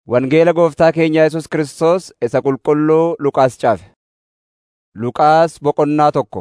Wangeela Gooftaa keenya Yesus Kiristoos isa qulqulluu Luqaas caafe. Luqaas boqonnaa tokko.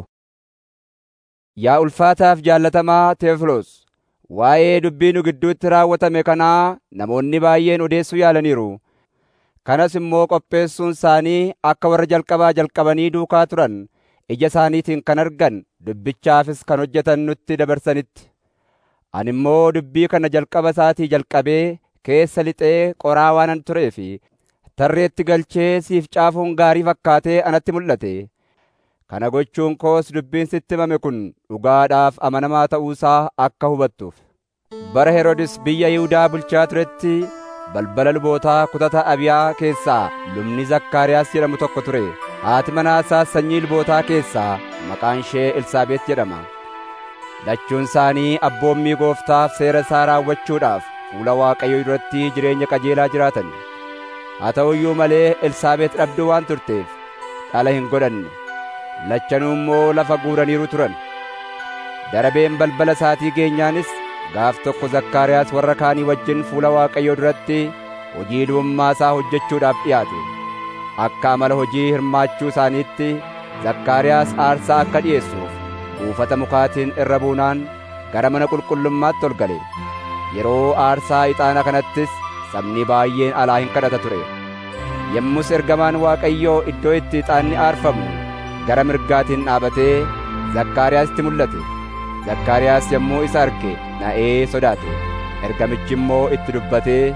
Yaa ulfaataaf jaallatamaa Teefiloos, waa'ee dubbii nu gidduutti raawwatame kanaa namoonni baay'een odeessuu yaalaniiru. Kanas immoo qopheessuun isaanii akka warra jalqabaa jalqabanii duukaa turan ija isaaniitiin kan argan dubbichaafis kan hojjetan nutti dabarsanitti. Ani immoo dubbii kana jalqaba isaatii jalqabee keessa lixee qoraa waanan turee fi tarreetti galchee siif caafuun gaarii fakkaatee anatti mul'ate. Kana gochuun koos dubbiin sitti himame kun dhugaadhaaf amanamaa ta'uusaa akka hubattuuf. Bara Heroodis biyya Yihuudaa bulchaa turetti balbala lubootaa kutata Abiyaa keessaa lubni Zakkaariyaas jedhamu tokko ture. Haati manaa isaas sanyii lubootaa keessaa maqaan ishee Elsaabeet jedhama. Lachuun isaanii abboommii gooftaaf seera isaa raawwachuudhaaf fuula Waaqayyoo duratti jireenya qajeelaa jiraatan. Haa ta'u iyyuu malee Elsaabeet dhabduu waan turteef dhala hin godhanne. Lachanuu immoo lafa guuraniiru turan. Darabeen balbala isaatii geenyaanis gaaf tokko Zakkaariyaas warra kaanii wajjin fuula Waaqayyoo duratti hojii lubummaa isaa hojjechuudhaaf dhiyaate. Akka amala hojii hirmaachuu isaaniitti Zakkaariyaas aarsaa akka dhi'eessuuf buufata mukaatiin irra buunaan gara mana qulqullummaatti ol gale. Yeroo aarsaa ixaana kanattis sabni baay'een alaa hin kadhata ture. Yommus ergamaan Waaqayyoo iddoo itti ixaanni aarfamu gara mirgaatiin dhaabatee Zakkaariyaasitti mul'ate. Zakkaariyaas yommuu isa arge na'ee sodaate. Ergamichi immoo itti dubbatee,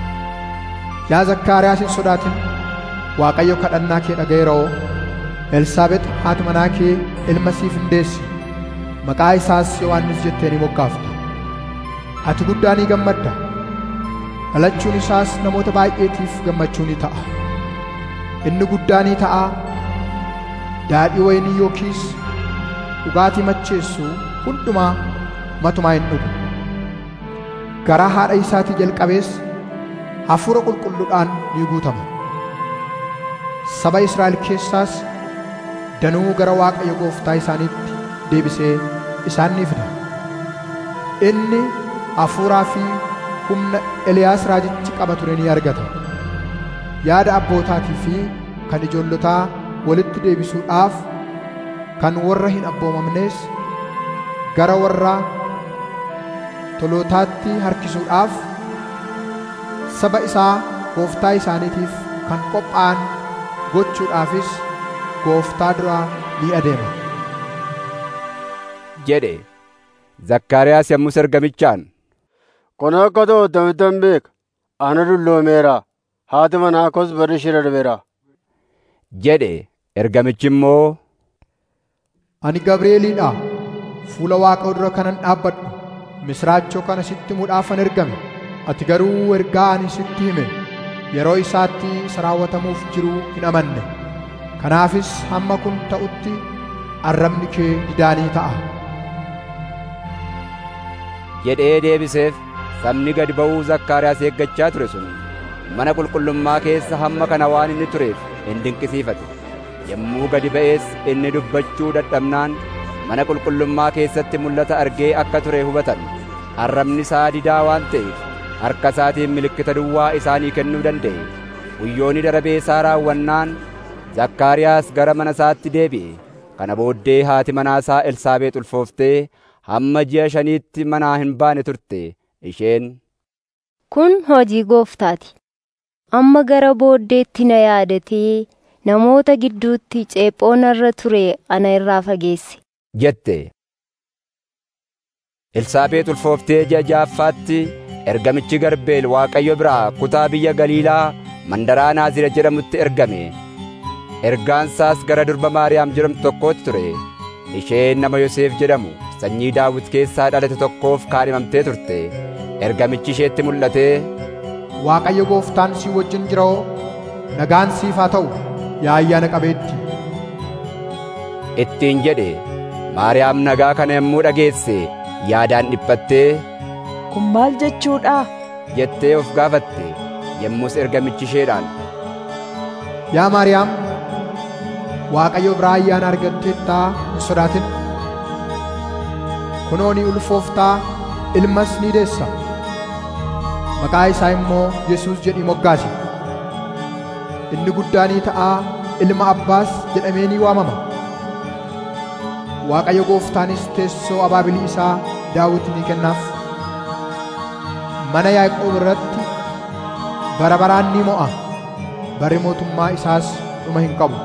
Yaa Zakkaariyaas hin sodaatin, Waaqayyo kadhannaa kee dhaga'eeroo. Elsaabex haati manaa kee ilma siif hin deessi. Maqaa isaas Yohaannis jettee ni moggaafta. Ati guddaa ni gammadda. Dhalachuun isaas namoota baay'eetiif gammachuu ni ta'a. Inni guddaa ni ta'a. Daadhii wayinii yookiis dhugaatii macheessu hundumaa matumaa hin dhugu. Garaa haadha isaatii jalqabees hafuura qulqulluudhaan ni guutama. Saba Israa'el keessaas danuu gara Waaqayyo gooftaa isaaniitti deebisee isaan ni fida. Inni hafuuraa fi humna Eliyaas raajichi qaba ture ni argata. Yaada abbootaatii fi kan ijoollotaa walitti deebisuudhaaf kan warra hin abboomamnees gara warra tolootaatti harkisuudhaaf saba isaa gooftaa isaaniitiif kan qophaa'an gochuudhaafis gooftaa duraa ni adeema. jedhe. Zakkaariyaas yommus ergamichaan, Kun akka ta'u tamittan beeka. Ana dulloomeera. Haati manaa koos barri ishee darbeera. jedhe. Ergamichi immoo, Ani Gabri'eeliidha. Fuula Waaqa dura kanan dhaabbadhu. Misraachoo kana sitti himuudhaafan ergame. Ati garuu ergaa ani sitti hime yeroo isaatti isa raawwatamuuf jiru hin amanne. Kanaafis hamma kun ta'utti arrabni kee didaanii ta'a. jedhee deebiseef sabni gad ba'uu Zakkaariyaas eeggachaa ture sun mana qulqullummaa keessa hamma kana waan inni tureef hin dinqisiifate. Yommuu gadi ba'ees inni dubbachuu dadhabnaan mana qulqullummaa keessatti mul'ata argee akka ture hubatan. Arrabni isaa didaa waan ta'eef harka isaatiin milikkita duwwaa isaanii kennuu danda'e. Guyyoonni darabee isaa raawwannaan Zakkaariyaas gara mana isaatti deebi'e. Kana booddee haati manaa isaa Elsaabeex ulfooftee hamma ji'a shaniitti manaa hin baane turte. Isheen Kun hojii gooftaati. Amma gara booddeetti na yaadatee namoota gidduutti ceephoo narra ture ana irraa fageesse. jette. Elsaabeex ulfooftee ji'a ja'affaatti ergamichi Garbeel Waaqayyo biraa kutaa biyya Galiilaa mandaraa Naazira jedhamutti ergame. Ergaansaas gara durba Maariyaam jedhamtu tokkootti ture. Isheen nama Yoseef jedhamu sanyii Daawit keessaa dhalate tokkoof kaadhimamtee turte. Ergamichi isheetti mul'atee, Waaqayyo gooftaan si wajjin jiroo nagaan siif haa ta'u yaa ayyaana qabeetti. ittiin jedhe. Maariyaam nagaa kana yommuu dhageesse yaadaan dhiphattee Kun maal jechuudha? jettee of gaafatte. Yommus ergamichi isheedhaan, Yaa Maariyaam, Waaqayyo biraa ayyaana argatteettaa hin sodaatin. Kunoo ni ulfooftaa ilmas ni deessa. maqaa isaa immoo Yesuus jedhii moggaase. Inni guddaanii ta'aa ilma abbaas jedhamee ni waamama. Waaqayyo gooftaanis teessoo abaabilii isaa Daawit ni kennaaf. Mana Yaaqoob irratti bara baraan ni mo'a. Barri mootummaa isaas dhuma hin qabu.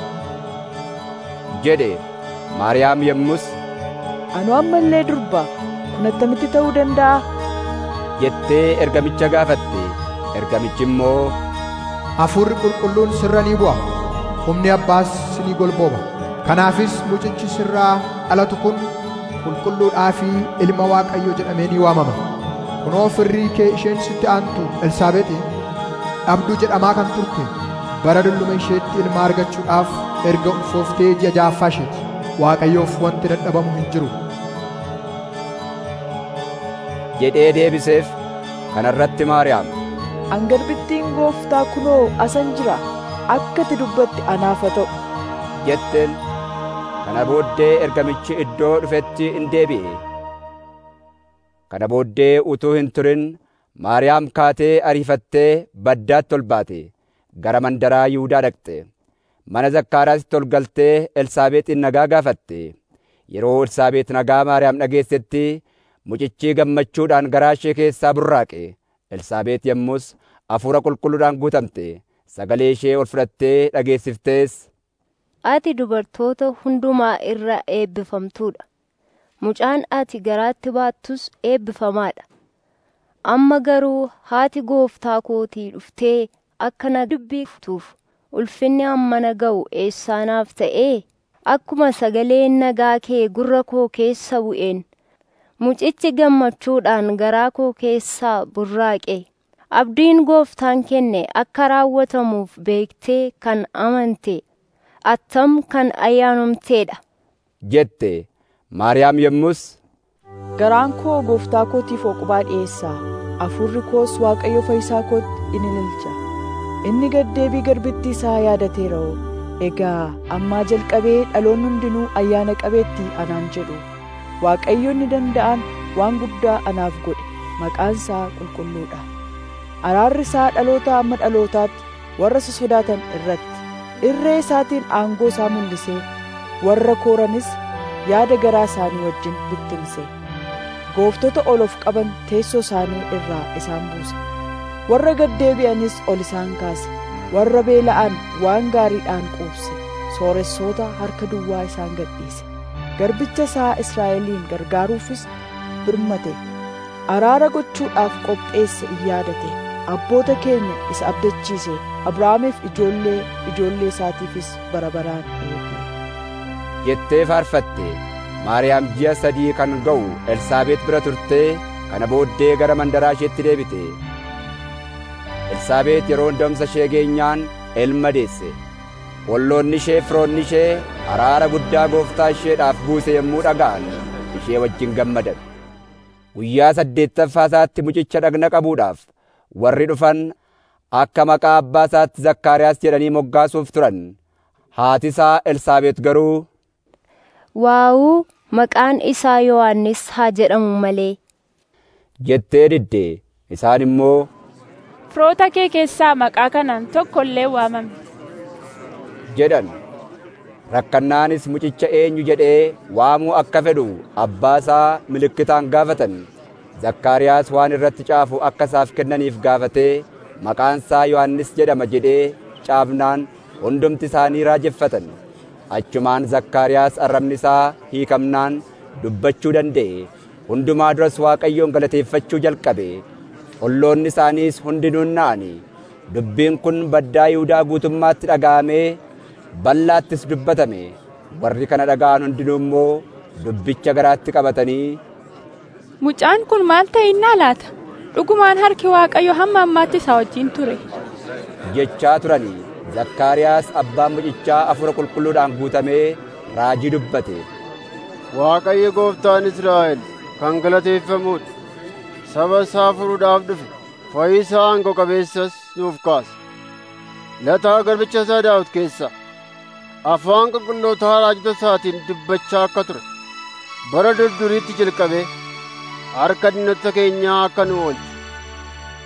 jedhe Maariyaam yommus Anu amma illee durba kun attamitti ta'uu danda'a? jettee ergamicha gaafatte. Ergamichi immoo Hafuurri qulqulluun sirra ni bu'a. Humni abbaas ni golbooba. Kanaafis mucichi sirraa dhalatu kun qulqulluudhaa fi ilma Waaqayyoo jedhamee ni waamama. Kunoo firrii kee isheen sitti aantu Elsaabeexi dhabduu jedhamaa kan turte bara dulluma isheetti ilma argachuudhaaf erga ulfooftee ji'a ja'affaa isheeti. Waaqayyoof wanti dadhabamu hin jiru. jedhee deebiseef. Kana irratti Maariyaam Angarbittiin gooftaa kunoo asan jira. Akka ati dubbatti anaaf haa ta'u. jetteen. Kana booddee ergamichi iddoo dhufetti in deebi'e. Kana booddee utuu hin turin Maariyaam kaatee ariifattee baddaatti ol baate. Gara mandaraa Yihuudaa dhaqxe. Mana Zakkaaraatti ol galtee Elsaabeexin nagaa gaafatte. Yeroo Elsaabeex nagaa Maariyaam dhageessetti mucichi gammachuudhaan garaa ishee keessaa burraaqe. Elsaabeex yommus hafuura qulqulluudhaan guutamte. Sagalee ishee ol fudhattee dhageessiftees. Ati dubartoota hundumaa irra eebbifamtuudha. Mucaan ati garaatti baattus eebbifamaadha. Amma garuu haati gooftaa kootii dhuftee akka na dubbiftuuf ulfinni hammana ga'u eessaanaaf ta'ee akkuma sagaleen nagaa kee gurra koo keessa bu'een mucichi gammachuudhaan garaa koo keessaa burraaqe abdiin gooftaan kenne akka raawwatamuuf beektee kan amante attam kan ayyaanumteedha. jette Maariyaam yommus Garaan koo gooftaa kootiif oqubaa dhiyeessaa. Hafuurri koos Waaqayyo fayyisaa kootti in ililcha. Inni gaddeebii garbittii isaa yaadateera'oo. Egaa ammaa jalqabee dhaloonni hundinuu ayyaana qabeetti anaan jedhu. Waaqayyo inni danda'an waan guddaa anaaf godhe. Maqaan isaa qulqulluudha. Araarri isaa dhaloota amma dhalootaatti warra isa sodaatan irratti. Irree isaatiin aangoo isaa mul'isee warra kooranis yaada garaa isaanii wajjin bittinse. Gooftota ol of qaban teessoo isaanii irraa isaan buuse. Warra gaddeebi'anis ol isaan kaase. Warra beela'an waan gaariidhaan quubse. Sooressoota harka duwwaa isaan gadhiise. Garbicha isaa Israa'eliin gargaaruufis birmate. Araara gochuudhaaf qopheesse in yaadate. Abboota keenya isa abdachiise. Abrahaamiif ijoollee ijoollee isaatiifis bara baraan eege. jettee faarfatte. Maariyaam ji'a sadii kan ga'u Elsaabeet bira turtee kana booddee gara mandaraa isheetti deebite. Elsaabeet yeroo hundamsa ishee geenyaan ilma deesse. Olloonni ishee firoonni ishee araara guddaa gooftaa isheedhaaf buuse yommuu dhaga'an ishee wajjin gammadan. Guyyaa saddeettaffaa isaatti mucicha dhagna qabuudhaaf warri dhufan akka maqaa abbaa isaatti Zakkaariyaas jedhanii moggaasuuf turan. Haati isaa Elsaabeet garuu Waawuu maqaan isaa Yohaannis haa jedhamu malee. jettee didde. Isaan immoo Firoota kee keessaa maqaa kanaan tokko illee waamame. jedhan. Rakkannaanis mucicha eenyu jedhee waamuu akka fedhu abbaa isaa milikkitaan gaafatan. Zakkaariyaas waan irratti caafu akka isaaf kennaniif gaafatee maqaan isaa Yohaannis jedhama jedhee caafnaan hundumti isaanii raajeffatan. Achumaan Zakkaariyaas arrabni isaa hiikamnaan dubbachuu danda'e. Hundumaa duras Waaqayyoon galateeffachuu jalqabe. Olloonni isaaniis hundinuu na'ani. Dubbiin kun baddaa Yihuudaa guutummaatti dhaga'amee bal'aattis dubbatame. Warri kana dhaga'an hundinuu immoo dubbicha garaatti qabatanii Mucaan kun maal ta'innaa laata? Dhugumaan harki Waaqayyo hamma ammaatti isaa wajjin ture. jechaa turani. Zakkaariyaas abbaan mucichaa hafuura qulqulluudhaan guutamee raajii dubbate. Waaqayyo gooftaan Israa'el kan galateeffamuudha. Saba isaa furuudhaaf dhufe. Fayyisaa aangoo qabeessas nuuf kaase. Lataa garbicha isaa Daawit keessa afaan qulqullootaa raajota isaatiin dubbachaa akka ture. Bara durduriitti jalqabee harka diinota keenyaa akka nu oolche.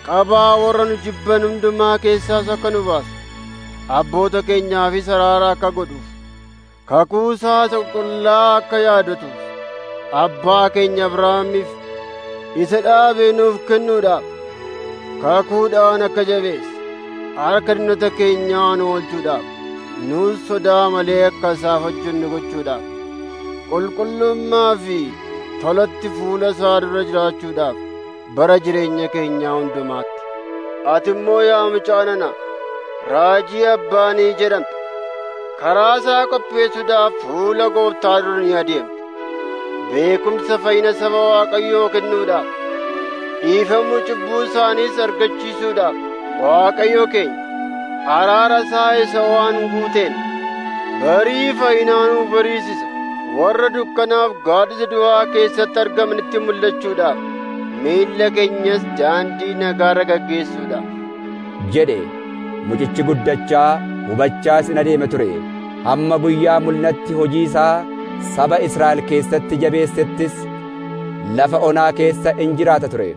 qabaa warra nu jibban hundumaa keessaas akka nu baasu abboota keenyaafis araara akka godhuuf kakuu isaa qulqullaa akka yaadatuuf abbaa keenya Abrahaamiif isa dhaabee nuuf kennuudhaaf kakuudhaan akka jabeesse harka diinota keenyaa nu oolchuudhaaf nuus sodaa malee akka isaaf hojjennu gochuudhaaf qulqullummaa fi tolatti fuula isaa dura jiraachuudhaaf bara jireenya keenyaa hundumaatti ati immoo yaa mucaa nana raajii abbaanii jedhamte karaa isaa qopheessuudhaaf fuula gooftaa dura ni adeemte beekumsa fayyina saba waaqayyoo kennuudhaaf dhiifamuu cubbuu isaaniis argachiisuudhaaf waaqayyo keenya araara isaa isa waan guuteen barii fayyinaanuu bariisisa warra dukkanaaf gaaddisa du'aa keessatti argamanitti mul'achuudhaaf miilla keenyas daandii nagaarra gaggeessuudhaaf jedhe mucichi guddachaa hubachaas in adeema ture hamma guyyaa mul'atti hojii isaa saba Israa'el keessatti jabeessettis lafa onaa keessa in jiraata ture.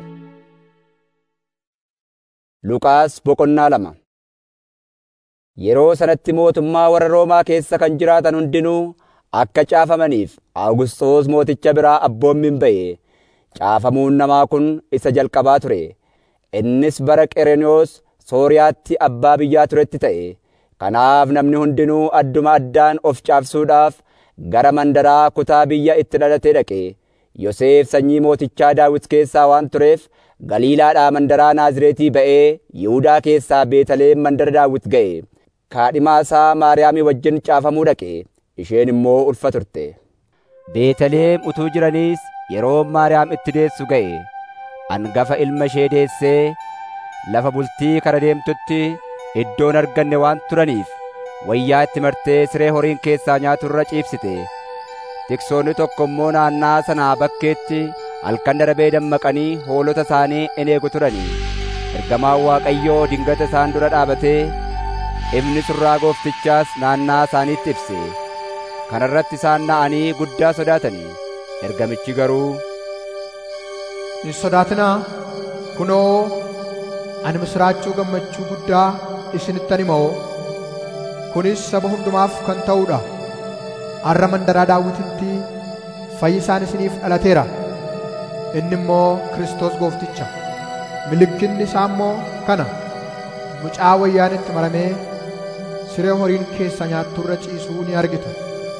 Luqaas boqonnaa lama Yeroo sanatti mootummaa warra Roomaa keessa kan jiraatan hundinuu akka caafamaniif Awugusxoos mooticha biraa abboommiin ba'e. Caafamuun namaa kun isa jalqabaa ture. Innis bara Qerenewoos Sooriyaatti abbaa biyyaa turetti ta'e. Kanaaf namni hundinuu adduma addaan of caafsuudhaaf gara mandaraa kutaa biyya itti dhalatee dhaqe. Yoseef sanyii mootichaa Daawit keessaa waan tureef Galiilaadhaa mandaraa Naazreetii ba'ee Yihuudaa keessaa Beetaleem mandara Daawit ga'e. Kaadhimaa isaa Maariyaamii wajjin caafamuu dhaqe. Isheen immoo ulfa turte. Beetaleem utuu jiraniis yeroo Maariyaam itti deessu ga'e. Angafa ilma ishee deessee lafa bultii kara deemtutti iddoon arganne waan turaniif wayyaa itti martee siree horiin keessaa nyaatu irra ciibsite. Tiksoonni tokko immoo naannaa sanaa bakkeetti halkan darabee dammaqanii hoolota isaanii in eegu turanii. Ergamaan Waaqayyoo dingata isaan dura dhaabatee ifni surraa gooftichaas naannaa isaaniitti ibse. Kana irratti isaan na'anii guddaa sodaatanii. Ergamichi garuu Hin sodaatinaa kunoo ani misraachuu gammachuu guddaa isinittan hima'oo kunis saba hundumaaf kan ta'uudha arra mandaraa daawititti fayyisaan isiniif dhalateera inni immoo Kiristoos goofticha milikkinni isaa immoo kana mucaa wayyaan itti maramee siree horiin keessa nyaatturra ciisuu ni argitu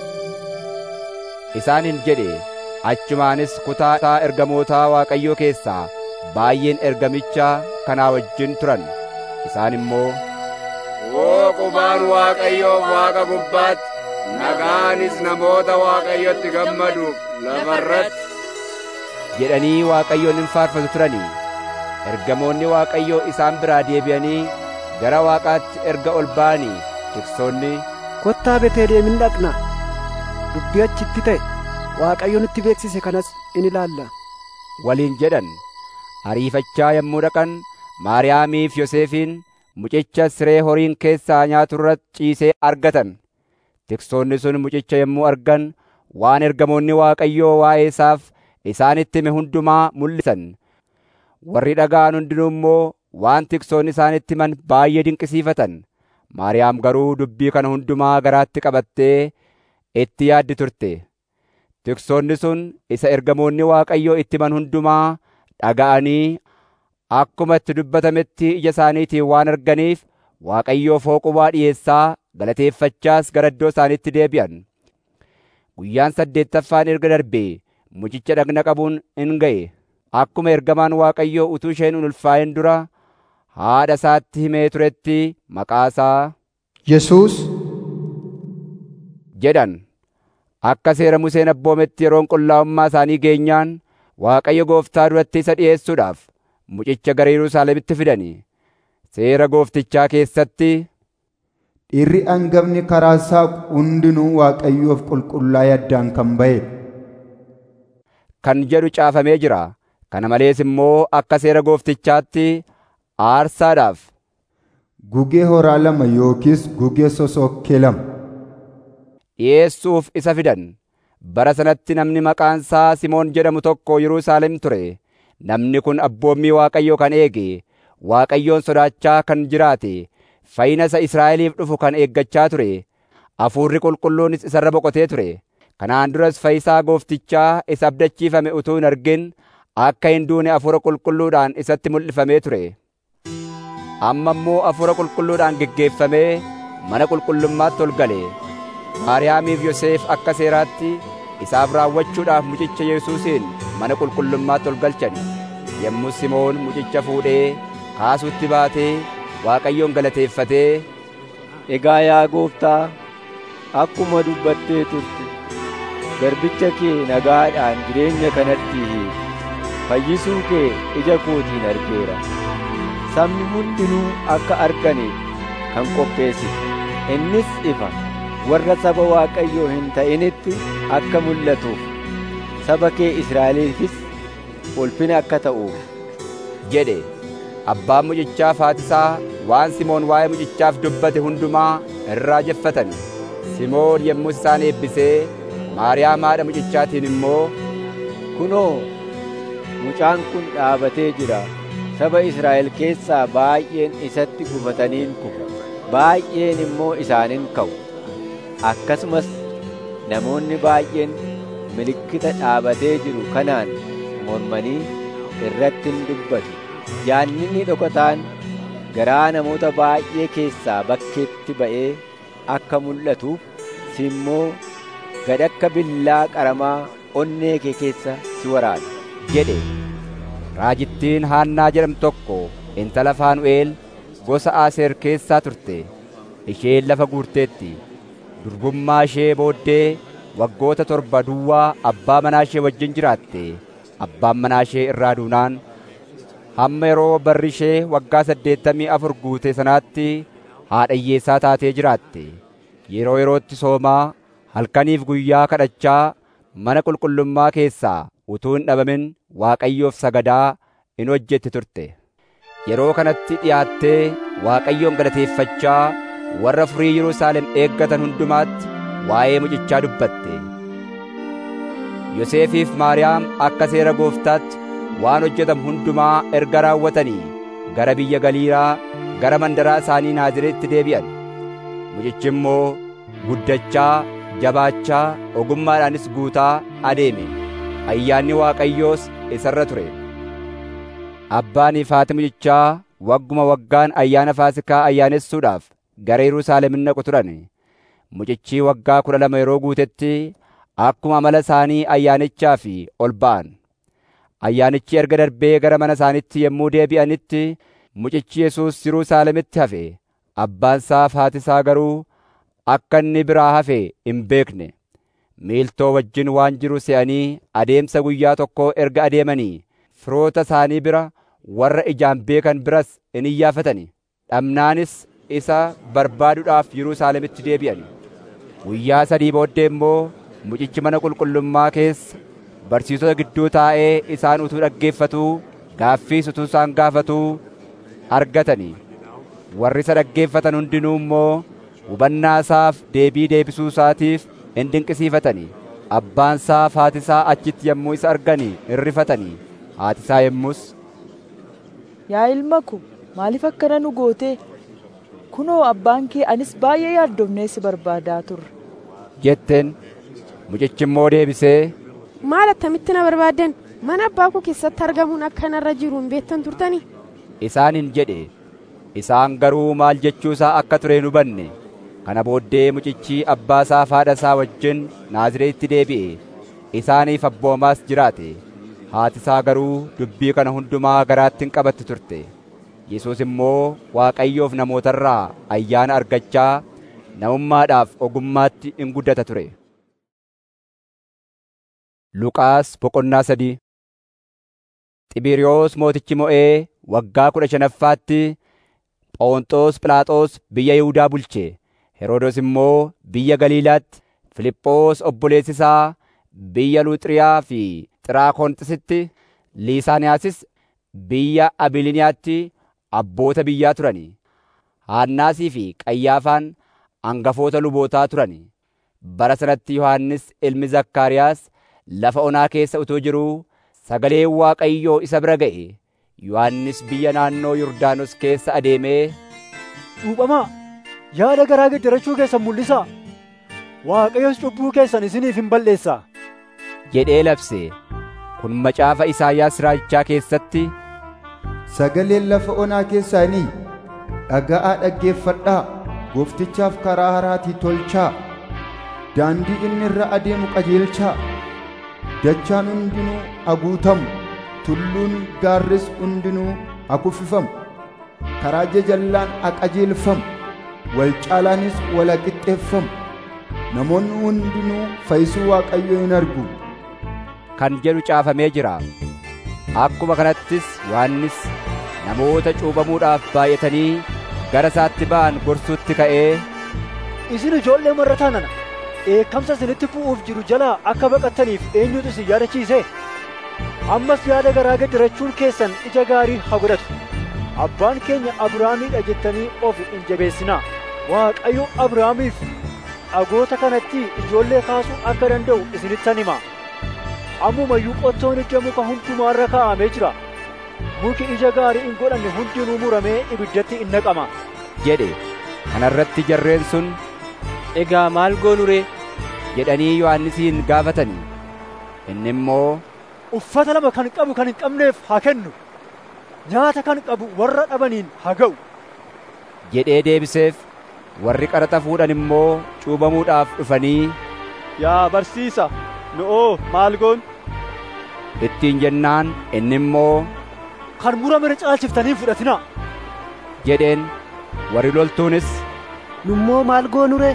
isaaniin jedhe achumaanis kutaa isaa ergamootaa Waaqayyoo keessaa baay'een ergamicha kanaa wajjin turan isaan immoo Hoo qubaan Waaqayyoof Waaqa gubbaatti nagaanis namoota Waaqayyotti gammaduuf lafarratti jedhanii Waaqayyoon hin faarfatu turanii ergamoonni Waaqayyoo isaan biraa deebi'anii gara Waaqaatti erga ol ba'anii tiksoonni kottaa Beeteliheem hin dhaqna dubbii achitti ta'e Waaqayyo nutti beeksise kanas in ilaalla waliin jedhan ariifachaa yommuu dhaqan Maariyaamiif Yoseefiin mucicha siree horiin keessaa nyaaturra ciisee argatan tiksoonni sun mucicha yommuu argan waan ergamoonni Waaqayyoo waa'ee isaaf isaanitti hime hundumaa mul'isan warri dhaga'an hundinuu immoo waan tiksoonni isaanitti himan baay'ee dinqisiifatan Maariyaam garuu dubbii kana hundumaa garaatti qabattee itti yaaddi turte tiksoonni sun isa ergamoonni Waaqayyoo itti himan hundumaa dhaga'anii akkuma itti dubbatametti ija isaaniitiin waan arganiif Waaqayyoof hooqubaa dhi'eessaa galateeffachaas gara iddoo isaaniitti deebi'an. Guyyaan saddeettaffaan erga darbee mucicha dhagna qabuun in ga'e. Akkuma ergamaan Waaqayyoo utuu isheen hin ulfaa'in dura haadha isaatti himee turetti maqaasaa Yesuus jedhan. Akka seera Museen abboometti yeroon qullaa'ummaa isaanii geenyaan Waaqayyo gooftaa duratti isa dhi'eessuudhaaf mucicha gara Yerusaalemitti fidani. Seera gooftichaa keessatti Dhiirri hangafni karaa isaa hundinuu Waaqayyoof qulqullaa'ee addaan kan ba'e. kan jedhu caafamee jira. Kana malees immoo akka seera gooftichaatti aarsaadhaaf Gugee horaa lama yookiis gugee sosokkee lama. dhi'eessuuf isa fidan. Bara sanatti namni maqaan isaa Simoon jedhamu tokko Yerusaalem ture. Namni kun abboommii Waaqayyoo kan eege Waaqayyoon sodaachaa kan jiraate fayyina isa Israa'eliif dhufu kan eeggachaa ture hafuurri qulqulluunis isarra boqotee ture kanaan duras fayyisaa gooftichaa isa abdachiifame utuu hin argin akka hin duune hafuura qulqulluudhaan isatti mul'ifamee ture amma immoo hafuura qulqulluudhaan geggeeffamee mana qulqullummaatti ol gale maariyaamiif yoseef akka seeraatti isaaf raawwachuudhaaf mucicha yesuusiin mana qulqullummaatti ol galchani yommuu simoon mucicha fuudhee kaasuutti baatee waaqayyoon galateeffatee Egaa yaa gooftaa akkuma dubbattee turte garbicha kee nagaadhaan jireenya kanatti hiike fayyisuu kee ija kootiin argeera sabni hundinuu akka arganiif kan qopheessite innis ifa warra saba waaqayyoo hin ta'initti akka mul'atuuf saba kee Israa'eliifis ulfina akka ta'uuf jedhe abbaan mucichaa faatisaa waan Simoon waa'ee mucichaaf dubbate hundumaa irraa jeffatani Simoon yommuu isaan eebbisee Maariyaam haadha mucichaatiin immoo kunoo mucaan kun dhaabatee jira saba Israa'el keessaa baay'een isatti gufataniin kufu baay'een immoo isaaniin ka'u akkasumas namoonni baay'een milikkita dhaabatee jiru kanaan mormanii irratti hin dubbatu jaallinni dhokataan garaa namoota baay'ee keessaa bakkeetti ba'ee akka mul'atuuf si immoo gad akka billaa qaramaa onnee kee keessa si waraana jedhe raajittiin haannaa jedhamtu tokko intala faanu'eel gosa aaseer keessaa turte isheen lafa guurteetti durbummaa ishee booddee waggoota torba duwwaa abbaa manaa ishee wajjin jiraatte abbaan manaa ishee irraa duunaan hamma yeroo barri ishee waggaa saddeettamii afur guute sanaatti haadha hiyyeessaa taatee jiraatte yeroo yerootti soomaa halkaniif guyyaa kadhachaa mana qulqullummaa keessaa utuu hin dhabamin waaqayyoof sagadaa in hojjetti turte yeroo kanatti dhiyaattee waaqayyoon galateeffachaa warra furii Yerusaalem eeggatan hundumaatti waa'ee mucichaa dubbatte Yoseefiif Maariyaam akka seera gooftaatti waan hojjetamu hundumaa erga raawwatanii gara biyya Galiilaa gara mandaraa isaanii Naazreetti deebi'an mucichi immoo guddachaa jabaachaa ogummaadhaanis guutaa adeeme ayyaanni Waaqayyoos isarra ture abbaanii fi haati mucichaa wagguma waggaan ayyaana Faasikaa ayyaanessuudhaaf gara Yerusaalem in dhaqu turan mucichi waggaa kudha lama yeroo guutetti akkuma amala isaanii ayyaanichaa fi ol ba'an ayyaanichi erga darbee gara mana isaanitti yommuu deebi'anitti mucichi Yesuus Yerusaalemitti hafe abbaan isaa fi haati isaa garuu akka inni biraa hafe hin beekne miiltoo wajjin waan jiru se'anii adeemsa guyyaa tokkoo erga adeemanii firoota isaanii bira warra ijaan beekan biras in iyyaafatani dhabnaanis isa barbaaduudhaaf Yerusaalemitti deebi'an guyyaa sadii booddee immoo mucichi mana qulqullummaa keessa barsiisota gidduu taa'ee isaan utuu dhaggeeffatuu gaaffiis utuu isaan gaafatuu argatanii warri isa dhaggeeffatan hundinuu immoo hubannaa isaaf deebii deebisuu isaatiif in dinqisiifatanii abbaan isaa fi haati isaa achitti yommuu isa arganii in rifatanii haati isaa yommus Yaa ilma ko maaliif akkana nu goote kunoo abbaan kee anis baay'ee yaaddofnee si barbaadaa turre jetteen mucichi immoo deebisee maal attamitti na barbaaddan mana abbaa koo keessatti argamuun akka narra jiru hin beektan turtanii isaaniin jedhe isaan garuu maal jechuu isaa akka ture hin hubanne kana booddee mucichi abbaa isaa fi haadha isaa wajjin Naazreetti deebi'e isaaniif abboomaas jiraate haati isaa garuu dubbii kana hundumaa garaatti hin qabatti turte Yesuus immoo Waaqayyoof namootarraa ayyaana argachaa namummaadhaaf ogummaatti in guddata ture. Luqaas boqonnaa sadii Xibiiriyoos mootichi mo'ee waggaa kudha shanaffaatti Phoonxoos Philaaxoos biyya Yihuudaa bulche. Heroodis immoo biyya Galiilaatti, Filiphoos obboleessi isaa biyya Luuxiyaa fi Xiraakonisitti, Liisaaniyaasis biyya Abiliniyaatti abboota biyyaa turani. Haannaasii fi Qayyaafaan hangafoota lubootaa turani. Bara sanatti Yohannis ilmi Zakkaariyaas lafa onaa keessa utuu jiruu sagaleen Waaqayyoo isa bira ga'e. yohannis biyya naannoo yordaanos keessa adeemee cuuphamaa yaada garaa geddarachuu keessan mul'isaa waaqayyos cubbuu keessan isiniif hin balleessaa jedhee labse kun macaafa Isaayyaas raajichaa keessatti sagaleen lafa onaa keessaanii dhaga'aa dhaggeeffadhaa gooftichaaf karaa haraatii tolchaa daandii inni irra adeemu qajeelchaa dachaan hundinuu haguutamu tulluun gaarris hundinuu hakuffifamu karaa jajallaan haqajeelfamu wal caalaanis wal haqixxeeffamu namoonni hundinuu fayyisuu waaqayyoo hin argu kan jedhu caafamee jira akkuma kanattis yohannis namoota cuuphamuudhaaf baay'atanii gara isaatti ba'an gorsuutti ka'ee isin ijoollee marrataa nana dheekkamsa isinitti bu'uuf jiru jalaa akka baqattaniif eenyutu isin yaadachiise ammas yaada garaa gaddirachuun keessan ija gaarii haa godhatu abbaan keenya abrahaamiidha jettanii of hin jabeessinaa waaqayyo abrahaamiif dhagoota kanatti ijoollee kaasuu akka danda'u isinittan himaa ammumayyuu qottoon ija muka hundumaarra kaa'amee jira muki ija gaarii hin godhanne hundinuu muramee ibiddatti in naqama jedhe kanarratti jarreen sun egaa maal goonu ree jedhanii yohannisiin gaafatanii inni immoo uffata lama kan qabu kan hin qabneef haa kennu nyaata kan qabu warra dhabaniin haa ga'u jedhee deebiseef warri qaraxa fuudhan immoo cuubamuudhaaf dhufanii yaa barsiisa nu'oo maal goon ittiin jennaan inni immoo kan murame caalchiftanii fudhatinaa jedheen warri loltuunis nummoo maal goonu ree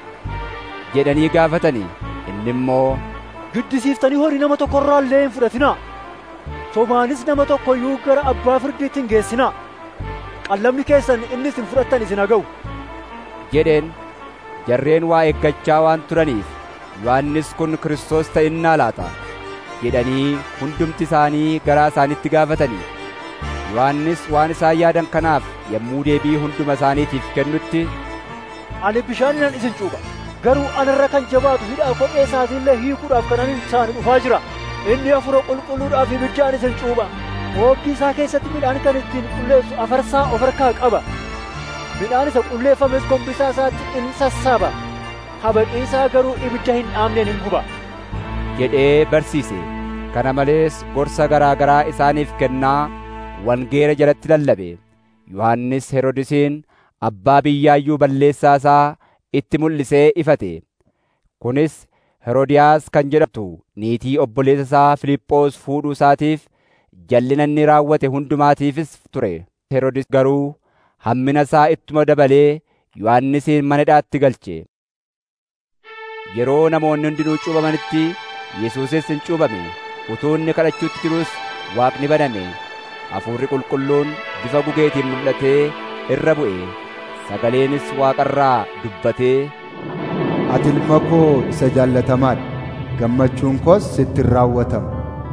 jedhanii gaafatanii inni immoo giddisiiftanii horii nama tokkorraa illee hin fudhatinaa sobaanis nama tokko iyyuu gara abbaa firdiitti hin geessinaa qallamni keessan inni isin fudhattan isin haa ga'u jedheen jarreen waa eeggachaa waan turaniif yohannis kun Kiristoos ta'innaa laata jedhanii hundumti isaanii garaa isaanitti gaafatanii yohannis waan isaan yaadan kanaaf yommuu deebii hunduma isaaniitiif kennutti ani bishaaninan isin cuupha garuu anarra kan jabaatu hidhaa kophee isaatiillee hiikuudhaaf kan ani isaan dhufaa jira inni hafuura qulqulluudhaaf ibiddaan isin cuupha oobdii isaa keessatti midhaan kan ittiin qulleessu afarsaa of harkaa qaba midhaan isa qulleeffames gombisaa isaatti in sassaaba habaqii isaa garuu ibidda hin dhaamneen hin guba jedhee barsiise kana malees gorsa garaa garaa isaaniif kennaa wangeela jalatti lallabe yohannis herodisiin abbaa biyyaayyuu balleessaa isaa itti mul'isee ifate kunis herodiyaas kan jedhamtu niitii obboleessa isaa Filiphos fuudhuu isaatiif jallina inni raawwate hundumaatiifis ture herodis garuu hammina isaa ittuma dabalee yohannisiin mana hidhaatti galche yeroo namoonni hundinuu cuuphamanitti yesuusis hin cuuphame utuu inni kadhachuutti jirus waaqni baname hafuurri qulqulluun bifa gugeetiin mul'atee irra bu'e sagaleenis waaqarraa dubbatee ati ilma koo isa jaallatamaadha gammachuun koos sitti raawwatama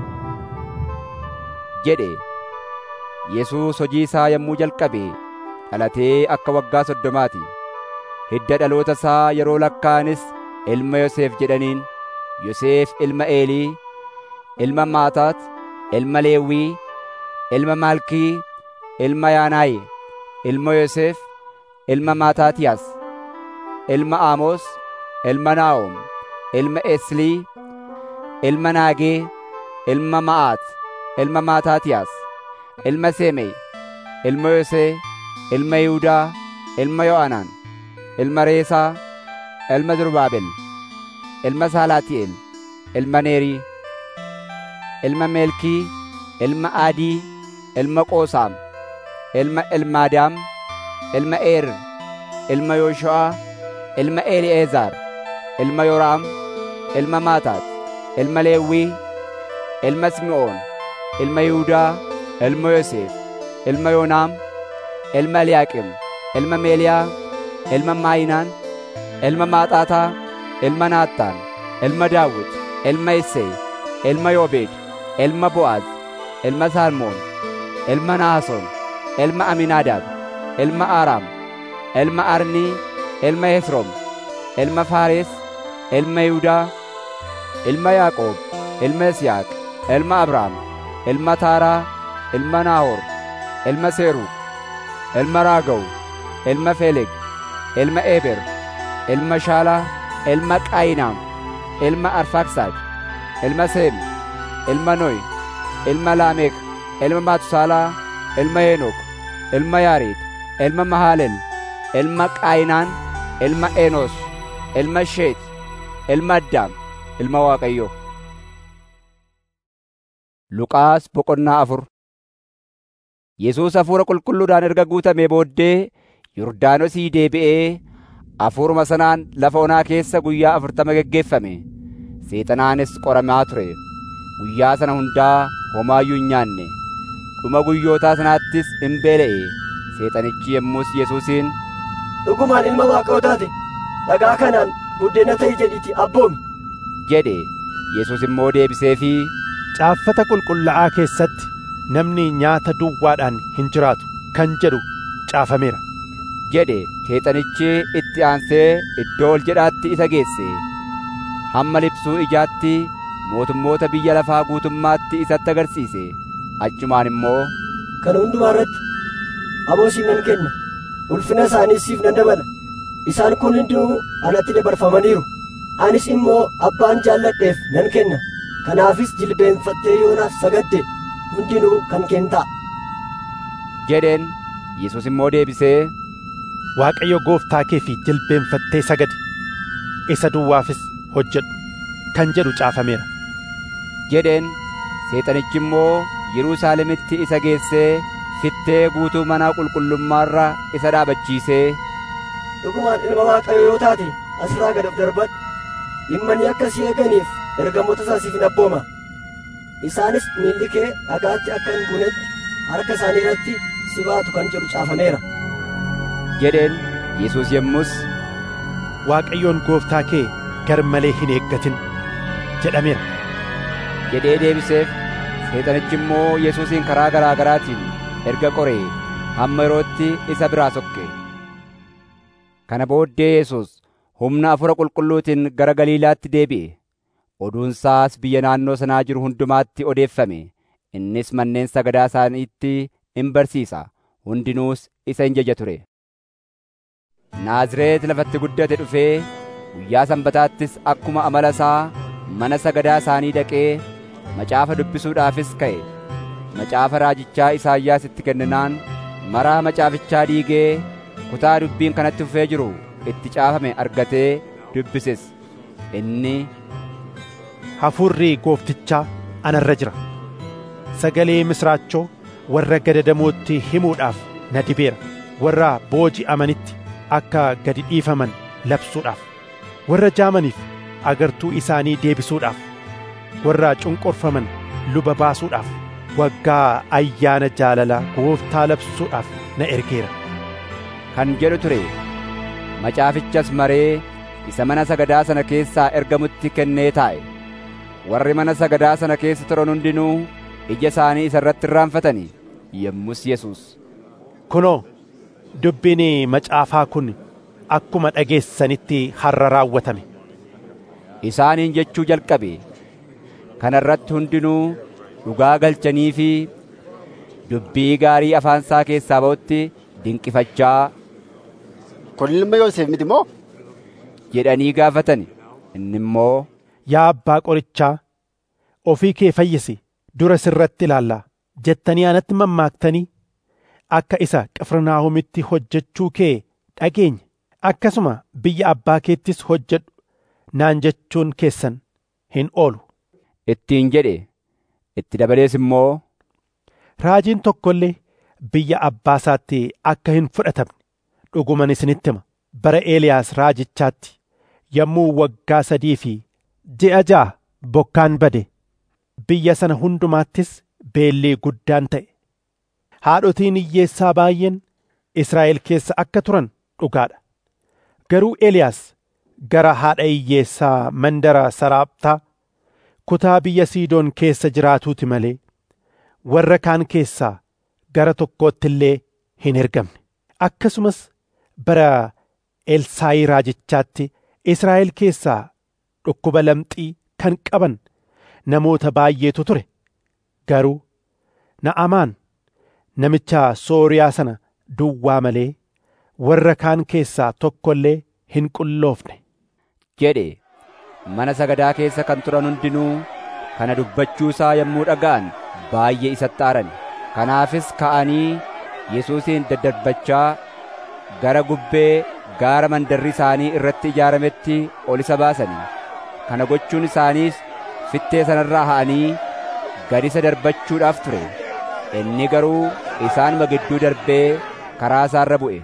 jedhe yesuus hojii isaa yommuu jalqabe dhalatee akka waggaa soddomaati hidda dhaloota isaa yeroo lakkaa'anis ilma Yoseef jedhaniin Yoseef ilma Eelii ilma Maataat ilma Leewwii ilma Maalkii ilma Yaanaayi ilma Yoseef ilma Maataatiyaas ilma Amoos ilma Naa'om ilma Eslii ilma Naagee ilma Ma'aat ilma Maataatiyaas ilma Semee ilma Yosee ilma Yihudaa ilma Yo'anaan ilma Reesaa ilma Zurbaabel ilma Saalaati'eel ilma Neerii ilma Meelkii ilma Aadii ilma Qoosaam ilma Elmaadaam ilma Eer ilma Yooshu'aa ilma Eli'eezaar ilma Yoraam ilma Maataat ilma Leewwii ilma Simi'oon ilma Yihudaa ilma Yoseef ilma Yoonaam ilma Eliyaaqim ilma Meeliyaa ilma Maayinaan ilma Maaxaataa ilma Naattaan ilma Daawit ilma Isseey ilma Yoobeed ilma Bo'aaz ilma Salmoon ilma Naason ilma Aminaadaab ilma Aaraam ilma Arnii ilma Hesroom ilma Faares ilma Yihudaa ilma Yaaqoob ilma Yisihaaq ilma Abrahaam ilma Taaraa ilma Naahoor, ilma Seeruug, ilma Raagaw, ilma Feleg, ilma Eber, ilma Shaalaa, ilma Qaayinaam, ilma Arfaaksaad, ilma Seem, ilma Noy, ilma Laameek, ilma Maatusaalaa, ilma Henook, ilma Yaareed, ilma Mahaleel, ilma Qaayinaan, ilma Enos, ilma Sheet, ilma Addaam, ilma Waaqayyoo. Luqaas boqonnaa afur Yesuus hafuura qulqulluudhaan erga guutamee booddee Yordaanosii deebi'ee hafuuruma sanaan lafa onaa keessa guyyaa afurtama geggeeffame. Seexanaanis qoramaa ture. Guyyaa sana hundaa homaayyuu hin nyaanne. Dhuma guyyootaa sanaattis hin beela'e. Seexanichi yommus Yesuusiin Dhugumaan ilma Waaqayyoo taate dhagaa kanaan buddeena ta'i jedhiitii abboomi. jedhe. Yesuus immoo deebiseefii Caaffata qulqullaa'aa keessatti namni nyaata duwwaadhaan hin jiraatu kan jedhu caafameera. jedhe seexanichi itti aansee iddoo ol jedhaatti isa geesse. Hamma libsuu ijaatti mootummoota biyya lafaa guutummaatti isatti agarsiise. Achumaan immoo Kana hundumaa irratti aboo siif nan kenna. Ulfina isaanii siif nan dabala. Isaan kun hundinuu anatti dabarfamaniiru. Anis immoo abbaan jaalladheef nan kenna. Kanaafis jilbeenfattee yoonaaf sagadde hundinuu kan kentaa. jedheen Yesuus immoo deebisee Waaqayyo gooftaa kee fi jilbeenfattee sagadi isa duwwaafis hojjedhu kan jedhu caafameera. jedheen seexanichi immoo Yerusaalemitti isa geessee fittee guutuu mana qulqullummaarra isa dhaabachiisee Dhugumaan ilma Waaqayyoo yoo taate asirraa gad of darbadhu. Dhimmanii akka si eeganiif ergamoota isaa siif nan abbooma. Isaanis miilli kee dhagaatti akka hin buunetti harka isaanii irratti si baatu kan jedhu caafameera. jedheen Yesuus yommus Waaqayyoon gooftaa kee gar malee hin eeggatin jedhameera. jedhee deebiseef seexanichi immoo Yesuusin karaa garaa garaatiin erga qoree hamma yerootti isa biraa sokke. Kana booddee Yesuus humna hafuura qulqulluutiin gara Galiilaatti deebi'e. Oduunsaas biyya naannoo sanaa jiru hundumaatti odeeffame. Innis manneen sagadaa isaaniitti in barsiisa. Hundinuus isa in jaja ture. Naazreet lafatti guddate dhufee guyyaa sanbataattis akkuma amala isaa mana sagadaa isaanii dhaqee macaafa dubbisuudhaafis ka'e. Macaafa raajichaa Isaayyaas itti kenninaan maraa macaafichaa diigee kutaa dubbiin kanatti fufee jiru itti caafame argatee dubbises. Inni Hafuurri gooftichaa anarra jira. Sagalee misraachoo warra gadadamootti himuudhaaf na dibeera. Warra booji'amanitti akka gadi dhiifaman labsuudhaaf. Warra jaamaniif agartuu isaanii deebisuudhaaf. Warra cunqurfaman luba baasuudhaaf. Waggaa ayyaana jaalalaa gooftaa labsuudhaaf na ergeera. kan jedhu ture. Macaafichas maree isa mana sagadaa sana keessaa ergamutti kennee taa'e. Warri mana sagadaa sana keessa turan hundinuu ija isaanii isa irratti irraanfatanii yommus Yesuus. Kunoo, dubbiin macaafaa kun akkuma dhageessanitti har'a raawwatame. Isaaniin jechuu jalqabe. Kana irratti hundinuu dhugaa galchanii fi dubbii gaarii afaan isaa keessaa ba'utti dinqifachaa Kun ilma Yoosef miti moo? jedhanii gaafatani. Inni immoo Yaa abbaa qorichaa, ofii kee fayyisi dura sirratti ilaallaa jettanii anatti mammaaktanii akka isa Qifirnaahomitti hojjechuu kee dhageenye akkasuma biyya abbaa keettis hojjedhu naan jechuun keessan hin oolu. ittiin jedhe itti dabalees immoo Raajiin tokko illee biyya abbaa isaatti akka hin fudhatamne dhuguman isinitti hima bara Eeliyaas raajichaatti yommuu waggaa sadii fi ji'a ja'a bokkaan bade biyya sana hundumaattis beelli guddaan ta'e haadhotiin hiyyeessaa baay'een Israa'el keessa akka turan dhugaadha garuu Eeliyaas gara haadha hiyyeessaa mandara Saraaptaa kutaa biyya Siidoon keessa jiraatuuti malee warra kaan keessaa gara tokkootti illee hin ergamne akkasumas bara Elsaayii raajichaatti Israa'el keessaa dhukkuba lamxii kan qaban namoota baay'eetu ture garuu Na'amaan namicha sooriyaa sana duwwaa malee warra kaan keessaa tokko illee hin qulloofne jedhe mana sagadaa keessa kan turan hundinuu kana dubbachuusaa yommuu dhaga'an baay'ee isatti aaran kanaafis ka'anii yesuusin daddarbachaa gara gubbee gaara mandarri isaanii irratti ijaarametti ol isa baasanii kana gochuun isaaniis fittee sanarraa ha'anii gad isa darbachuudhaaf ture inni garuu isaanuma gidduu darbee karaa isaarra bu'e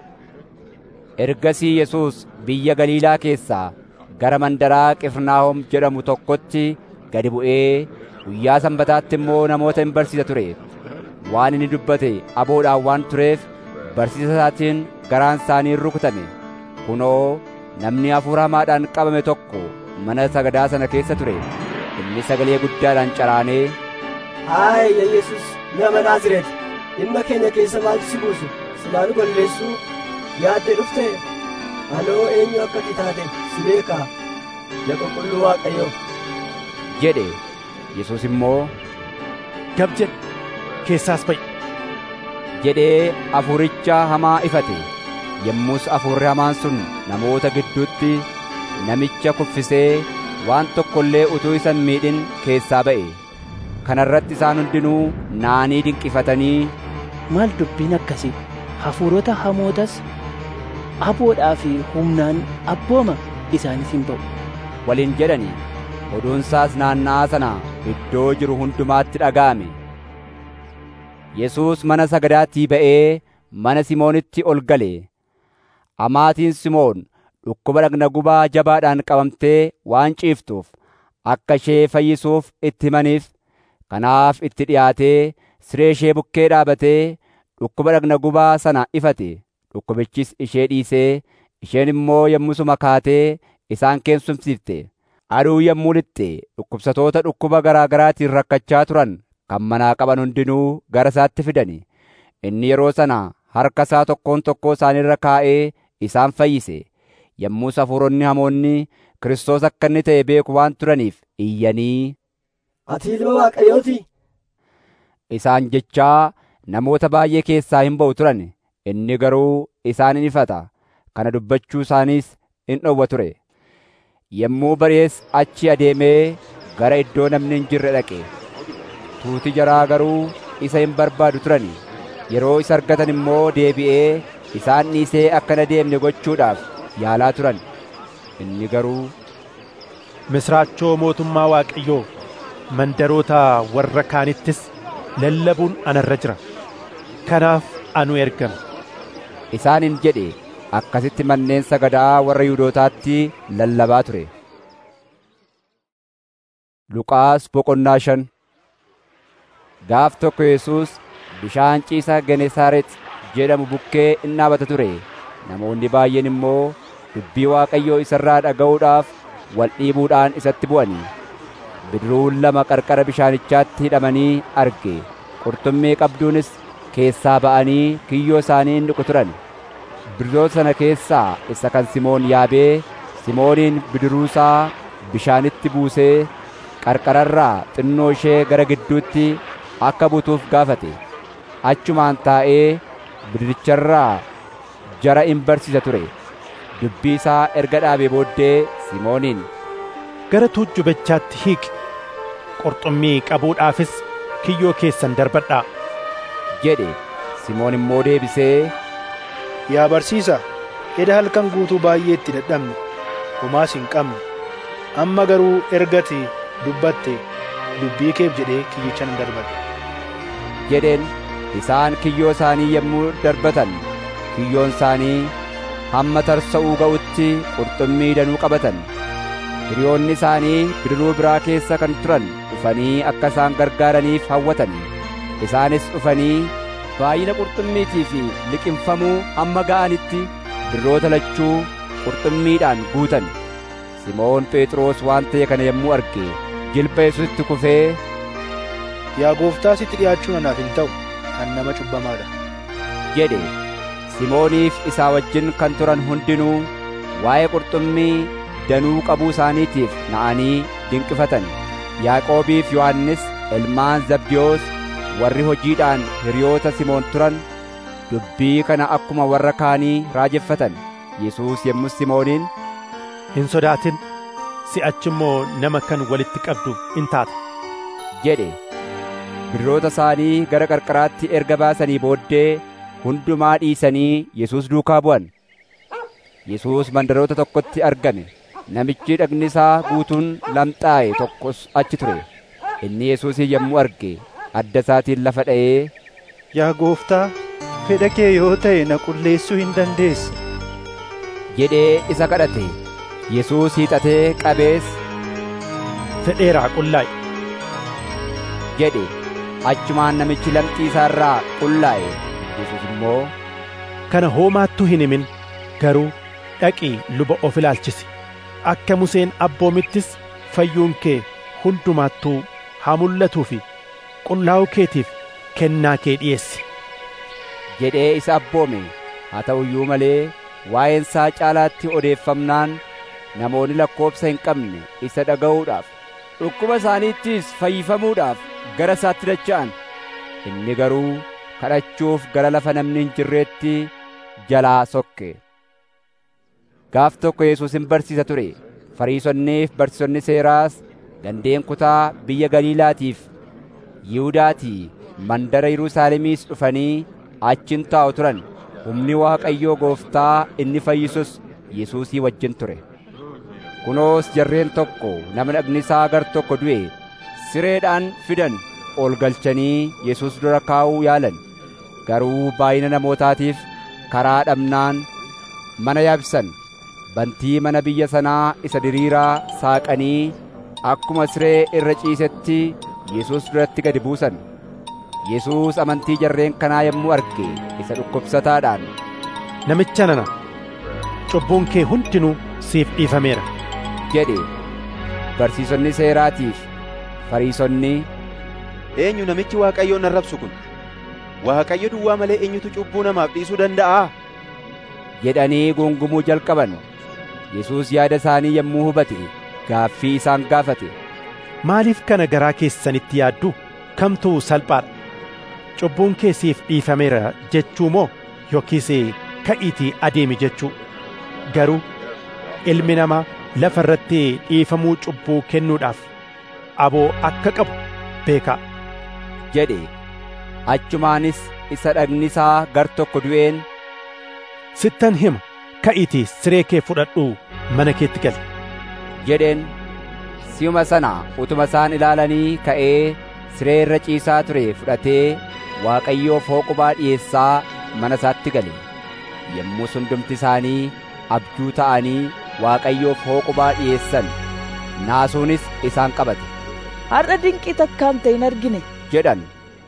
ergasii yesuus biyya galiilaa keessaa gara mandaraa qifirnaahom jedhamu tokkotti gadi bu'ee guyyaa sanbataatti immoo namoota hin barsiisa ture waan inni dubbate aboodhaan waan tureef barsiisa isaatiin garaan isaanii rukutame kunoo namni hafuura hamaadhaan qabame tokko mana sagadaa sana keessa ture inni sagalee guddaadhaan caraanee Haay yaa Yesus nama Naazreeti dhimma keenya keessa maaltu si buusu silaa nu balleessuu yaadde dhufte anoo eenyu akka ati taate si beekaa yaa qulqulluu Waaqayyoo jedhe Yesuus immoo gab jedhe keessaas ba'i jedhee hafuuricha hamaa ifate yommus hafuurri hamaan sun namoota gidduutti namicha kuffisee waan tokko illee utuu isa hin miidhin keessaa ba'e kana irratti isaan hundinuu naanii dinqifatanii maal dubbiin akkasii hafuurota hamootas aboodhaa fi humnaan abbooma isaanis hin ba'u waliin jedhani oduunsaas naanna'aa sana iddoo jiru hundumaatti dhaga'ame Yesuus mana sagadaatii ba'ee mana Simoonitti ol gale amaatiin Simoon dhukkuba dhagna gubaa jabaadhaan qabamtee waan ciiftuuf akka ishee fayyisuuf itti himaniif kanaaf itti dhiyaatee siree ishee bukkee dhaabatee dhukkuba dhagna gubaa sana ifate dhukkubichis ishee dhiisee isheen immoo yommusuma kaatee isaan keessumsiifte aduu yommuu lixxe dhukkubsatoota dhukkuba garaa garaatiin rakkachaa turan kan manaa qaban hundinuu gara isaatti fidani inni yeroo sana harka isaa tokkoon tokkoo isaanirra kaa'ee isaan fayyise yommus hafuuronni hamoonni Kiristoos akka inni ta'e beeku waan turaniif iyyanii ati ilma Waaqayyooti isaan jechaa namoota baay'ee keessaa hin ba'u turan inni garuu isaan in ifata kana dubbachuu isaaniis in dhowwa ture yommuu bari'es achi adeemee gara iddoo namni hin jirre dhaqe tuuti jaraa garuu isa hin barbaadu turani yeroo isa argatan immoo deebi'ee isaan dhiisee akka hin adeemne gochuudhaaf yaalaa turan inni garuu misraachoo mootummaa waaqayyoo mandaroota warra kaanittis lallabuun anarra jira kanaaf anu ergame isaaniin jedhe akkasitti manneen sagadaa warra Yihuudootaatti lallabaa ture. Luqaas boqonnaa shan Gaaf tokko Yesuus bishaan ciisa Genesaaret jedhamu bukkee in dhaabata ture. Namoonni baay'een immoo dubbii Waaqayyoo isarraa dhaga'uudhaaf wal dhiibuudhaan isatti bu'anii. Bidiruun lama qarqara bishaanichaatti hidhamanii arge. Qurxummii qabduunis keessaa ba'anii kiyyoo isaanii in dhiqu turan. bidiroota sana keessaa isa kan Simoon yaabee Simooniin bidiruusaa bishaanitti buusee qarqararraa xinnoo ishee gara gidduutti akka butuuf gaafate achumaan taa'ee bidiricharraa jara in barsiisa ture dubbii isaa erga dhaabee booddee Simooniin gara tuujjubichaatti hiiqi qurxummii qabuudhaafis kiyyoo keessan darbadhaa jedhe Simoon immoo deebisee Yaa barsiisa, eda halkan guutuu baay'ee itti dadhabne, homaas hin qabne. Amma garuu ergati dubbatte dubbii keef jedhee kiyyicha nan darbadhe. jedheen isaan kiyyoo isaanii yommuu darbatan kiyyoon isaanii hamma tarsa'uu ga'utti qurxummii danuu qabatan. Hiriyoonni isaanii bidiruu biraa keessa kan turan dhufanii akka isaan gargaaraniif hawwatan. Isaanis dhufanii baay'ina qurxummiitii fi liqimfamuu hamma ga'anitti bidiroota lachuu qurxummiidhaan guutan simoon phexros waan ta'e kana yommuu arge jilba yesuusitti kufee Yaa gooftaa sitti dhiyaachuun anaaf hin ta'u, an nama cubbamaadha. jedhe simooniif isaa wajjin kan turan hundinuu waa'ee qurxummii danuu qabuu isaaniitiif na'anii dinqifatan yaaqoobiif yohannis ilmaan zabdiyoos warri hojiidhaan hiriyoota Simoon turan dubbii kana akkuma warra kaanii raajeffatan Yesuus yommus Simooniin hin sodaatin si'achi immoo nama kan walitti qabdu in taata jedhe bidiroota isaanii gara qarqaraatti erga baasanii booddee hundumaa dhiisanii Yesuus duukaa bu'an Yesuus mandaroota tokkotti argame namichi dhagni isaa guutuun lamxaa'e tokkos achi ture inni Yesuusin yommuu arge adda isaatiin lafa dha'ee Yaa gooftaa fedha kee yoo ta'e na qulleessuu hin dandeessa jedhee isa kadhate Yesuus hiixatee qabees fedheeraa qullaa'i jedhe achumaan namichi lamxii isaa irraa qullaa'e Yesuus immoo kana hoomaattuu hin himin garuu dhaqii luba of ilaalchisi akka Museen abboomittis fayyuun kee hundumaattuu haa mul'atuu fi qullaa'uu keetiif kennaa kee dhi'eessi jedhee isa abboome haa ta'u iyyuu malee waa'een isaa caalaatti odeeffamnaan namoonni lakkoobsa hin qabne isa dhaga'uudhaaf dhukkuba isaaniittis fayyifamuudhaaf gara isaatti dacha'an inni garuu kadhachuuf gara lafa namni hin jirreetti jalaa sokke gaaf tokko Yesuus hin barsiisa ture fariisonniif barsiisonni seeraas gandeen kutaa biyya Galiilaatiif Yihuudaatii mandara Yerusaalemiis dhufanii achin taa'u turan humni Waaqayyoo gooftaa inni fayyisus Yesuusii wajjin ture kunoos jarreen tokko nama dhagni isaa gar tokko du'e sireedhaan fidan ol galchanii Yesuus dura kaa'uu yaalan garuu baay'ina namootaatiif karaa dhabnaan mana yaabsan bantii mana biyya sanaa isa diriiraa saaqanii akkuma siree irra ciisetti Yesuus duratti gadi buusan Yesuus amantii jarreen kanaa yommuu arge isa dhukkubsataadhaan namicha nana cubbuun kee hundinuu siif dhiifameera jedhe barsiisonni seeraatiif fariisonni eenyu namichi waaqayyoon arrabsu kun waaqayyo duwwaa malee eenyutu cubbuu namaaf dhiisuu danda'aa jedhanii gungumuu jalqaban Yesuus yaada isaanii yommuu hubate gaaffii isaan gaafate maaliif kana garaa keessanitti yaaddu kamtu salphaadha cubbuun kee siif dhiifameera jechuu moo yookiis ka'iitii adeemi jechuu garuu ilmi namaa lafa irratti dhiifamuu cubbuu kennuudhaaf aboo akka qabu beekaa jedhe achumaanis isa dhagni isaa gar tokko du'een sittan hima ka'iitii siree kee fudhadhuu mana keetti gali jedheen si'uma sana utuma isaan ilaalanii ka'ee siree irra ciisaa ture fudhatee Waaqayyoof hooqubaa dhi'eessaa mana isaatti gale yommuu hundumti isaanii abjuu ta'anii Waaqayyoof hooqubaa dhi'eessan naasuunis isaan qabate har'a dinqii takkaan ta'e hin argine jedhan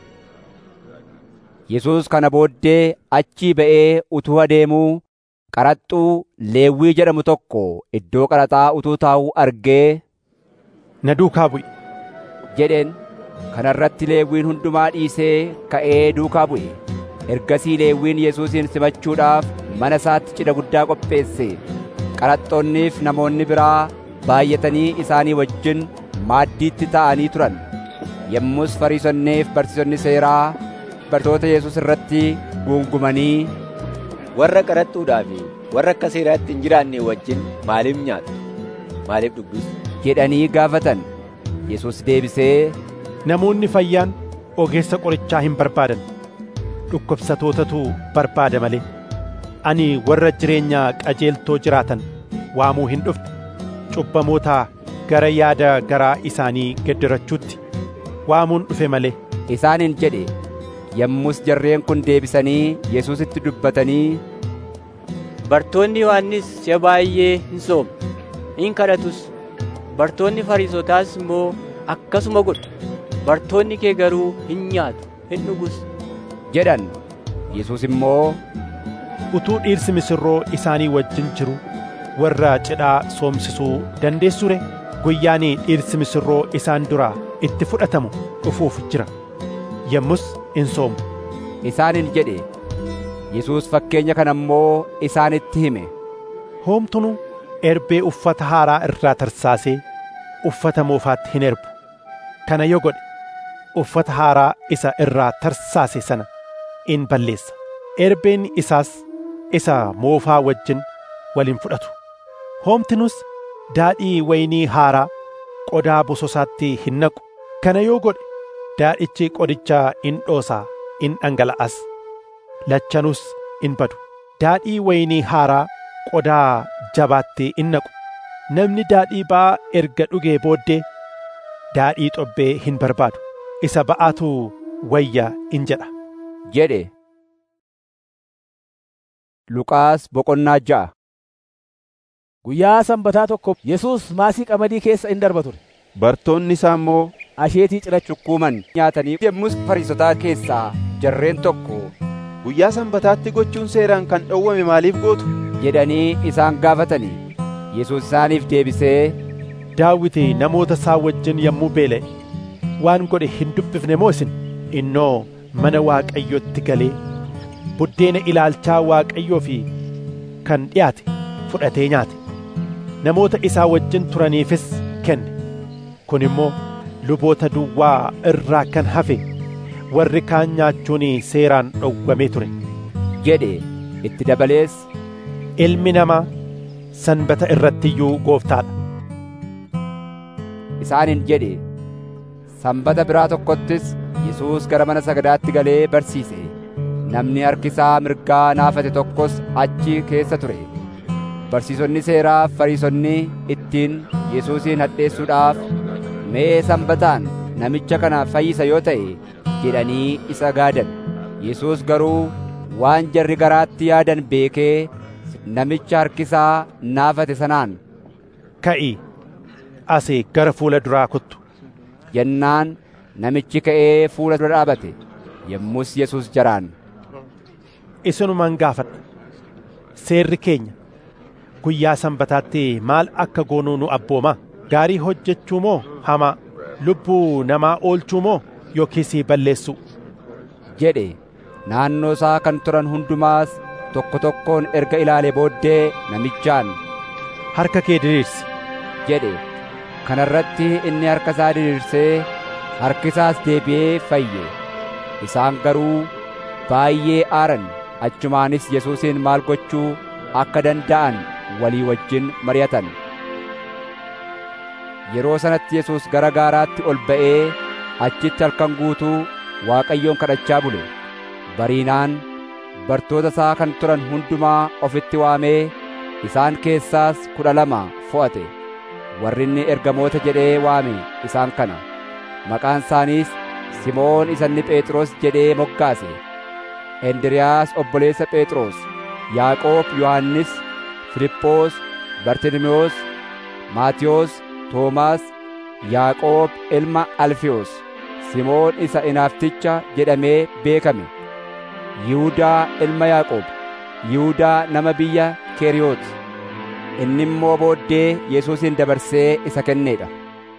Yesuus kana booddee achii ba'ee utuu adeemuu qaraxxuu Leewwii jedhamu tokko iddoo qaraxaa utuu taa'uu argee na duukaa bu'i jedheen kana irratti Leewwiin hundumaa dhiisee ka'ee duukaa bu'e ergasii Leewwiin Yesuusin simachuudhaaf mana isaatti cidha guddaa qopheesse qaraxxoonniif namoonni biraa baay'atanii isaanii wajjin maaddiitti taa'anii turan yommus fariisonniif barsiisonni seeraa bartoota Yesuus irratti guungumanii warra qaraxxuudhaa fi warra akka seeraatti hin jiraanne wajjin maaliif nyaatu maaliif dhugdus jedhanii gaafatan Yesuus deebisee namoonni fayyaan ogeessa qorichaa hin barbaadan dhukkubsatootatu barbaada malee ani warra jireenya qajeeltoo jiraatan waamuu hin dhufne cubbamoota gara yaada garaa isaanii geddirachuutti waamuun dhufe malee isaaniin jedhe yommus jarreen kun deebisanii Yesuusitti dubbatanii Bartoonni Yohannis si'a baay'ee hin soomne hin kadhatus bartoonni Fariisotaas immoo akkasuma godhu bartoonni kee garuu hin nyaatu hin dhugus jedhan Yesuus immoo utuu dhiirsi misirroo isaanii wajjin jiru warra cidhaa soomsisuu dandeessure guyyaan dhiirsi misirroo isaan duraa itti fudhatamu dhufuuf jira yommus in soomu isaaniin jedhe Yesuus fakkeenya kana immoo isaanitti hime hoomtunu erbee uffata haaraa irraa tarsaasee uffata moofaatti hin erbu kana yoo godhe uffata haaraa isa irraa tarsaase sana in balleessa erbeen isaas isa moofaa wajjin waliin fudhatu hoomtinus daadhii waynii haaraa qodaa bososaatti hin naqu kana yoo godhe daadhichi qodicha in dhoosaa in dhangala'as lachanus in badu daadhii waynii haaraa qodaa jabaatti in naqu namni daadhii ba'aa erga dhugee booddee daadhii xobbee hin barbaadu isa ba'aatu wayya in jedha jedhe Luqaas boqonnaa ja'a Guyyaa sanbataa tokko Yesuus maasii qamadii keessa in darba ture. Bartoonni isaa immoo asheetii cirachuu cukkuuman nyaatanii yommus fariisotaa keessaa jarreen tokko guyyaa sanbataatti gochuun seeraan kan dhowwame maaliif gootu jedhanii isaan gaafatanii Yesuus isaaniif deebisee daawiti namoota isaa wajjin yommuu beela'e waan godhe hin dubbifne moo isin innoo mana waaqayyotti galee buddeena ilaalchaa waaqayyoo fi kan dhiyaate fudhatee nyaate namoota isaa wajjin turaniifis kenne kun immoo luboota duwwaa irraa kan hafe warri kaan nyaachuun seeraan dhowwamee ture jedhe itti dabalees ilmi namaa sanbata irratti iyyuu gooftaadha isaaniin jedhe sanbata biraa tokkottis Yesuus gara mana sagadaatti galee barsiise namni harki isaa mirgaa naafate tokkos achi keessa ture barsiisonni seeraa fariisonni ittiin Yesuusin hadheessuudhaaf mee sanbataan namicha kana fayyisa yoo ta'e jedhanii isa gaadan Yesuus garuu waan jarri garaatti yaadan beekee namicha harkisaa naafate sanaan ka'i asii gara fuula duraa kottu jennaan namichi ka'ee fuula dura dhaabate yommus Yesuus jaraan isinuman gaafadha seerri keenya guyyaa sanbataatti maal akka goonuu nu abbooma gaarii hojjechuu moo hamaa lubbuu namaa oolchuu moo yookiis balleessuu jedhe naannoo isaa kan turan hundumaas tokko tokkoon erga ilaalee booddee namichaan harka kee diriirsi jedhe kana irratti inni harka isaa diriirsee harki isaas deebi'ee fayye isaan garuu baay'ee aaran achumaanis Yesuusin maal gochuu akka danda'an walii wajjin mari'atan yeroo sanatti Yesuus gara gaaraatti ol ba'ee achitti halkan guutuu Waaqayyoon kadhachaa bule bariinaan bartoota isaa kan turan hundumaa ofitti waamee isaan keessaas kudha lama fo'ate warri inni ergamoota jedhee waame isaan kana maqaan isaaniis Simoon isa inni Phexros jedhee moggaase Endiriyaas obboleessa Phexros Yaaqoob Yohannis Filiphoos Bartilmewoos Maatiyos Toomaas Yaaqoob ilma Alfiyoos Simoon isa inaafticha jedhamee beekame Yihudaa ilma Yaaqoob Yihudaa nama biyya Keriyoot inni immoo booddee Yesuusin dabarsee isa kenneedha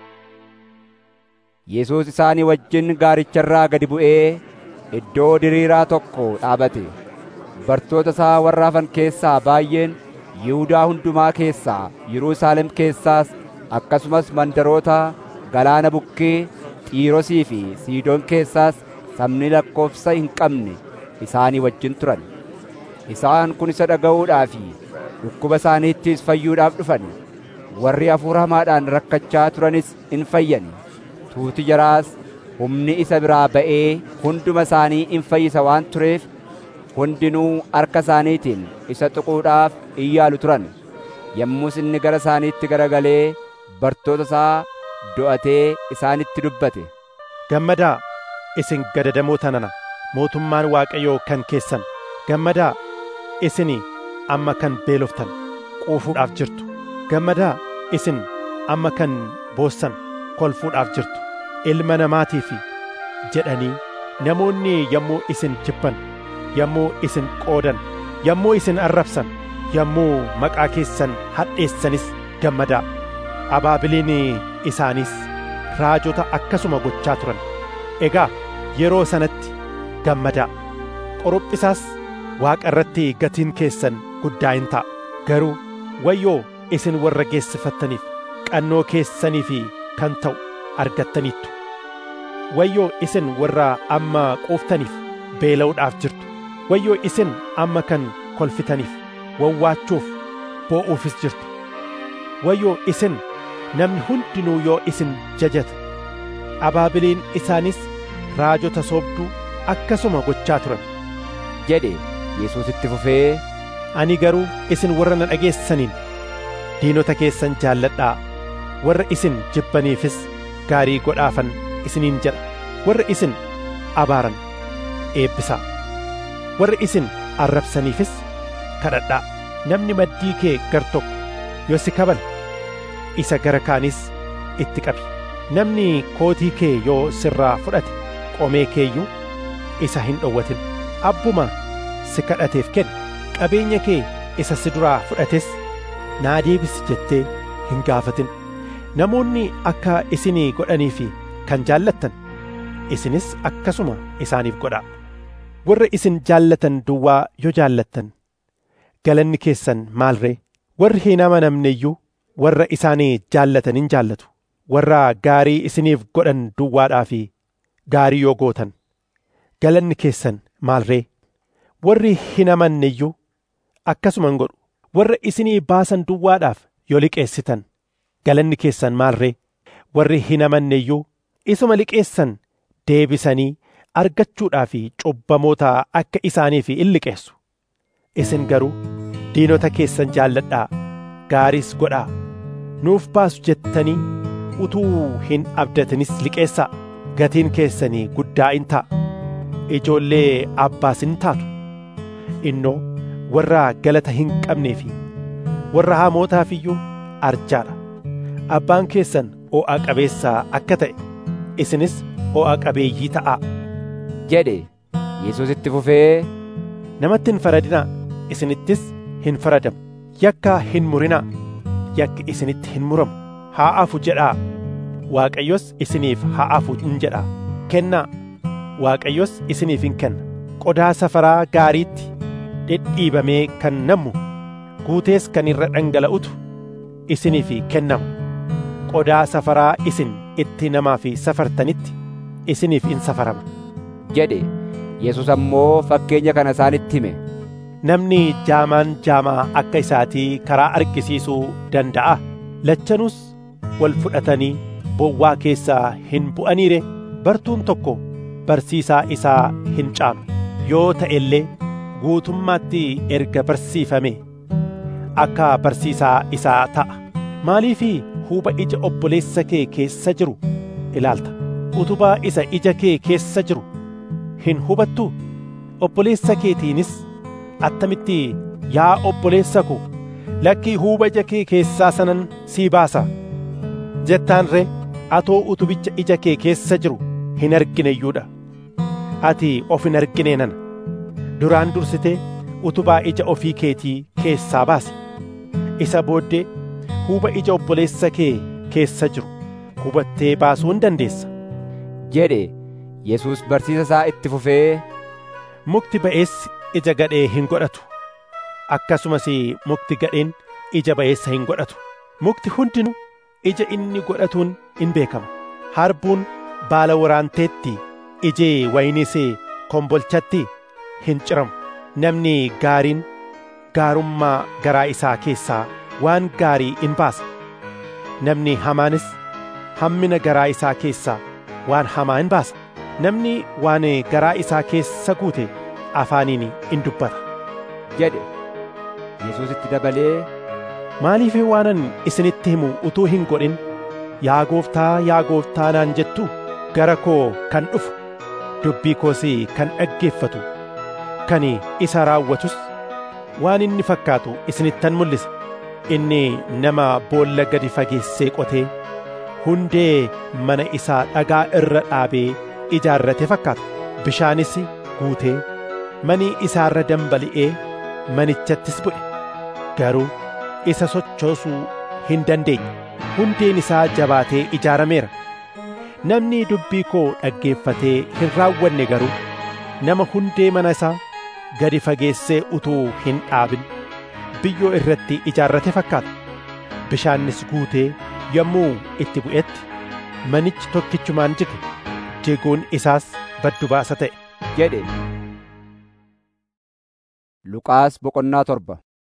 Yesuus isaanii wajjin gaaricharraa gadi bu'ee iddoo diriiraa tokko dhaabate bartoota isaa warra hafan keessaa baay'een Yihudaa hundumaa keessaa Yerusaalem keessaas akkasumas mandaroota galaana bukkee Xiirosii fi Siidoon keessaas sabni lakkoofsa hin qabne isaanii wajjin turan isaan kun isa dhaga'uudhaa fi dhukkuba isaaniittis fayyuudhaaf dhufan warri hafuura hamaadhaan rakkachaa turanis in fayyani tuuti jaraas humni isa biraa ba'ee hunduma isaanii in fayyisa waan tureef hundinuu harka isaaniitiin isa tuquudhaaf in yaalu turan yommus inni gara isaaniitti garagalee bartoota isaa do'atee isaanitti dubbate gammadaa isin gadadamoota nana mootummaan waaqayyoo kan keessan gammadaa isin amma kan beeloftan quufuudhaaf jirtu gammadaa isin amma kan boossan kolfuudhaaf jirtu ilma namaatiif jedhanii namoonni yommuu isin jibban yommuu isin qoodan yommuu isin arrabsan yommuu maqaa keessan hadheessanis gammadaa abaabiliin isaaniis raajota akkasuma gochaa turan egaa yeroo sanatti gammadaa qorophisaas waaqa irratti gatiin keessan guddaa hin ta'a garuu wayyoo isin warra geessifattaniif qannoo keessaniif kan ta'u argattaniittu wayyoo isin warra amma quuftaniif beela'uudhaaf jirtu wayyoo isin amma kan kolfitaniif wawwaachuuf boo'uufis jirtu wayyoo isin namni hundinuu yoo isin jajata abaabiliin isaanis raajota soobduu akkasuma gochaa turan jedhe Yesuus itti fufee ani garuu isin warra na dhageessaniin diinota keessan jaalladhaa warra isin jibbaniifis gaarii godhaafan isiniin jedha warra isin abaaran eebbisaa warra isin arrabsaniifis kadhadhaa namni maddii kee gar tokko yoo si kabale isa gara kaanis itti qabi namni kootii kee yoo sirraa fudhate qomee keeyyuu isa hin dhowwatin abbuma si kadhateef kenni qabeenya kee isa si duraa fudhates naa deebisi jettee hin gaafatin namoonni akka isinii godhanii fi kan jaallattan isinis akkasuma isaaniif godhaa warra isin jaallatan duwwaa yoo jaallattan galanni keessan maal ree warri hin amanamne iyyuu warra isaanii jaallatan hin jaallatu warra gaarii isiniif godhan duwwaadhaa fi gaarii yoo gootan galanni keessan maal ree warri hin amanne iyyuu akkasuma hin godhu warra isinii baasan duwwaadhaaf yoo liqeessitan galanni keessan maal ree warri hin amanne iyyuu isuma liqeessan deebisanii argachuudhaa fi cubbamoota akka isaaniif in liqeessu isin garuu diinota keessan jaalladhaa gaariis godhaa nuuf baasu jettanii utuu hin abdatinis liqeessaa gatiin keessanii guddaa in ta'a ijoollee abbaas in taatu innoo warra galata hin qabnee fi warra hamootaaf iyyuu arjaadha abbaan keessan o'a qabeessaa akka ta'e isinis o'a qabeeyyii ta'aa jedhe Yesuus itti fufee namatti hin faradinaa isinittis hin faradamu yakka hin murinaa yakki isinitti hin muramu haa afu jedhaa waaqayyos isiniif haa afu in jedhaa kennaa waaqayyos isiniif in kenna qodaa safaraa gaariitti dhidhiibamee kan nammu guutees kan irra dhangala'utu isiniif kennama qodaa safaraa isin itti namaaf safartanitti isiniif in safarama jedhe Yesus ammoo fakkeenya kana isaanitti hime namni jaamaan jaamaa akka isaatii karaa argisiisuu danda'a lachanuus wal fudhatanii bowwaa keessaa hin bu'aniire bartuun tokko barsiisaa isaa hin caalu yoo ta'e illee guutummaatti erga barsiifame akka barsiisaa isaa ta'a maaliifii huuba ija obboleessa kee keessa jiru ilaalta utubaa isa ija kee keessa jiru hin hubattu obboleessa keetiinis attamitti yaa obboleessa ko lakkii huuba ija kee keessaa sanan sii baasa jettaan ree atoo utubicha ija kee keessa jiru hin argine iyyuudha ati of hin argine nana duraan dursitee utubaa ija ofii keetii keessaa baasi isa booddee huuba ija obboleessa kee keessa jiru hubattee baasuu hin dandeessa jedhe Yesuus barsiisa isaa itti fufee mukti ba'eessi ija gadhee hin godhatu akkasumas mukti gadheen ija ba'eessa hin godhatu mukti hundinuu ija inni godhatuun in beekama harbuun baala waraanteetti ijee wayiniis kombolchatti hin ciramu namni gaariin gaarummaa garaa isaa keessaa waan gaarii in baasa namni hamaanis hammina garaa isaa keessaa waan hamaa in baasa namni waan garaa isaa keessa guute afaaniin in dubbata jedhe Yesuus itti dabalee maaliif waanan isinitti himu utuu hin godhin yaa gooftaa yaa gooftaa naan jettu gara koo kan dhufu dubbii koos kan dhaggeeffatu kan isa raawwatus waan inni fakkaatu isinittan mul'isa inni nama boolla gadi fageessee qotee hundee mana isaa dhagaa irra dhaabee ijaarrate fakkaata bishaanis guutee manii isaarra dambali'ee manichattis bu'e garuu isa sochoosuu hin dandeenye hundeen isaa jabaatee ijaarameera namni dubbii koo dhaggeeffatee hin raawwanne garuu nama hundee mana isaa gadi fageessee utuu hin dhaabin biyyoo irratti ijaarrate fakkaata bishaannis guutee yommuu itti bu'etti manichi tokkichumaan jige jiguun isaas baddu baasa ta'e jedhe Luqaas boqonnaa torba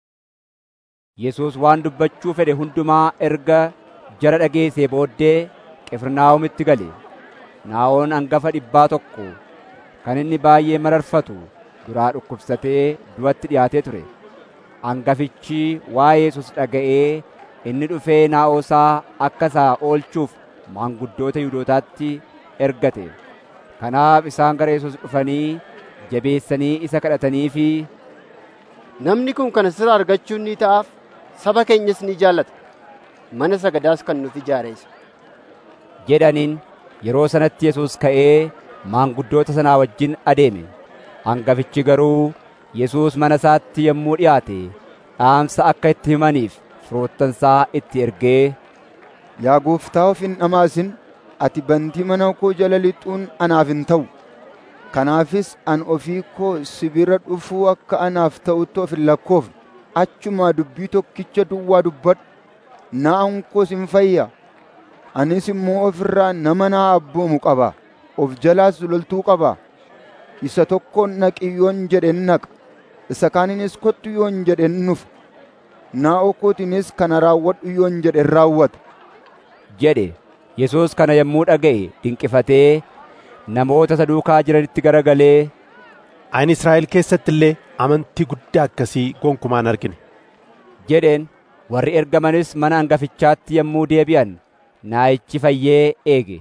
Yesuus waan dubbachuu fedhe hundumaa erga jara dhageessee booddee Qifirnaahomitti gale. Naa'oon hangafa dhibbaa tokko kan inni baay'ee mararfatu duraa dhukkubsatee du'atti dhiyaatee ture. Hangafichi waa'ee Yesuus dhaga'ee inni dhufee naa'oosaa akka isaa oolchuuf maanguddoota Yihuudootaatti ergate. Kanaaf isaan gara Yesuus dhufanii jabeessanii isa kadhatanii fi Namni kun kana sirraa argachuun ni ta'aaf saba keenyas ni jaallata. Mana sagadaas kan nuti ijaareessa. jedhaniin yeroo sanatti Yesuus ka'ee maanguddoota sanaa wajjin adeeme. Hangafichi garuu Yesuus mana isaatti yommuu dhiyaate dhaamsa akka itti himaniif firoottansaa itti ergee Yaa gooftaa of hin dhamaasin ati bantii mana koo jala lixuun anaaf hin ta'u. Kanaafis an ofii koo sibira dhufuu akka anaaf ta'utti of hin lakkoofne. Achumaa dubbii tokkicha duwwaa dubbadhu. Na'an koos hin fayya. Anis immoo ofirraa nama naa abboomu qaba. Of jalaas loltuu qaba. Isa tokkoon naqi yoon jedhen naqa. Isa kaaninis kottu yoon jedhen nufa. Naa'oo kootiinis kana raawwadhu yoon jedhen raawwata. jedhe Yesuus kana yommuu dhaga'e dinqifatee namoota isa duukaa jiranitti garagalee Ani Israa'el keessatti illee amantii guddaa akkasii gonkumaan argine. jedheen warri ergamanis mana hangafichaatti yommuu deebi'an naayichi fayyee eege.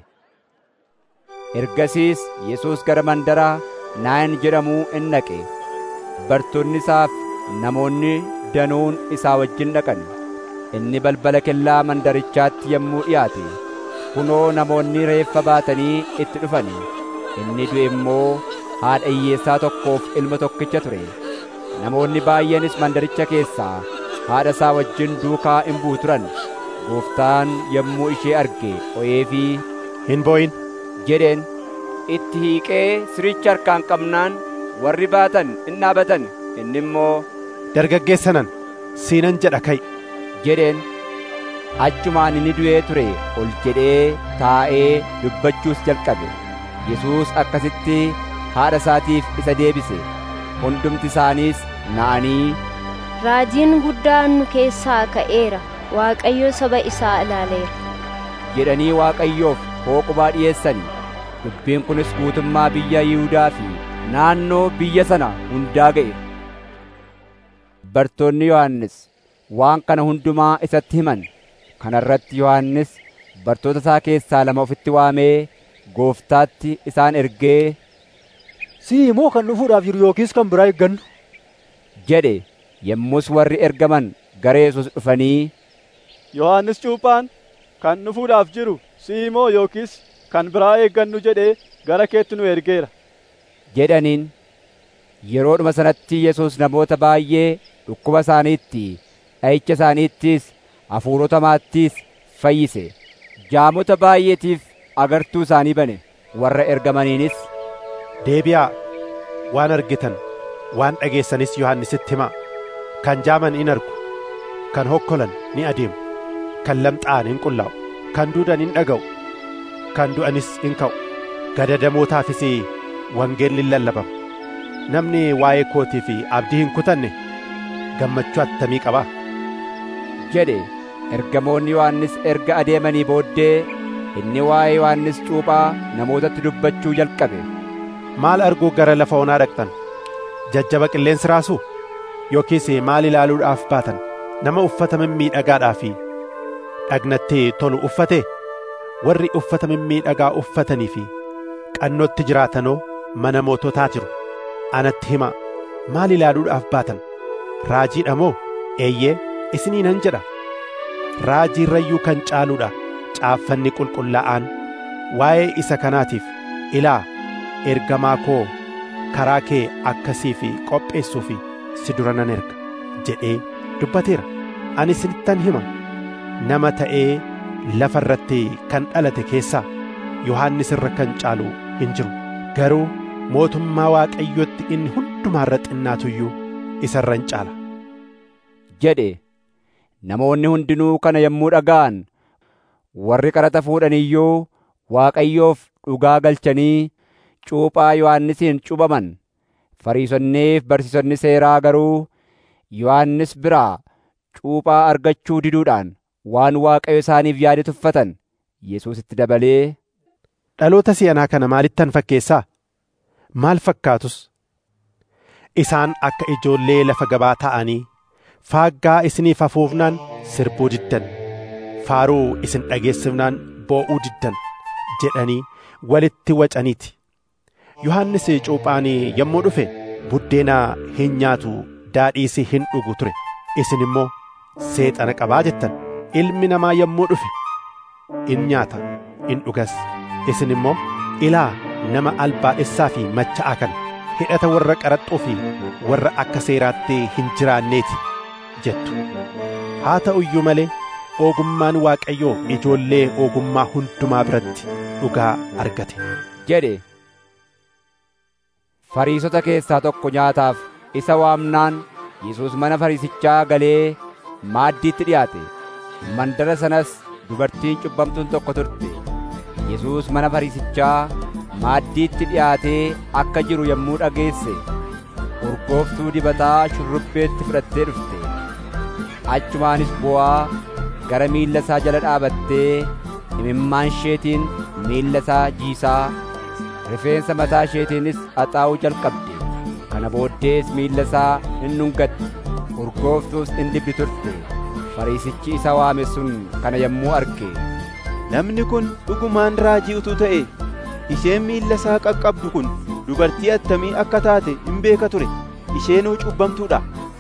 Ergasiis Yesuus gara mandara Naayin jedhamuu in dhaqe. Bartoonni isaaf namoonni danuun isaa wajjin dhaqan. Inni balbala kellaa mandarichaatti yommuu dhiyaate kunoo namoonni reeffa baatanii itti dhufani. Inni du'e immoo haadha hiyyeessaa tokkoof ilma tokkicha ture. Namoonni baay'eenis mandaricha keessaa haadha isaa wajjin duukaa in bu'u turan. Gooftaan yommuu ishee arge o'eefii hin boo'in jedheen itti hiiqee siricha harkaan qabnaan warri baatan in dhaabatan inni immoo dargaggeessanan siinan jedha ka'i jedheen achumaan inni du'ee ture ol jedhee taa'ee dubbachuus jalqabe Yesuus akkasitti haadha isaatiif isa deebise hundumti isaaniis na'anii Raajiin guddaan nu keessaa ka'eera Waaqayyo saba isaa ilaaleera jedhanii Waaqayyoof hooqubaa dhi'eessani dubbiin kunis guutummaa biyya Yihuudaa fi naannoo biyya sana hundaa ga'e bartoonni Yohannis waan kana hundumaa isatti himan kana irratti Yohannis bartoota isaa keessaa lama ofitti waamee gooftaatti isaan ergee Si'i immoo kan dhufuudhaaf jiru yookiis kan biraa eeggannu jedhe yommus warri ergaman gara Yesuus dhufanii Yohaannis Cuuphaan kan dhufuudhaaf jiru si'i immoo yookiis kan biraa eeggannu jedhee gara keetti nu ergeera. jedhaniin yeroodhuma sanatti Yesuus namoota baay'ee dhukkuba isaaniitti dha'icha isaaniittis hafuurota hamaattis fayyise jaamota baay'eetiif agartuu isaanii bane warra ergamaniinis deebi'aa waan argitan waan dhageessanis Yohannisitti himaa kan jaaman in argu kan hokkolan ni adeemu kan lamxaa'an in qullaa'u kan duudan in dhaga'u kan du'anis in ka'u gadadamootaafis wangeelli lallabama namni waa'ee kootii fi abdii hin kutanne gammachuu attamii qaba jedhe ergamoonni Yohannis erga adeemanii booddee inni waa'ee Yohannis cuuphaa namootatti dubbachuu jalqabe maal arguu gara lafa onaa dhaqxan jajjaba qilleensi raasuu yookiis maal ilaaluudhaaf baatan nama uffata mimmiidhagaadhaa fi dhagnatti tolu uffate warri uffata mimmiidhagaa uffatanii fi qannootti jiraatanoo mana moototaa jiru anatti himaa maal ilaaluudhaaf baatan raajiidha moo eeyyee isinii nan jedha raajii irrayyuu kan caaluudha caaffanni qulqullaa'aan waa'ee isa kanaatiif ilaa ergamaa koo karaa kee akkasii fi qopheessuu fi si dura nan erga jedhee dubbateera ani isinittan hima nama ta'ee lafa irratti kan dhalate keessaa yohannis irra kan caalu hin jiru garuu mootummaa waaqayyotti inni hundumaa irra xinnaatuyyuu isa irra hin caala jedhe namoonni hundinuu kana yommuu dhaga'an warri qaraxa fuudhan iyyuu Waaqayyoof dhugaa galchanii cuuphaa Yohannisiin cuuphaman. Fariisonniif barsiisonni seeraa garuu Yohannis biraa cuuphaa argachuu diduudhaan waan Waaqayyo isaaniif yaade tuffatan. Yesuusitti dabalee, Dhaloota si'anaa kana maalittan fakkeessaa? Maal fakkaatus? Isaan akka ijoollee lafa gabaa ta'anii faaggaa isiniif hafuufnaan sirbuu diddan, faaruu isin dhageessifnaan boo'uu diddan jedhanii walitti wacaniiti. Yohannis cuuphaan yommuu dhufe buddeena hin nyaatu daadhiis hin dhugu ture. Isin immoo seexana qabaa jettan. Ilmi namaa yommuu dhufe in nyaata in dhugas. Isin immoo ilaa nama albaadhessaa fi macha'aa kana hidhata warra qaraxxuu fi warra akka seeraatti hin jiraanneeti jettu. Haa ta'u iyyuu malee ogummaan Waaqayyoo ijoollee ogummaa hundumaa biratti dhugaa argate. jedhe. Fariisota keessaa tokko nyaataaf isa waamnaan Yesuus mana fariisichaa galee maaddiitti dhiyaate. Mandara sanas dubartiin cubbamtuun tokko turte. Yesuus mana fariisichaa maaddiitti dhiyaatee akka jiru yommuu dhageesse urgooftuu dibataa shurrubbeetti fudhattee dhufte. Achumaanis bu'aa gara miilla isaa jala dhaabattee imimmaan isheetiin miilla isaa jiisaa rifeensa mataa isheetiinis haxaa'uu jalqabde. Kana booddees miilla isaa in dhungatte. Urgooftuus in dibdi turte. Fariisichi isa waame sun kana yommuu arge. Namni kun dhugumaan raajii utuu ta'e isheen miilla isaa qaqqabdu kun dubartii attamii akka taate hin beeka ture isheenuu cubbamtuudha.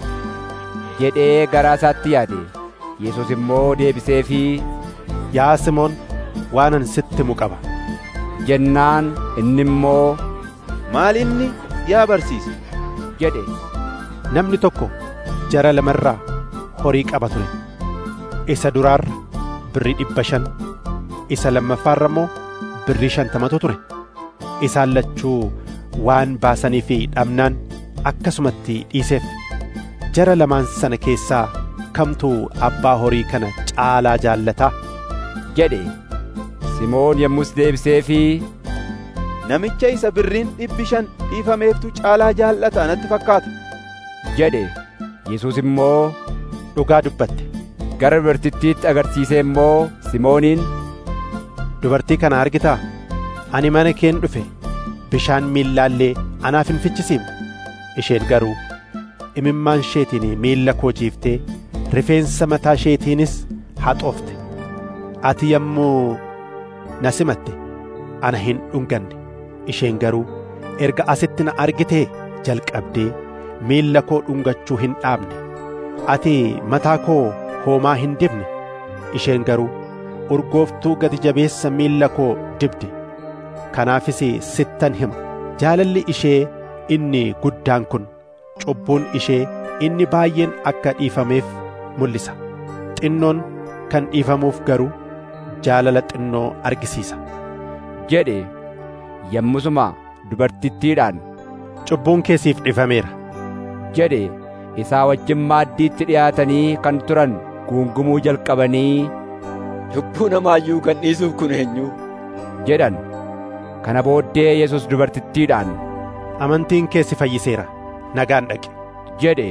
jedhee garaa isaatti yaade. Yesuus immoo deebiseefii Yaa Simoon waanan sitti himu qaba. jennaan inni immoo Maal inni yaa barsiisa? jedhe. Namni tokko jara lamarraa horii qaba ture. Isa duraarra birrii dhibba shan, isa lammaffaarra immoo birrii shantamatu ture. Isaan lachuu waan baasanii fi dhabnaan akkasumatti dhiiseef. Jara lamaan sana keessaa kamtu abbaa horii kana caalaa jaallataa? jedhe. Simoon yommus deebiseefii Namicha isa birriin dhibbi shan dhiifameeftu caalaa jaallata natti fakkaata. jedhe. Yesuus immoo dhugaa dubbatte. Gara dubartittiitti agarsiisee immoo Simooniin Dubartii kana argitaa? Ani mana keen dhufe bishaan miillaallee anaaf hin fichisiifne. Isheen garuu imimmaan isheetiin miilla koo jiiftee rifeensa mataa isheetiinis haxoofte. Ati yommuu na simatte ana hin dhunganne. Isheen garuu erga asitti na argitee jalqabdee miilla koo dhungachuu hin dhaabne. Ati mataa koo hoomaa hin dibne. Isheen garuu urgooftuu gati jabeessa miilla koo dibde. Kanaafis sittan hima. Jaalalli ishee inni guddaan kun cubbuun ishee inni baay'een akka dhiifameef mul'isa. Xinnoon kan dhiifamuuf garuu jaalala xinnoo argisiisa. jedhe. Yommusuma dubartittiidhaan Cubbuun keessiif dhiifameera. jedhe. Isaa wajjin maaddiitti dhiyaatanii kan turan guungumuu jalqabanii Cubbuu namaayyuu kan dhiisuuf kun eenyu? jedhan. Kana booddee Yesuus dubartittiidhaan Amantiin keessi fayyiseera. Nagaan dhaqi. jedhe.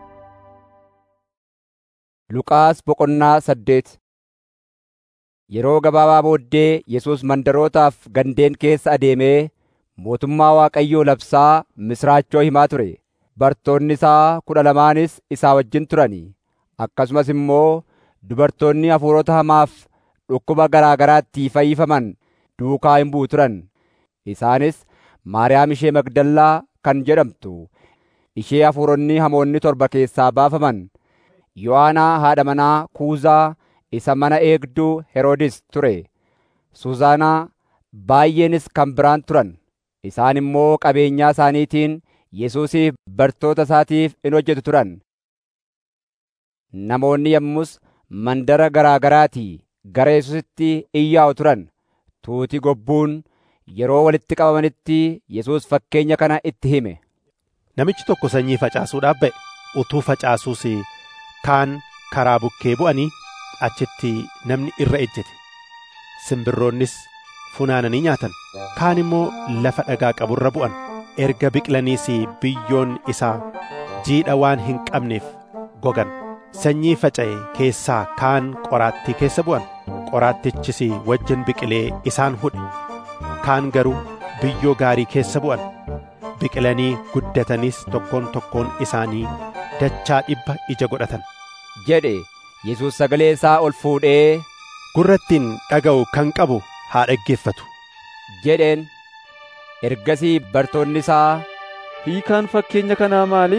Luqaas boqonnaa saddeet Yeroo gabaabaa booddee Yesuus mandarootaaf gandeen keessa adeemee mootummaa Waaqayyoo labsaa misraachoo himaa ture. Bartoonni isaa kudha lamaanis isaa wajjin turani. Akkasumas immoo dubartoonni hafuurota hamaaf dhukkuba garaa garaatti fayyifaman duukaa hin bu'u turan. Isaanis Maariyaam ishee Magdallaa kan jedhamtu, ishee hafuuronni hamoonni torba keessaa baafaman, Yohaanaa haadha manaa Kuuzaa isa mana eegduu Heroodis ture, Suuzaanaa baay'eenis kan biraan turan. Isaan immoo qabeenyaa isaaniitiin Yesuusiif bartoota isaatiif in hojjetu turan. Namoonni yommus mandara garaa garaatii gara Yesuusitti iyyaa'u turan. Tuuti gobbuun yeroo walitti qabamanitti Yesuus fakkeenya kana itti hime. Namichi tokko sanyii facaasuudhaaf ba'e. Utuu facaasuus kaan karaa bukkee bu'anii achitti namni irra ejjete. Simbirroonnis funaananii nyaatan kaan immoo lafa dhagaa qaburra bu'an erga biqilaniis biyyoon isaa jiidha waan hin qabneef gogan sanyii faca'e keessaa kaan qoraattii keessa bu'an qoraattichis wajjin biqilee isaan hudhe kaan garuu biyyoo gaarii keessa bu'an biqilanii guddatanis tokkoon tokkoon isaanii dachaa dhibba ija godhatan jedhe Yesuus sagalee isaa ol fuudhee gurrattiin dhaga'u kan qabu haa dhaggeeffatu jedheen ergasii bartoonni isaa hiikaan fakkeenya kanaa maali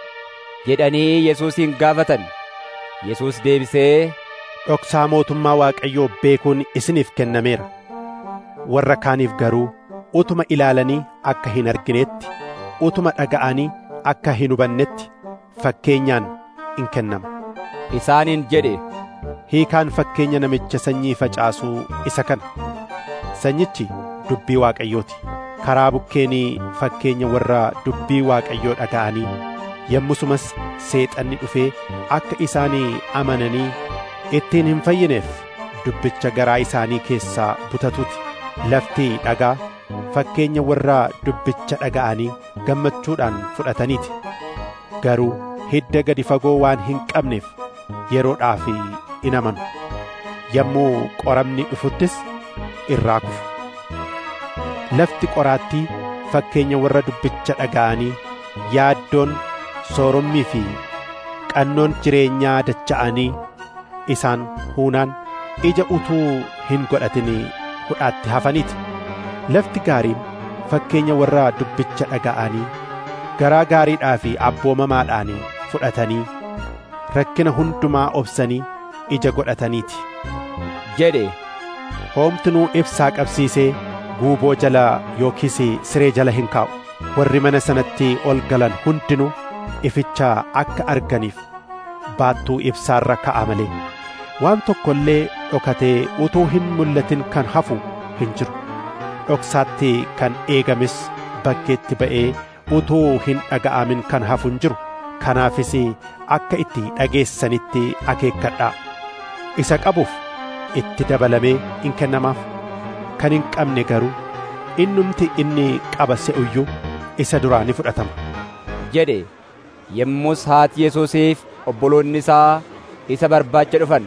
jedhanii Yesuusin gaafatan Yesuus deebisee dhoksaa mootummaa Waaqayyoo beekuun isiniif kennameera warra kaaniif garuu utuma ilaalanii akka hin arginetti utuma dhaga'anii akka hin hubannetti fakkeenyaan in kennama isaaniin jedhe hiikaan fakkeenya namicha sanyii facaasuu isa kana sanyichi dubbii waaqayyooti karaa bukkeenii fakkeenya warra dubbii waaqayyoo dhaga'anii yommusumas seexanni dhufee akka isaanii amananii ittiin hin fayyineef dubbicha garaa isaanii keessaa butatuti lafti dhagaa fakkeenya warra dubbicha dhaga'anii gammachuudhaan fudhataniiti garuu hidda gadi fagoo waan hin qabneef yeroodhaaf in amanu yommuu qoramni dhufuttis irraa kufu lafti qoraattii fakkeenya warra dubbicha dhaga'anii yaaddoon soorommii fi qannoon jireenyaa dacha'anii isaan huunaan ija utuu hin godhatin hudhaatti hafaniiti lafti gaariin fakkeenya warra dubbicha dhaga'anii garaa gaariidhaa fi abboomamaadhaan fudhatanii rakkina hundumaa obsanii ija godhataniiti jedhe hoomtinuu ibsaa qabsiisee guuboo jala yookiis siree jala hin kaa'u warri mana sanatti ol galan hundinuu ificha akka arganiif baattuu ibsaarra ka'a malee waan tokko illee dhokatee utuu hin mul'atin kan hafu hin jiru dhoksaatti kan eegames bakkeetti ba'ee utuu hin dhaga'amin kan hafu hin jiru kanaafis akka itti dhageessanitti akeekkadhaa isa qabuuf itti dabalamee in kennamaaf kan hin qabne garuu innumti inni qaba se'uyyuu isa duraa ni fudhatama jedhe yommus haati Yesuusiif obboloonni isaa isa barbaacha dhufan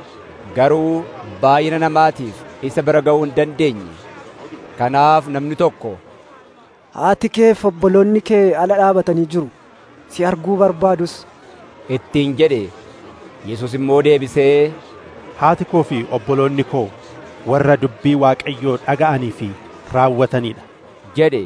garuu baay'ina namaatiif isa bira ga'uu hin dandeenye kanaaf namni tokko haati kee fi obboloonni kee ala dhaabatanii jiru si arguu barbaadus ittiin jedhe Yesuus immoo deebisee haati koo fi obboloonni koo warra dubbii Waaqayyoo dhaga'anii fi raawwataniidha jedhe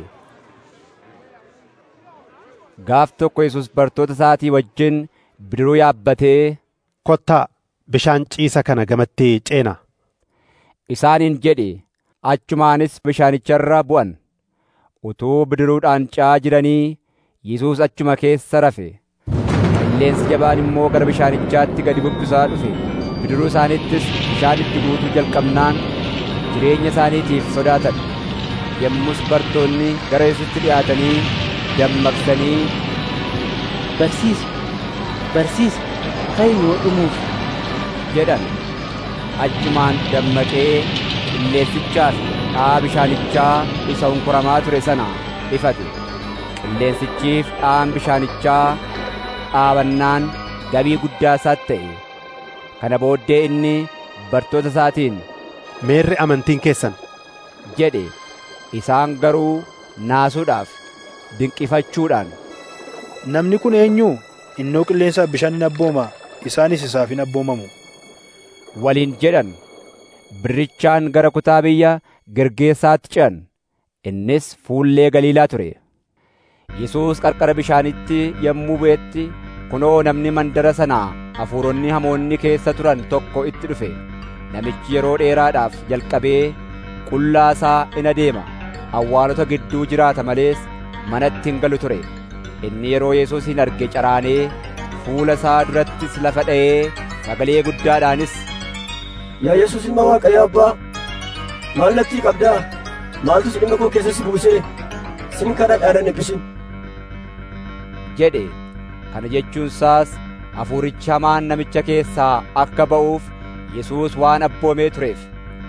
gaaf tokko Yesuus bartoota isaatii wajjin bidiruu yaabbatee kottaa bishaan ciisa kana gamatti ceena isaaniin jedhe achumaanis bishaanicharra bu'an utuu bidiruudhaan ce'aa jiranii Yesuus achuma keessa rafe qilleensi jabaan immoo gara bishaanichaatti gadi bubbisaa dhufe bidiruu isaaniittis bishaan itti guutuu jalqabnaan jireenya isaaniitiif sodaatan yommus bartoonni gara Yesuusitti dhi'aatanii dammaqsanii barsiisa barsiisa ta'i yoo dhumuuf jedhan achumaan dammaqee qilleensichaa fi dha'aa bishaanichaa isa hunkuramaa ture sana ifate qilleensichiif dha'aan bishaanichaa dhaabannaan gabii guddaa isaatti ta'e kana booddee inni bartoota isaatiin meerri amantiin keessan jedhe isaan garuu naasuudhaaf dinqifachuudhaan namni kun eenyu innoo qilleensaaf bishaan hin abbooma isaanis isaaf hin abboomamu waliin jedhan birrichaan gara kutaa biyya gergeessaatti ce'an innis fuullee galiilaa ture Yesuus qarqara bishaanitti yommuu bu'etti kunoo namni mandara sanaa hafuuronni hamoonni keessa turan tokko itti dhufe namichi yeroo dheeraadhaaf jalqabee qullaa isaa in adeema awwaalota gidduu jiraata malees manatti hin galu ture inni yeroo Yesuusin arge caraanee fuula isaa durattis lafa dha'ee sagalee guddaadhaanis Yaa Yesuus ilma Waaqayyo Abbaa, maal natti qabdaa? Maaltu si dhimma koo keessa si buusee? Sin kana dhaanan eebbisin. jedhe kana jechuun isaas hafuurichi hamaan namicha keessaa akka ba'uuf Yesuus waan abboomee tureef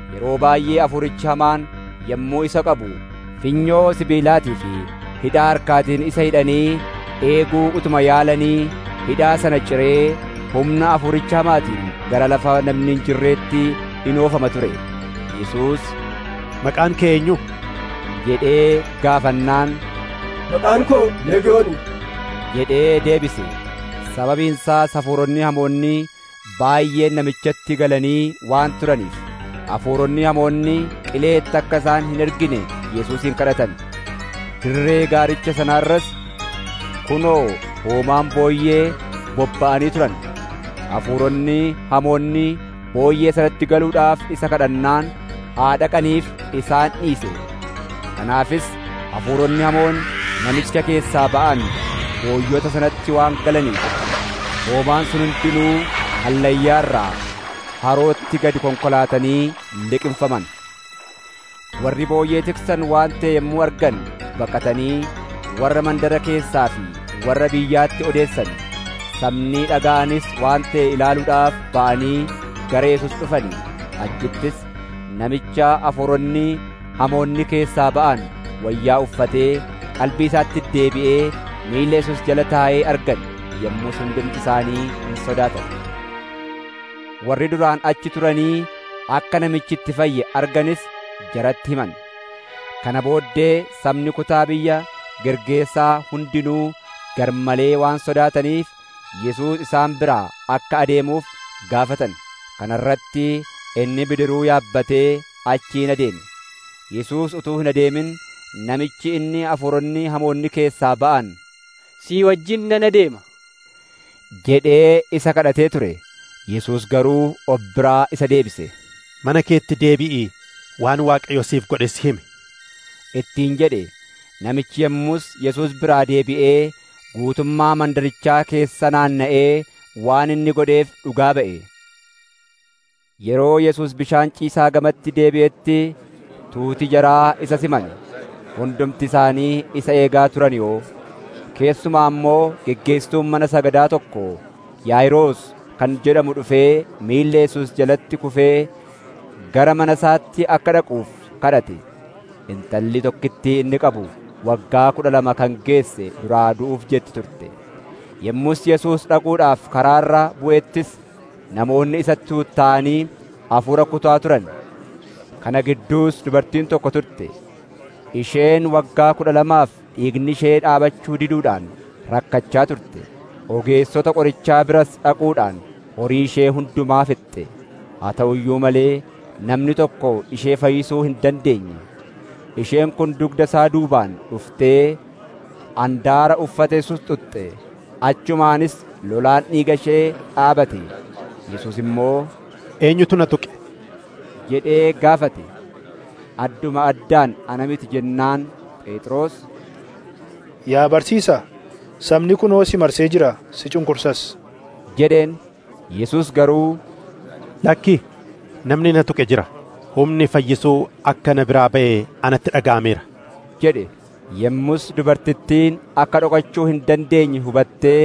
yeroo baay'ee hafuurichi hamaan yommuu isa qabu finyoo sibiilaatii fi hidhaa harkaatiin isa hidhanii eeguu utuma yaalanii hidhaa sana ciree humna hafuuricha hamaatiin gara lafa namni hin jirreetti in oofama ture yesuus maqaan kee eenyu jedhee gaafannaan maqaan koo leegiyooni jedhee deebise sababiin isaas hafuuronni hamoonni baay'een namichatti galanii waan turaniif hafuuronni hamoonni qileetti akka isaan hin ergine yesuusin kadhatan dirree gaaricha sanaarras kunoo hoomaan booyyee bobba'anii turan hafuuronni hamoonni booyyee sanatti galuudhaaf isa kadhannaan haa dhaqaniif isaan dhiise kanaafis hafuuronni hamoon namicha keessaa ba'an booyyota sanatti waan galaniif hoomaan sun hundinuu hallayyaarraa harootti gadi konkolaatanii liqimfaman warri booyyee tiksan waan ta'e yommuu argan baqatanii warra mandara keessaa fi warra biyyaatti odeessan sabni dhaga'anis waan ta'e ilaaluudhaaf ba'anii gara Yesuus dhufanii achittis namicha hafuuronni hamoonni keessaa ba'an wayyaa uffatee qalbii isaatti deebi'ee miilla Yesuus jala taa'ee argan yommuu hundumti isaanii hin sodaatan. Warri duraan achi turanii akka namichi itti fayye arganis jaratti himan. Kana booddee sabni kutaa biyya Gergeesaa hundinuu garmalee waan sodaataniif Yesuus isaan biraa akka adeemuuf gaafatan. Kana irratti inni bidiruu yaabbatee achiin adeeme. Yesuus utuu hin adeemin namichi inni hafuuronni hamoonni keessaa ba'an sii wajjin nan adeema jedhee isa kadhatee ture. Yesuus garuu of biraa isa deebise. Mana keetti deebi'ii waan Waaqayyo siif godhe si himi. Ittiin jedhe namichi yommus Yesuus biraa deebi'ee guutummaa mandarichaa keessa naanna'ee waan inni godheef dhugaa ba'e. Yeroo Yesuus bishaan ciisaa gamatti deebi'etti tuuti jaraa isa siman hundumti isaanii isa eegaa turan yoo keessumaa immoo geggeessituun mana sagadaa tokko Yaayiroos kan jedhamu dhufee miilla Yesuus jalatti kufee gara mana isaatti akka dhaquuf kadhate intalli tokkittii inni qabu waggaa kudha lama kan geesse duraa du'uuf jetti turte yommus Yesuus dhaquudhaaf karaarra bu'ettis namoonni isatti tuutta'anii hafuura kutaa turan kana gidduus dubartiin tokko turte isheen waggaa kudha lamaaf dhiigni ishee dhaabachuu diduudhaan rakkachaa turte ogeessota qorichaa biras dhaquudhaan horii ishee hundumaa fixxe haa ta'u iyyuu malee namni tokko ishee fayyisuu hin dandeenye isheen kun dugda isaa duubaan dhuftee andaara uffate susxuxxe achumaanis lolaan dhiiga ishee dhaabate yesus immoo eenyutu na tuqe jedhee gaafate adduma addaan ana miti jennaan phexros yaa barsiisaa sabni kunoo si marsee jira si cunqursas jedheen yesus garuu lakki namni na tuqe jira humni fayyisuu akka na biraa ba'e anatti dhaga'ameera jedhe yommus dubartittiin akka dhokachuu hin dandeenye hubattee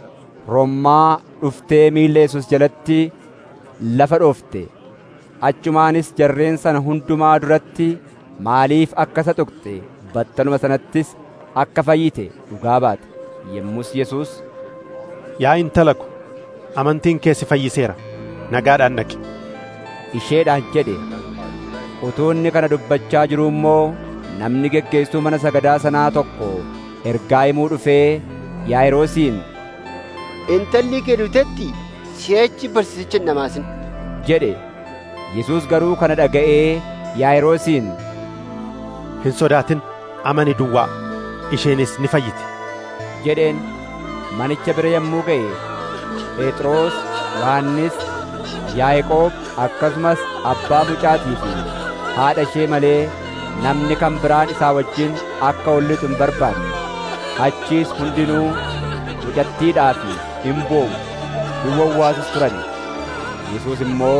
rommaa dhuftee miilla yesus jalatti lafa dhoofte achumaanis jarreen sana hundumaa duratti maaliif akka isa tuqxe battaluma sanattis akka fayyite dhugaa baate yommus yesus yaa intala ko amantiin kee si fayyiseera nagaadhaan dhaqi isheedhaan jedhe utuu inni kana dubbachaa jiruu immoo namni geggeesstuu mana sagadaa sanaa tokko ergaa himuu dhufee yaa'iroosiin intalli kee duutetti si'achi barsiisicha hin dhamaasin jedhe yesus garuu kana dhaga'ee yaa'iroosiin hin sodaatin amani duwwaa isheenis ni fayyiti jedheen manicha bira yommuu ga'e phexros yohannis yaaqoob akkasumas abbaa mucaatii fi haadha ishee malee namni kan biraan isaa wajjin akka ol lixu hin barbaanne achiis hundinuu mucattiidhaa fi hin boo'u hin wawwaasus turan yesus immoo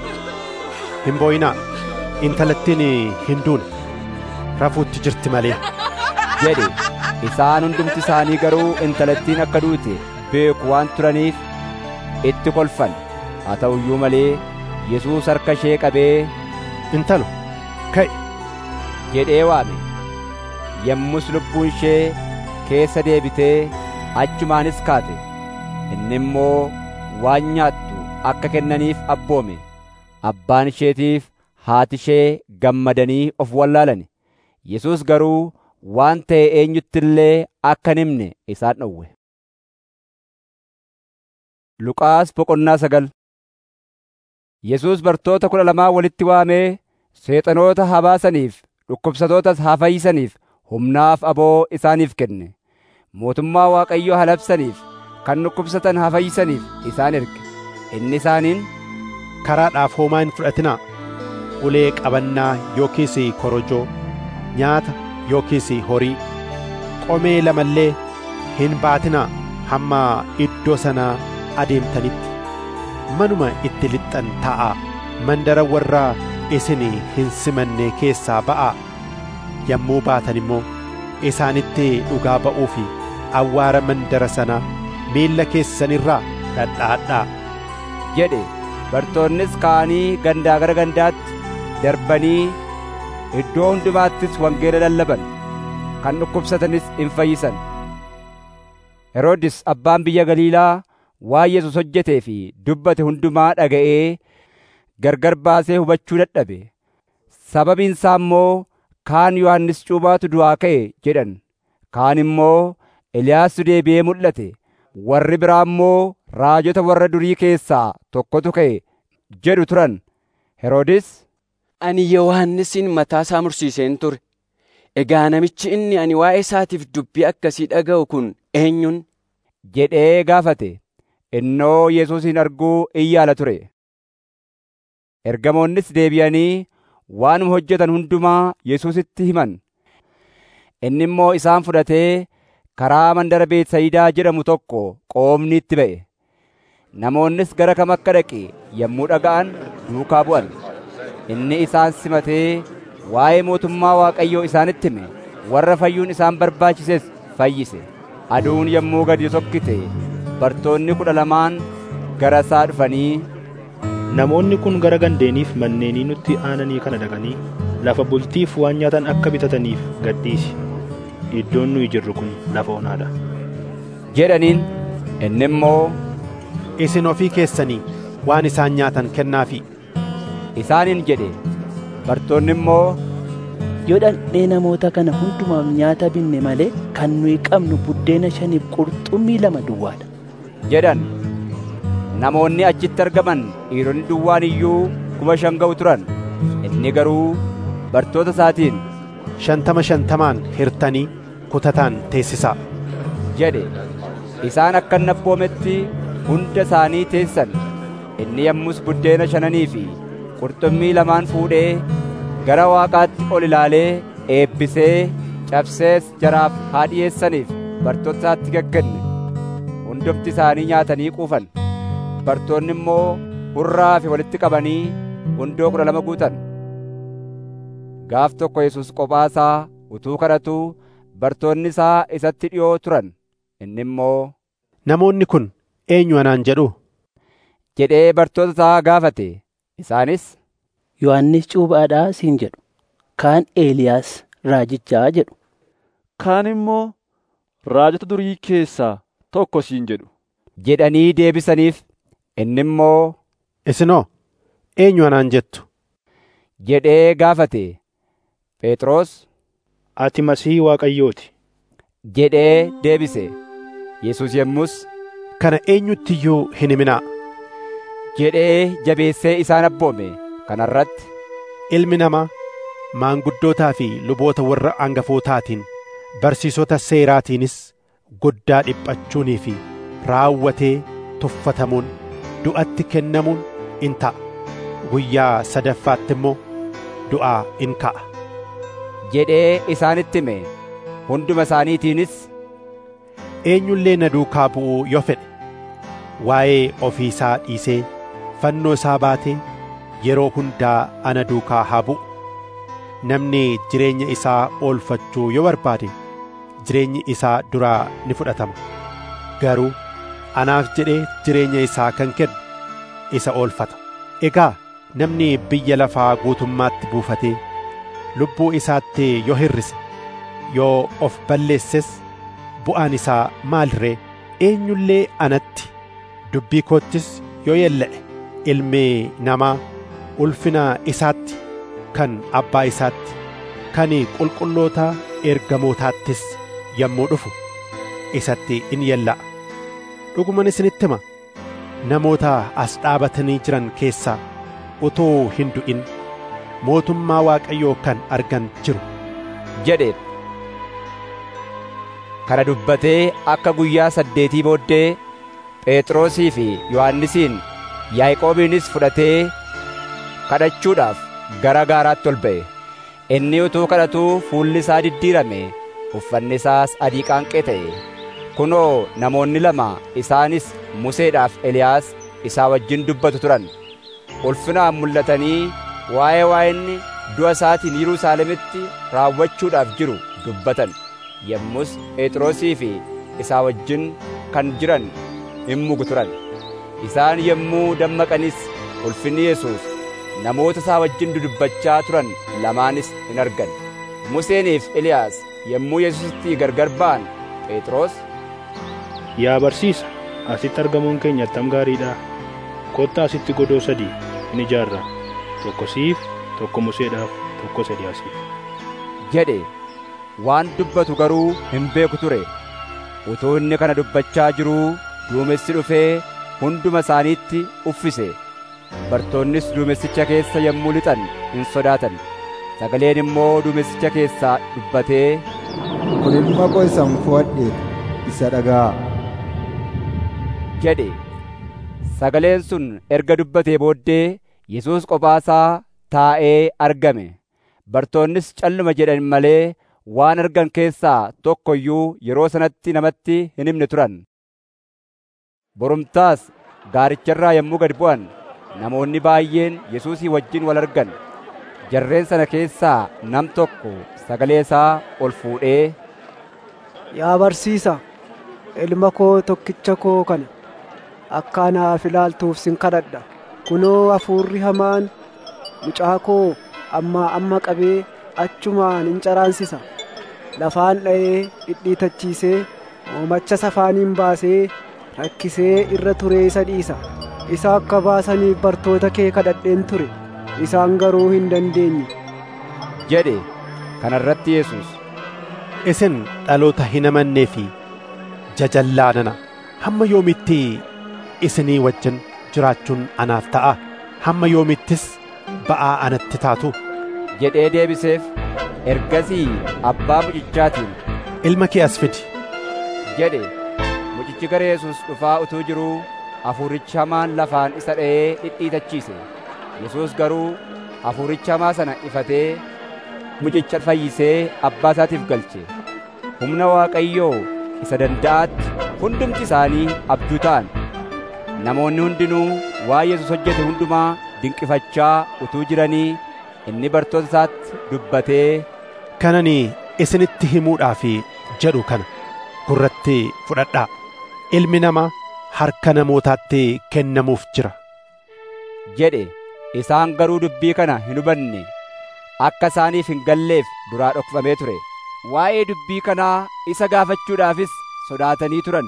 hin boo'inaa intalattiin hin duune rafuutti jirti malee jedhe isaan hundumti isaanii garuu intalattiin akka duute beeku waan turaniif itti kolfan haa ta'u iyyuu malee yesuus harka ishee qabee intalo ka'i jedhee waame yommus lubbuun ishee keessa deebitee achumaanis kaate inni immoo waan nyaattu akka kennaniif abboome abbaan isheetiif haati ishee gammadanii of wallaalani yesus garuu waan ta'e eenyutti illee akka hin himne isaan dhowwe Luqaas boqonnaa sagal Yesuus bartoota kudha lamaa walitti waamee seexanoota haa baasaniif dhukkubsatootas haa fayyisaniif humnaaf aboo isaaniif kenne mootummaa Waaqayyoo haa labsaniif kan dhukkubsatan haa fayyisaniif isaan erge inni isaaniin karaadhaaf homaa hin fudhatinaa ulee qabannaa yookiis korojoo nyaata yookiis horii qomee lamallee hin baatinaa hamma iddoo sanaa adeemtanitti manuma itti lixxan taa'aa mandara warra isin hin simanne keessaa ba'aa yommuu baatan immoo isaanitti dhugaa ba'uu fi awwaara mandara sanaa miilla keessanirraa dhadhaadhaa jedhe bartoonnis ka'anii gandaa gara gandaatti darbanii iddoo hundumaattis wangeela lallaban kan dhukkubsatanis in fayyisan Heroodis abbaan biyya Galiilaa waan Yesus hojjetee fi dubbate hundumaa dhaga'ee gargar baasee hubachuu dadhabe sababiin isaa immoo kaan Yohannis cuubaatu du'aa ka'e jedhan kaan immoo Eliyaastu deebi'ee mul'ate warri biraa immoo raajota warra durii keessaa tokkotu ka'e jedhu turan Heroodis ani Yohannisin mataa isaa mursiiseen ture egaa namichi inni ani waa'ee isaatiif dubbii akkasii dhaga'u kun eenyun jedhee gaafate innoo Yesuusin arguu in yaala ture ergamoonnis deebi'anii waanuma hojjetan hundumaa Yesuusitti himan inni immoo isaan fudhatee karaa mandara Beetsayidaa jedhamu tokko qoomni itti ba'e namoonnis gara kam akka dhaqe yommuu dhaga'an duukaa bu'an inni isaan simatee waa'ee mootummaa Waaqayyoo isaanitti hime warra fayyuun isaan barbaachises fayyise aduun yommuu gadi sokkite bartoonni kudha lamaan gara isaa dhufanii Namoonni kun gara gandeeniif manneenii nutti aananii kana dhaqanii lafa bultiif waan nyaatan akka bitataniif gadhiisi. Iddoon nuyi jirru kun lafa onaadha. jedhaniin inni immoo isin ofii keessanii waan isaan nyaatan kennaafi isaaniin jedhe bartoonni immoo yoo dhandhee namoota kana hundumaaf nyaata binne malee kan nuyi qabnu buddeena shaniif qurxummii lama duwwaadha jedhan namoonni achitti argaman dhiironni duwwaan iyyuu kuma shan ga'u turan inni garuu bartoota isaatiin shantama shantamaan hirtanii kutataan teessisaa jedhe isaan akka inni abboometti hunda isaanii teessan inni yommus buddeena shananii fi qurxummii lamaan fuudhee gara waaqaatti ol ilaalee eebbisee cabsees jaraaf haa dhi'eessaniif bartoota isaatti gaggenne hundumti isaanii nyaatanii quufan bartoonni immoo hurraa fi walitti qabanii gundoo kudha lama guutan gaaf tokko yesus qophaa isaa utuu kadhatuu bartoonni isaa isatti dhi'oo turan inni immoo namoonni kun eenyu anaan jedhu jedhee bartoota isaa gaafate isaanis Yohannis cuuphaadhaa siin jedhu kaan Eeliyaas raajichaa jedhu kaan immoo raajota durii keessaa tokko siin jedhu jedhanii deebisaniif inni immoo isinoo eenyu anaan jettu jedhee gaafate Phexros Ati masii Waaqayyooti jedhee deebise Yesus yommus kana eenyutti iyyuu hin himinaa jedhee jabeessee isaan abboome kana irratti ilmi namaa maanguddootaa fi luboota warra hangafootaatiin barsiisota seeraatiinis guddaa dhiphachuunii fi raawwatee tuffatamuun du'atti kennamuun in ta'a guyyaa sadaffaatti immoo du'aa in ka'a jedhee isaanitti hime hunduma isaaniitiinis eenyullee na duukaa bu'uu yoo fedhe waa'ee ofii isaa dhiisee fannoo isaa baatee yeroo hundaa ana duukaa haa bu'u namni jireenya isaa oolfachuu yoo barbaade jireenyi isaa duraa ni fudhatama garuu anaaf jedhee jireenya isaa kan kennu isa oolfata egaa namni biyya lafaa guutummaatti buufatee lubbuu isaatti yoo hir'ise yoo of balleesses bu'aan isaa maal ree eenyullee anatti dubbii koottis yoo yella'e ilmi namaa ulfina isaatti kan abbaa isaatti kan qulqulloota ergamootaattis yommuu dhufu isatti in yella'a dhuguman isinitti hima namoota as dhaabatanii jiran keessaa utuu hin du'in mootummaa waaqayyoo kan argan jiru jedheen kana dubbatee akka guyyaa saddeetii booddee phexrosii fi yohannisiin yaaqoobiinis fudhatee kadhachuudhaaf gara gaaraatti ol ba'e inni utuu kadhatuu fuulli isaa diddiirame uffanni isaas adii qaanqee ta'e kunoo namoonni lama isaanis museedhaaf eliyaas isaa wajjin dubbatu turan ulfinaan mul'atanii waa'ee waa'inni du'a isaatiin yerusaalemitti raawwachuudhaaf jiru dubbatan yommus phexrosii fi isaa wajjin kan jiran in mugu turan isaan yommuu dammaqanis ulfinni yesuus namoota isaa wajjin dudubbachaa turan lamaanis in argan museeniif eliyaas yommuu yesuusitti gargar ba'an phexros Yaa barsiisa, asitti argamuun keenya attam gaariidha. Kottaa asitti godoo sadii in ijaarra. Tokko siif, tokko Museedhaaf, tokko Eliyaasiif. jedhe waan dubbatu garuu hin beeku ture utuu inni kana dubbachaa jiruu duumessi dhufee hunduma isaaniitti uffise bartoonnis duumessicha keessa yommuu lixan hin sodaatan sagaleen immoo duumessicha keessaa dubbatee kun ilma koo isan fo'adhe isa dhaga'aa jedhe sagaleen sun erga dubbatee booddee yesuus qophaasaa taa'ee argame bartoonnis calluma jedhan malee waan argan keessaa tokko iyyuu yeroo sanatti namatti hin himne turan borumtaas gaaricharraa yommuu gad bu'an namoonni baay'een yesuusii wajjin wal argan jarreen sana keessaa nam tokko sagalee isaa ol fuudhee Yaa barsiisa, ilma koo tokkicha koo kana akka anaaf ilaaltuuf sin kadhadha. Kunoo hafuurri hamaan mucaa koo ammaa amma qabee achumaan in caraansisa. Lafaan dha'ee dhidhiitachiisee moomacha safaaniin baasee rakkisee irra turee isa dhiisa. Isa akka baasaniif bartoota kee kadhadheen ture. Isaan garuu hin dandeenye. jedhe kanarratti yesus isin dhaloota hin amannee fi jajallaanana hamma yoomitti isinii wajjin jiraachuun anaaf ta'a hamma yoomittis ba'aa anatti taatu jedhee deebiseef ergasii abbaa mucichaatiin ilma kee as fidi jedhe mucichi gara yesus dhufaa utuu jiruu hafuurichi hamaan lafaan isa dha'ee dhidhiitachiise yesus garuu hafuuricha hamaa sana ifatee mucicha fayyisee abbaa isaatiif galche humna waaqayyoo isa danda'aatti hundumti isaanii abduu ta'an namoonni hundinuu waa yesus hojjete hundumaa dinqifachaa utuu jiranii inni bartoota isaatti dubbatee kanani isinitti himuudhaaf jedhu kana gurratti fudhadhaa ilmi namaa harka namootaatti kennamuuf jira jedhe isaan garuu dubbii kana hin hubanne akka isaaniif hin galleef duraa dhokfamee ture waa'ee dubbii kanaa isa gaafachuudhaafis sodaatanii turan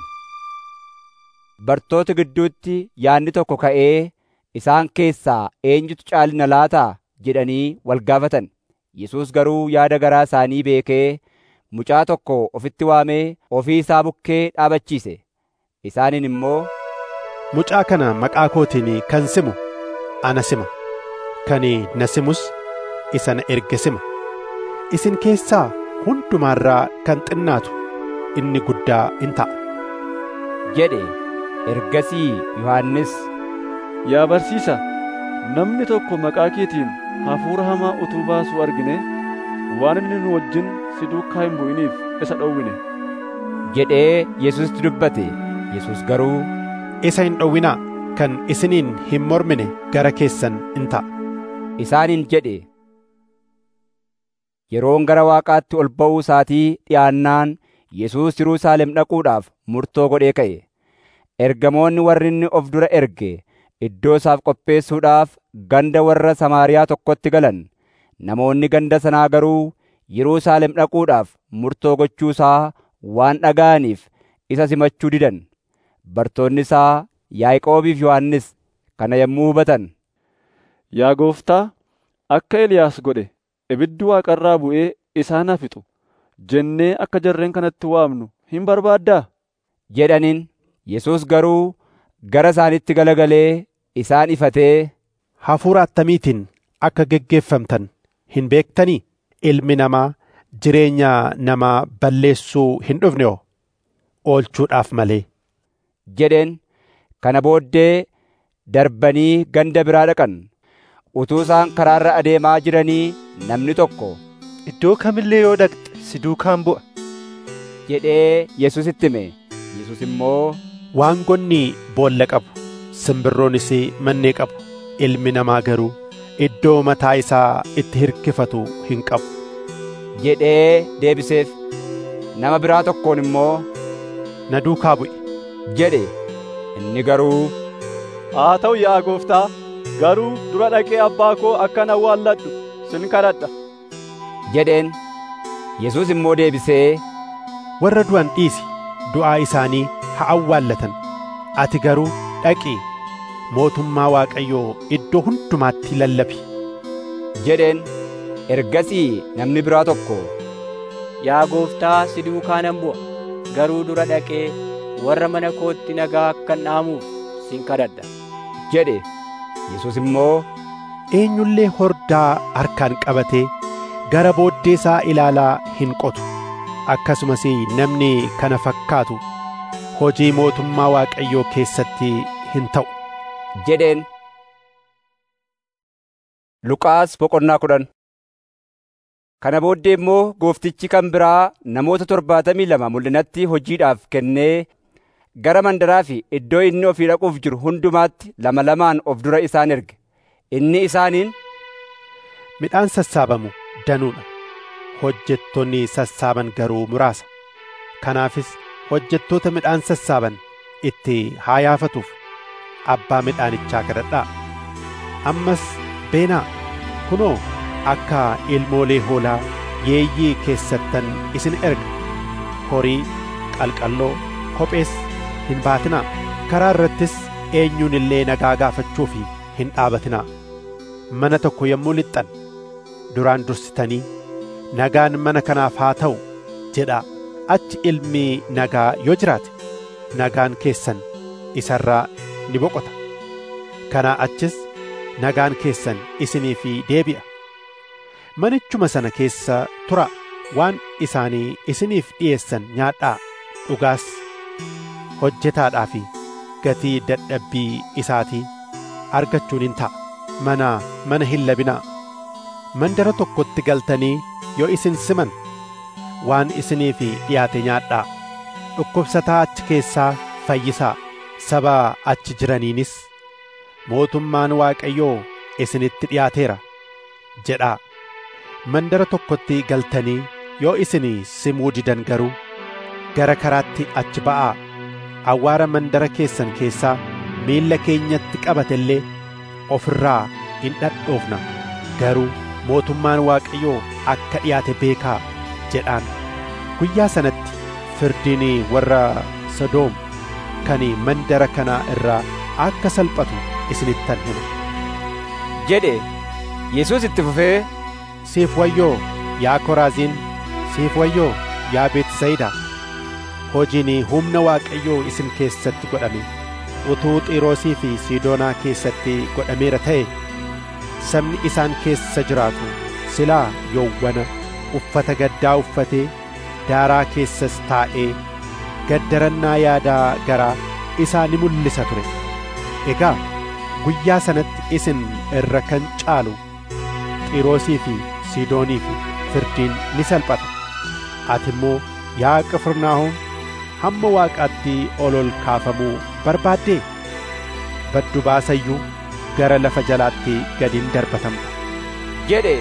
bartoota gidduutti yaadni tokko ka'ee isaan keessaa eenyutu caalina laataa jedhanii wal gaafatan yesus garuu yaada garaa isaanii beekee mucaa tokko ofitti waamee ofii isaa bukkee dhaabachiise isaaniin immoo mucaa kana maqaa kootiin kan simu ana sima kan na simus isa na erge sima isin keessaa hundumaarraa kan xinnaatu inni guddaa in ta'a jedhe ergasii yohannis Yaa barsiisa, namni tokko maqaa keetiin hafuura hamaa utuu baasuu argine waan inni nu wajjin si duukaa hin bu'iniif isa dhowwine. jedhee Yesuusitti dubbate. Yesuus garuu isa hin dhowwinaa kan isiniin hin mormine gara keessan in ta'a. Isaaniin jedhe. Yeroon gara Waaqaatti ol ba'uu isaatii dhi'aannaan Yesuus Yerusaalem dhaquudhaaf murtoo godhee ka'e. Ergamoonni warri inni of dura erge iddoo isaaf qopheessuudhaaf ganda warra Samaariyaa tokkotti galan. Namoonni ganda sanaa garuu Yerusaalem dhaquudhaaf murtoo gochuu isaa waan dhaga'aniif isa simachuu didan. Bartoonni isaa Yaaqoobii fi Yohannis kana yommuu hubatan, Yaa gooftaa, akka Eliyaas godhe ibiddi waaqarraa bu'ee isaan haa fixu jennee akka jarreen kanatti waamnu hin barbaaddaa? jedhaniin. Yesuus garuu gara isaanitti galagalee isaan ifatee, Hafuura attamiitiin akka geggeeffamtan hin beektanii? Ilmi namaa jireenya namaa balleessuu hin dhufne oo oolchuudhaaf malee. jedheen. Kana booddee darbanii ganda biraa dhaqan. Utuu isaan karaarra adeemaa jiranii namni tokko, Iddoo kamillee yoo dhaqxe si duukaan bu'a. jedhee Yesuusitti hime. Yesuus immoo, Waangonni boolla qabu, simbirroonis mannee qabu. Ilmi namaa garuu iddoo mataa isaa itti hirkifatu hin qabu. jedhee deebiseef. Nama biraa tokkoon immoo, Na duukaa bu'i. jedhe. Inni garuu, Haa ta'u yaa gooftaa, garuu dura dhaqee abbaa koo akkan awwaalladhu sin kadhadha. jedheen. Yesuus immoo deebisee, Warra du'an dhiisi, du'aa isaanii haa awwaallatan. Ati garuu dhaqii mootummaa Waaqayyoo iddoo hundumaatti lallabi. jedheen. Ergasii namni biraa tokko, Yaa gooftaa si duukaa nan bu'a. Garuu dura dhaqee warra mana kootti nagaa akkan dhaamuuf sin kadhadha. jedhe. Yesuus immoo, Eenyullee hordaa harkaan qabatee gara booddee isaa ilaalaa hin qotu. Akkasumas namni kana fakkaatu hojii mootummaa Waaqayyoo keessatti hin ta'u. jedheen. Luqaas boqonnaa kudhan. Kana booddee immoo gooftichi kan biraa namoota torbaatamii lama mul'inatti hojiidhaaf kennee gara mandaraa fi iddoo inni ofii dhaquuf jiru hundumaatti lama lamaan of dura isaan erge. Inni isaaniin, Midhaan sassaabamu danuudha. Hojjettoonni sassaaban garuu muraasa. Kanaafis hojjettoota midhaan sassaaban itti haa yaafatuuf abbaa midhaanichaa kadhadhaa. Ammas beenaa kunoo akka ilmoolee hoolaa yeeyyii keessattan isin erga. Horii, qalqalloo, kophees hin baatinaa. Karaa irrattis eenyuun illee nagaa gaafachuuf hin dhaabatinaa. Mana tokko yommuu lixxan duraan dursitanii nagaan mana kanaaf haa ta'u jedhaa. Achi ilmi nagaa yoo jiraate nagaan keessan isarraa ni boqota. Kanaa achis nagaan keessan isinii fi deebi'a. Manichuma sana keessa tura waan isaanii isiniif dhi'eessan nyaadhaa dhugaas hojjetaadhaa fi gatii dadhabbii isaatii argachuun hin ta'a. Mana mana hin labinaa. Mandara tokkotti galtanii yoo isin siman waan isiniif dhiyaate nyaadhaa. Dhukkubsataa achi keessaa fayyisaa. Saba achi jiraniinis mootummaan Waaqayyoo isinitti dhiyaateera jedhaa. Mandara tokkotti galtanii yoo isin simuu didan garuu gara karaatti achi ba'aa. Awwaara mandara keessan keessaa miilla keenyatti qabate illee ofirraa hin dhadhoofna. Garuu mootummaan Waaqayyoo akka dhiyaate beekaa jedhaan. Guyyaa sanatti firdiin warra Sodoom kan mandara kanaa irraa akka salphatu isinittan hima. jedhe. Yesuus itti fufee, Siif wayyoo yaa Koraaziin, siif wayyoo yaa Beetisayidaa. Hojiin humna Waaqayyoo isin keessatti godhame utuu Xiiroosii fi Siidoonaa keessatti godhameera ta'e sabni isaan keessa jiraatu silaa yowwana uffata gaddaa uffatee daaraa keessas taa'ee gaddarannaa yaadaa garaa isaa ni mul'isa ture. Egaa guyyaa sanatti isin irra kan caalu Xiiroosii fi Siidoonii fi firdiin ni salphata. Ati immoo yaa Qifirnaahom hamma Waaqaatti ol ol kaafamuu barbaaddee baddu baasayyuu gara lafa jalaatti gadiin darbatamta. jedhe.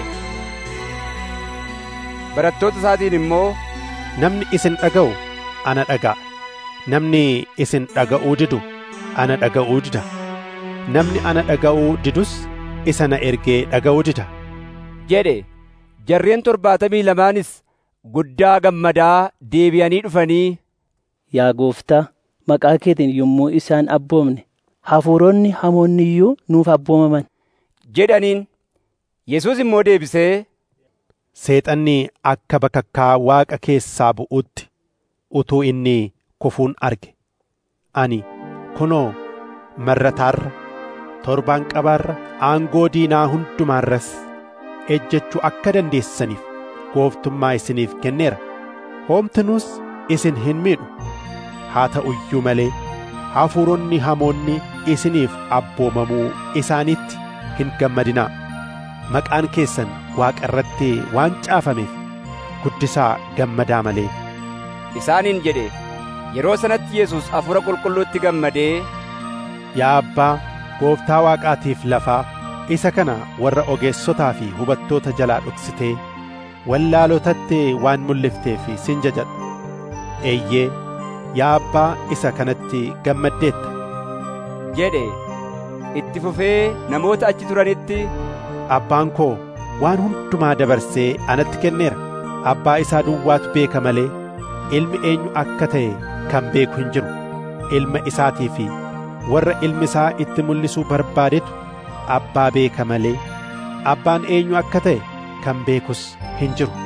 Barattoota isaatiin immoo, Namni isin dhaga'u ana dhaga'a. Namni isin dhaga'uu didu ana dhaga'uu dida. namni ana dhaga'uu didus isa na ergee dhaga'uu dida jedhe jarreen torbaatamii lamaanis guddaa gammadaa deebi'anii dhufanii Yaa gooftaa, maqaa keetiin yommuu isaan abboomne, hafuuronni hamoonni iyyuu nuuf abboomaman. jedhaniin. Yesuus immoo deebisee, Seexanni akka bakakkaa waaqa keessaa bu'utti utuu inni kufuun arge. Ani kunoo marrataarra, torbaan qabaarra, aangoo diinaa hundumaarras ejjechuu akka dandeessaniif gooftummaa isiniif kenneera. Hoomtinuus isin hin miidhu. Haa ta'u iyyuu malee hafuuronni hamoonni isiniif abboomamuu isaaniitti hin gammadinaa. Maqaan keessan Waaqa irratti waan caafameef guddisaa gammadaa malee. Isaaniin jedhe yeroo sanatti Yesuus hafuura qulqulluutti gammadee, Yaa Abbaa, gooftaa Waaqaatiif lafaa isa kana warra ogeessotaa fi hubattoota jalaa dhoksitee wallaalotatti waan mul'ifteef sin jajadha. Eeyyee, yaa Abbaa isa kanatti gammaddeetta. jedhe itti fufee namoota achi turanitti Abbaan koo waan hundumaa dabarsee anatti kenneera. Abbaa isaa duwwaatu beeka malee ilmi eenyu akka ta'e kan beeku hin jiru. Ilma isaatii fi warra ilmi isaa itti mul'isuu barbaadetu abbaa beeka malee abbaan eenyu akka ta'e kan beekus hin jiru.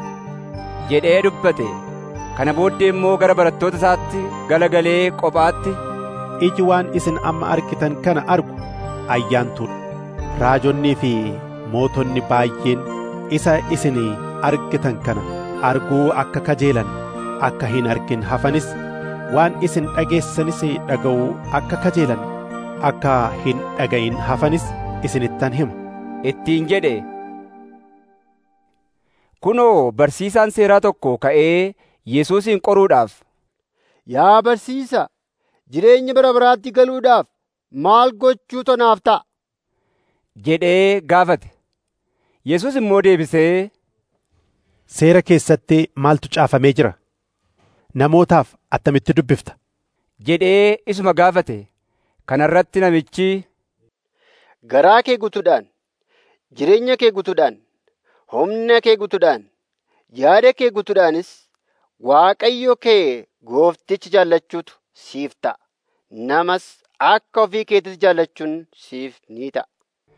jedhee dubbate. Kana booddee immoo gara barattoota isaatti galagalee kophaatti Iji waan isin amma argitan kana argu ayyaantuudha. Raajonnii fi mootonni baay'een isa isin argitan kana arguu akka kajeelan akka hin argin hafanis waan isin dhageessanis dhaga'uu akka kajeelan akka hin dhaga'in hafanis isinittan hima. ittiin jedhe. Kunoo barsiisaan seeraa tokko ka'ee Yesuusin qoruudhaaf. Yaa barsiisa, jireenya bara baraatti galuudhaaf maal gochuutu naaf ta'a? jedhee gaafate. Yesuus immoo deebisee, Seera keessatti maaltu caafamee jira? Namootaaf attamitti dubbifta? jedhee isuma gaafate. Kana irratti namichi, Garaa kee guutuudhaan, jireenya kee guutuudhaan, humna kee guutuudhaan, yaada kee guutuudhaanis Waaqayyo kee goofticha jaallachuutu siif ta'a. Namas akka ofii keetis jaallachuun siif ni ta'a.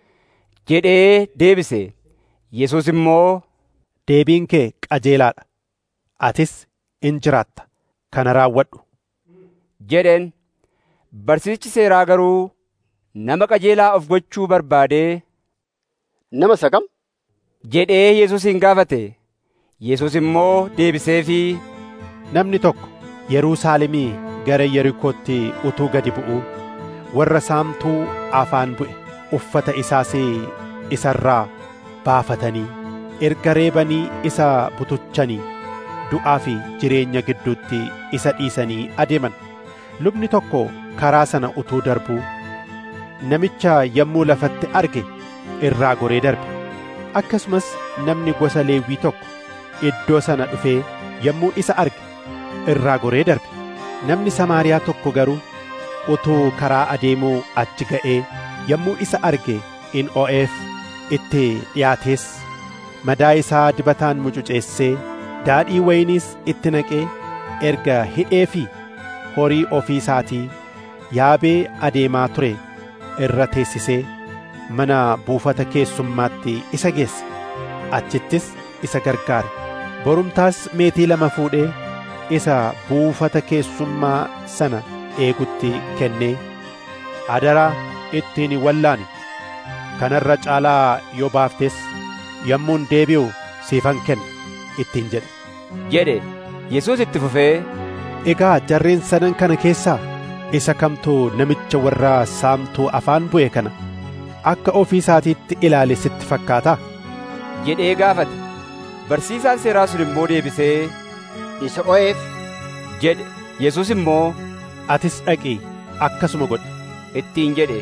jedhee deebise. Yesuus immoo, Deebiin kee qajeelaadha. Atis in jiraatta. Kana raawwadhu. jedheen. Barsiisichi seeraa garuu nama qajeelaa of gochuu barbaadee, Nama isa kam? jedhee Yesuusin gaafate. Yesuus immoo deebiseefii, Namni tokko Yerusaalemii gara Yerikootti utuu gadi bu'uu warra saamtuu afaan bu'e uffata isaas isarraa baafatanii erga reebanii isa butuchanii du'aa fi jireenya gidduutti isa dhiisanii adeeman. Lubni tokko karaa sana utuu darbuu namicha yommuu lafatti arge irraa goree darbe. Akkasumas namni gosa Leewwii tokko iddoo sana dhufee yommuu isa arge irraa goree darbe. Namni Samaariyaa tokko garuu utuu karaa adeemuu achi ga'ee yommuu isa arge in o'eef itti dhiyaatees madaa isaa dibataan mucuceessee daadhii wayiniis itti naqee erga hidhee fi horii ofii isaatii yaabee adeemaa ture irra teessisee mana buufata keessummaatti isa geesse achittis isa gargaare borumtaas meetii lama fuudhee isa buufata keessummaa sana eegutti kennee adaraa ittiin wallaani kanarra caalaa yoo baaftes yommuun deebi'u siifan kenna ittiin jedhe. jedhe. Yesuus itti fufee, Egaa jarreen sadan kana keessaa isa kamtu namicha warra saamtuu afaan bu'e kana akka ofii isaatiitti ilaale sitti fakkaata? jedhee gaafate. Barsiisaan seeraa sun immoo deebisee, Isa o'eef jedhe. Yesuus immoo, Atis dhaqii akkasuma godhi. ittiin jedhe.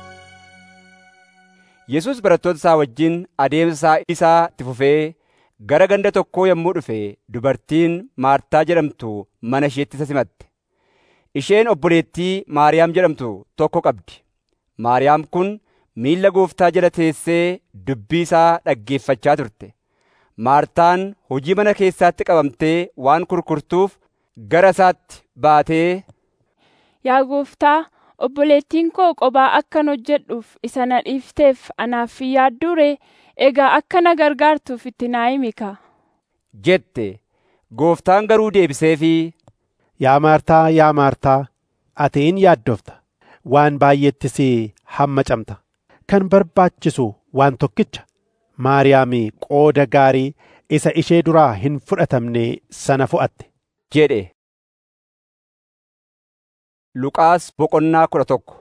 Yesuus barattoota isaa wajjin adeemsa isaa itti fufee gara ganda tokkoo yommuu dhufe dubartiin Maartaa jedhamtu mana isheetti isa simatte. Isheen obboleettii Maariyaam jedhamtu tokko qabdi. Maariyaam kun miilla gooftaa jala teessee dubbii isaa dhaggeeffachaa turte. Maartaan hojii mana keessaatti qabamtee waan kurkurtuuf gara isaatti baatee Yaa gooftaa, obboleettiin koo qophaa akkan hojjedhuuf isa na dhiifteef anaaf hin yaadduu ree? Egaa akka na gargaartuuf itti naa himi kaa. jette. Gooftaan garuu deebiseefii Yaa Maartaa, yaa Maartaa, ati in yaaddofta. Waan baay'eettis hammacamta. Kan barbaachisu waan tokkicha. Maariyaam qooda gaarii isa ishee duraa hin fudhatamne sana fo'atte. jedhe. Luqaas boqonnaa kudha tokko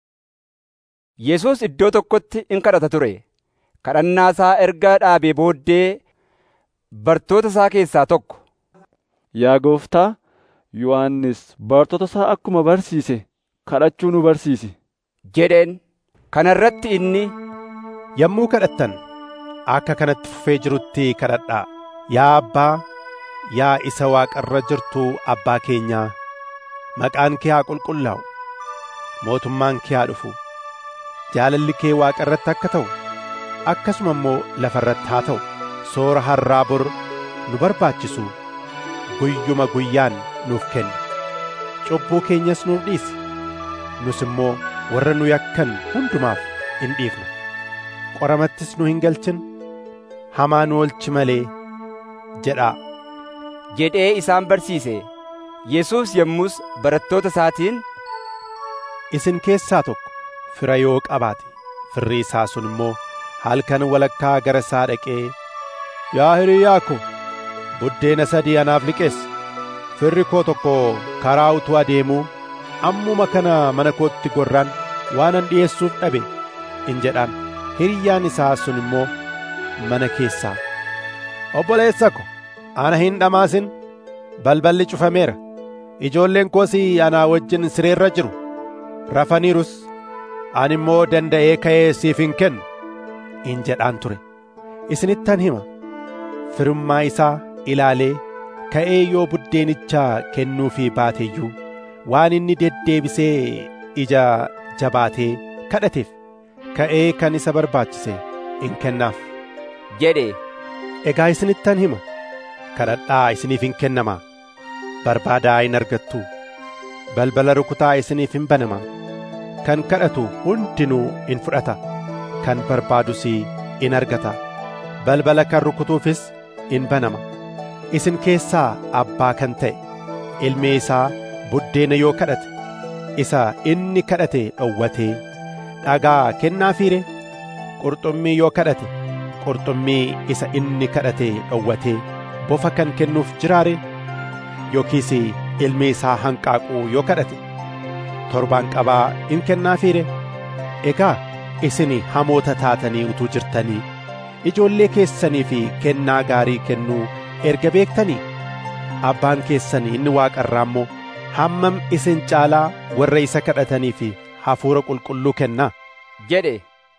Yesuus iddoo tokkotti in kadhata ture. Kadhannaa isaa erga dhaabee booddee bartoota isaa keessaa tokko. Yaa gooftaa, Yohannis bartoota isaa akkuma barsiise kadhachuu nu barsiisi. jedheen. Kana irratti inni Yommuu kadhattan akka kanatti fufee jirutti kadhadhaa. Yaa Abbaa, yaa isa waaqarra jirtu Abbaa keenyaa, maqaan kee haa qulqullaa'u, mootummaan kee haa dhufu, jaalalli kee waaqarratti akka ta'u, akkasuma immoo lafarratti haa ta'u. Soora har'aa bor nu barbaachisu guyyuma guyyaan nuuf kenni. Cubbuu keenyas nuuf dhiisi. Nus immoo warra nu yakkan hundumaaf in dhiifna. Qoramattis nu hin galchin. Hamaa nu oolchi malee jedhaa. jedhee isaan barsiise. Yesuus yommus barattoota isaatiin Isin keessaa tokko fira yoo qabaate firri isaa sun immoo halkan walakkaa gara isaa dhaqee Yaa hiriyaa ko, buddeena sadii anaaf liqeessi. Firri koo tokko karaa utuu adeemuu ammuma kana mana kootti gorraan waanan dhi'eessuuf dhabe in jedhaan. Hiriyyaan isaa sun immoo mana keessaa. Obboleessa ko, ana hin dhamaasin. Balballi cufameera. Ijoolleen koos anaa wajjin sireerra jiru. Rafaniirus. Ani immoo danda'ee ka'ee siif hin kennu. In jedhaan ture. Isinittan hima. firummaa isaa ilaalee ka'ee yoo buddeenicha kennuufii baateeyyuu waan inni deddeebisee ija jabaatee kadhateef ka'ee kan isa barbaachise in kennaaf. jedhe. Egaa isinittan hima kadhadhaa isiniif in kennamaa barbaadaa in argattu balbala rukutaa isiniif in banamaa kan kadhatu hundinuu in fudhata kan barbaadus in argata balbala kan rukutuufis in banama isin keessaa abbaa kan ta'e ilmi isaa buddeena yoo kadhate isa inni kadhate dhowwatee dhagaa kennaafiire qurxummii yoo kadhate qurxummii isa inni kadhate dhowwatee bofa kan kennuuf jiraare yookiis ilmi isaa hanqaaquu yoo kadhate torbaan qabaa in kennaafiire egaa isin hamoota taatanii utuu jirtanii ijoollee keessanii fi kennaa gaarii kennuu erga beektanii abbaan keessan inni waaqarraa immoo hammam isin caalaa warra isa kadhatanii fi hafuura qulqulluu kennaa jedhe.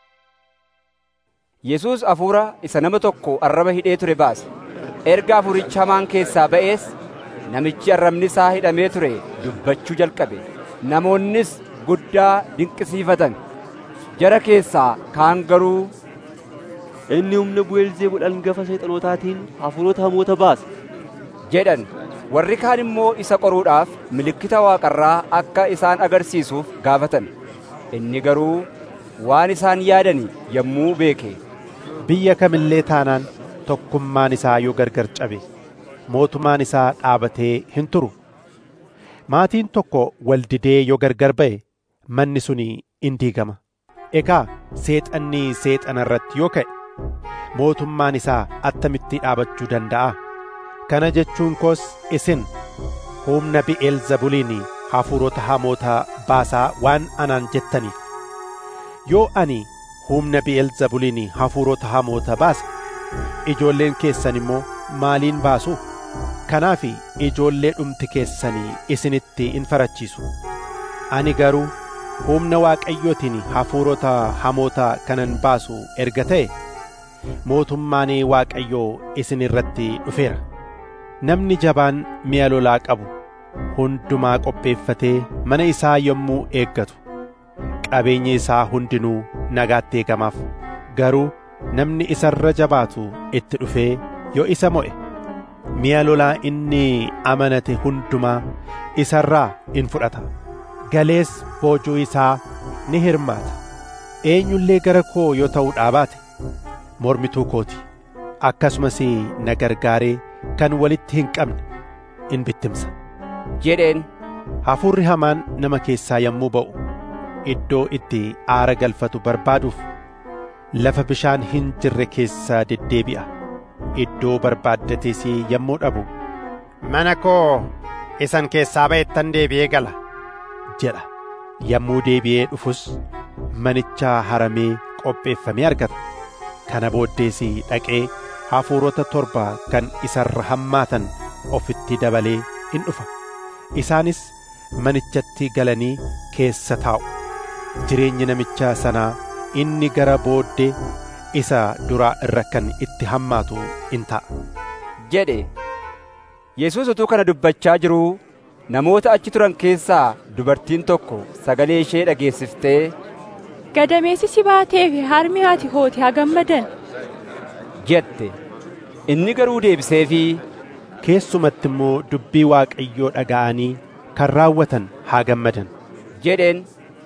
Yesuus hafuura isa nama tokko arraba hidhee ture baase. Erga hafuurichi hamaan keessaa ba'ees namichi arrabni isaa hidhamee ture dubbachuu jalqabe. Namoonnis guddaa dinqisiifatan. Jara keessaa kaan garuu Inni humna Bu'eelzeebul hangafa seexanotaatiin hafuurota hamoota baasa. jedhan. Warri kaan immoo isa qoruudhaaf milikkita waaqarraa akka isaan agarsiisuuf gaafatan. Inni garuu waan isaan yaadani yommuu beeke. Biyya kamillee taanaan tokkummaan isaa yoo gargar cabe mootummaan isaa dhaabatee hin turu. Maatiin tokko waldidee yoo gargar ba'e manni suni in diigama. Egaa seexanni seexana irratti yoo ka'e mootummaan isaa attamitti dhaabachuu danda'a? Kana jechuun koos isin humna bi'eelzebuliin hafuurota hamoota baasaa waan anaan jettaniif. Yoo ani humna bi'eelzebuliin hafuurota hamoota baase ijoolleen keessan immoo maaliin baasu? Kanaaf ijoollee dhumti keessanii isinitti in farachiisu. Ani garuu humna waaqayyootiin hafuurota hamoota kanan baasu erga ta'e mootummaan waaqayyoo isin irratti dhufeera. Namni jabaan mi'a lolaa qabu hundumaa qopheeffatee mana isaa yommuu eeggatu qabeenyi isaa hundinuu nagaatti eegamaaf garuu namni isarra jabaatu itti dhufee yoo isa mo'e mi'a lolaa inni amanate hundumaa isarraa in fudhata galees boojuu isaa ni hirmaata eenyullee gara koo yoo ta'uu dhaabaate mormituu kooti akkasumas na gargaaree kan walitti hin qabne in bittimsa jedheen hafuurri hamaan nama keessaa yommuu ba'u iddoo itti aara galfatu barbaaduuf lafa bishaan hin jirre keessaa deddeebi'a iddoo barbaaddates yommuu dhabu mana koo isan keessaa ba'ettan deebi'ee gala jedha yommuu deebi'ee dhufus manicha haramee qopheeffamee argata kana booddees dhaqee hafuurota torba kan isarra hammaatan ofitti dabalee in dhufa isaanis manichatti galanii keessa taa'u jireenyi namicha sanaa inni gara booddee isa duraa irra kan itti hammaatu in ta'a jedhe yesus utuu kana dubbachaa jiruu namoota achi turan keessaa dubartiin tokko sagalee ishee dhageessiftee gadameessi si baatee fi harmi haati hooti haa gammadan jette inni garuu deebiseefii keessumatti immoo dubbii waaqayyoo dhaga'anii kan raawwatan haa gammadan jedheen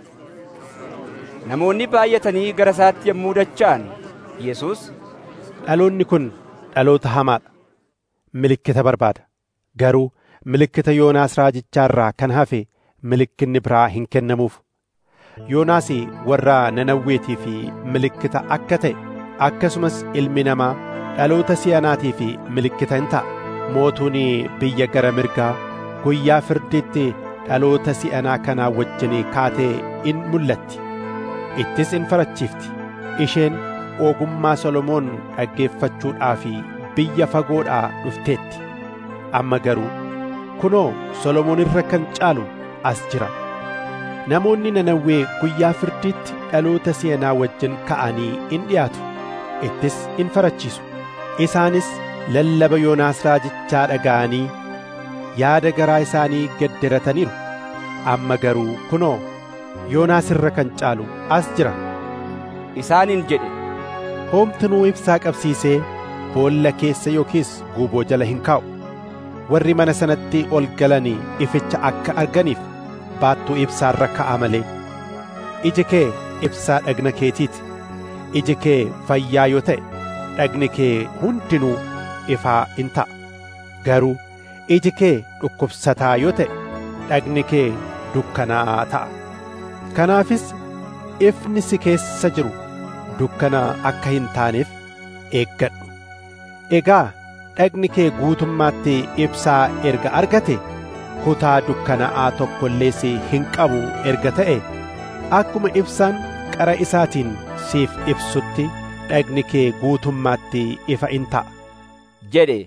namoonni baay'atanii gara isaatti yommuu dacha'an yesus dhaloonni kun dhaloota hamaadha milikkita barbaada garuu milikkita yoonaas raajichaarraa kan hafe milikkinni biraa hin kennamuuf yoonaas warra nanawweetii fi milikkita akka ta'e akkasumas ilmi namaa dhaloota si'anaatii fi milikkita in ta'a mootuun biyya gara mirgaa guyyaa firdiitti dhaloota si'anaa kanaa wajjin kaatee in mul'atti ittis in farachiifti isheen ogummaa solomoon dhaggeeffachuudhaaf biyya fagoodhaa dhufteetti amma garuu kunoo solomoon irra kan caalu as jira namoonni nanawwee guyyaa firdiitti dhaloota si'anaa wajjin ka'anii in dhiyaatu ittis in farachiisu isaanis lallaba yoonaas raajichaa dhaga'anii yaada garaa isaanii gedderataniiru amma garuu kunoo yoonaas irra kan caalu as jira isaaniin jedhe hoomtinuu ibsaa qabsiisee boolla keessa yookiis guuboo jala hin kaa'u warri mana sanatti ol galanii ificha akka arganiif baattuu ibsaarra ka'a malee iji kee ibsaa dhagna keetiiti iji kee fayyaa yoo ta'e dhagni kee hundinuu ifaa in ta'a garuu iji kee dhukkubsataa yoo ta'e dhagni kee dukkanaa'aa ta'a kanaafis ifni si keessa jiru dukkana akka hin taaneef eeggadhu egaa dhagni kee guutummaatti ibsaa erga argate kutaa dukkanaa'aa tokko illees hin qabu erga ta'e akkuma ibsaan qara isaatiin siif ibsutti dhagni kee guutummaatti ifa in ta'a jedhe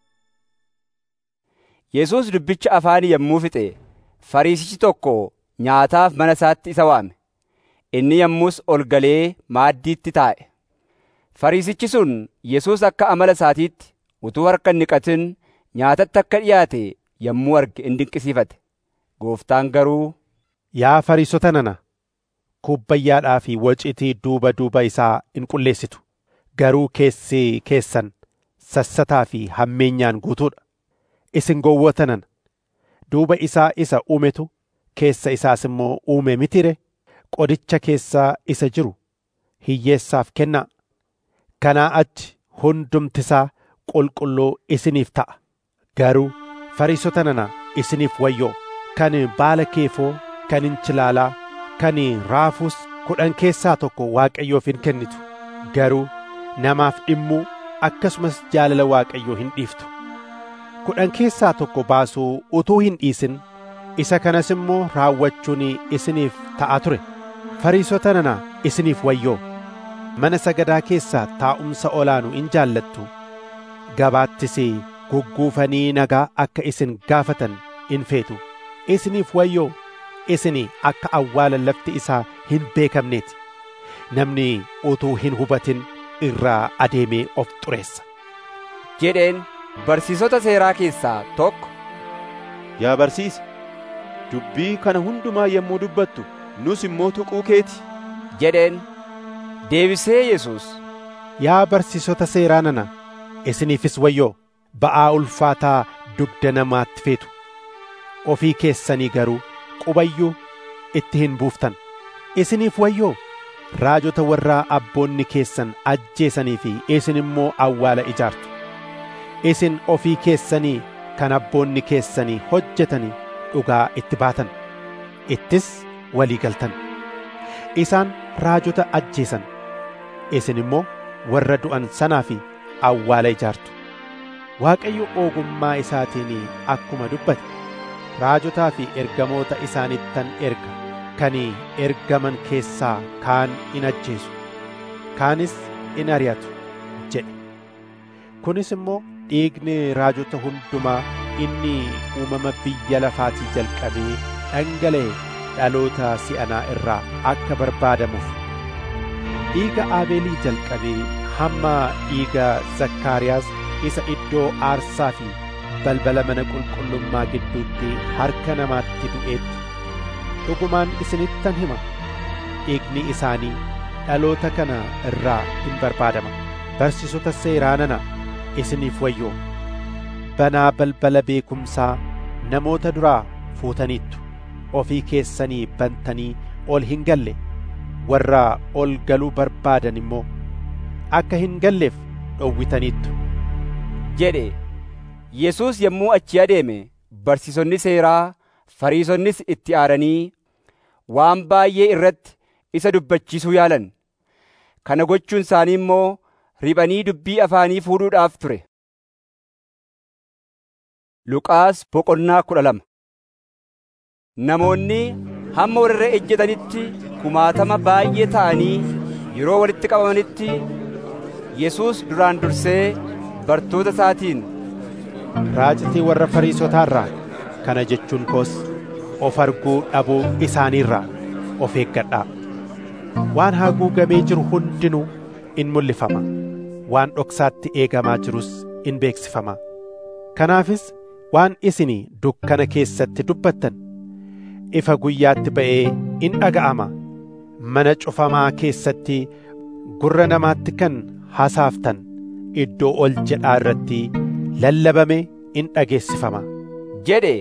yesus dubbicha afaanii yommuu fixe fariisichi tokko nyaataaf mana isaatti isa waame inni yommus ol galee maaddiitti taa'e fariisichi sun yesus akka amala isaatiitti utuu harka hin dhiqatin nyaatatti akka dhiyaate yommuu arge in dinqisiifate gooftaan garuu yaa fariisota nana kubbayyaadhaa fi waciitii duuba duuba isaa in qulleessitu garuu keessi keessan sassataa fi hammeenyaan guutuudha isin gowwoota nana duuba isaa isa uumetu keessa isaas immoo uume mitire qodicha keessaa isa jiru hiyyeessaaf kennaa kanaa achi hundumtisaa qulqulluu isiniif ta'a garuu fariisota nana isiniif wayyoo kan baala keefoo kan inchilaalaa kan raafuus kudhan keessaa tokko waaqayyoof hin kennitu garuu namaaf dhimmuu akkasumas jaalala waaqayyoo hin dhiiftu kudhan keessaa tokko baasuu utuu hin dhiisin isa kanas immoo raawwachuun isiniif ta'a ture fariisota nana isiniif wayyoo mana sagadaa keessaa taa'umsa olaanu in jaallattu gabaattis gugguufanii nagaa akka isin gaafatan in feetu isiniif wayyoo isin akka awwaala lafti isaa hin beekamneeti namni utuu hin hubatin irraa adeemee of xureessa jedheen barsiisota seeraa keessaa tokko yaa barsiisa dubbii kana hundumaa yommuu dubbattu nus immoo tuquu keeti jedheen deebisee Yesuus Yaa barsiisota seeraa nana isiniifis wayyoo ba'aa ulfaataa dugda namaatti feetu ofii keessanii garuu qubayyuu itti hin buuftan isiniif wayyoo raajota warraa abboonni keessan ajjeesanii fi isin immoo awwaala ijaartu isin ofii keessanii kan abboonni keessanii hojjetanii dhugaa itti baatan ittis walii galtan isaan raajota ajjeesan isin immoo warra du'an sanaa fi awwaala ijaartu waaqayyo ogummaa isaatiin akkuma dubbate raajotaa fi ergamoota isaanittan erga kan ergaman keessaa kaan in ajjeesu kaanis in ari'atu jedhe kunis immoo dhiigni raajota hundumaa inni uumama biyya lafaatii jalqabee dhangala'e dhaloota si'anaa irraa akka barbaadamuuf dhiiga aabeelii jalqabee hamma dhiiga zakkaariyaas isa iddoo aarsaa fi balbala mana qulqullummaa gidduutti harka namaatti du'eetti dhugumaan isinittan hima dhiigni isaanii dhaloota kana irraa hin barbaadama barsiisota seeraa nana isiniif wayyoo banaa balbala beekumsaa namoota duraa fuutaniittu ofii keessanii bantanii ol hin galle warra ol galuu barbaadan immoo akka hin galleef dhowwitaniittu jedhe Yesuus yommuu achi adeeme barsiisonni seeraa fariisonnis itti aaranii waan baay'ee irratti isa dubbachiisuu yaalan kana gochuun isaanii immoo riphanii dubbii afaanii fuudhuudhaaf ture. Luqaas boqonnaa kudha lama Namoonni hamma warra ejjetanitti kumaatama baay'ee ta'anii yeroo walitti qabamanitti Yesuus duraan dursee bartoota isaatiin raacitii warra fariisotaarraa kana jechuun koos of arguu dhabuu isaaniirraa of eeggadhaa waan haguugamee jiru hundinuu in mul'ifama waan dhoksaatti eegamaa jirus in beeksifama kanaafis waan isinii dukkana keessatti dubbattan ifa guyyaatti ba'ee in dhaga'ama mana cufamaa keessatti gurra namaatti kan hasaaftan iddoo ol jedhaa irratti lallabame in dhageessifama jedhe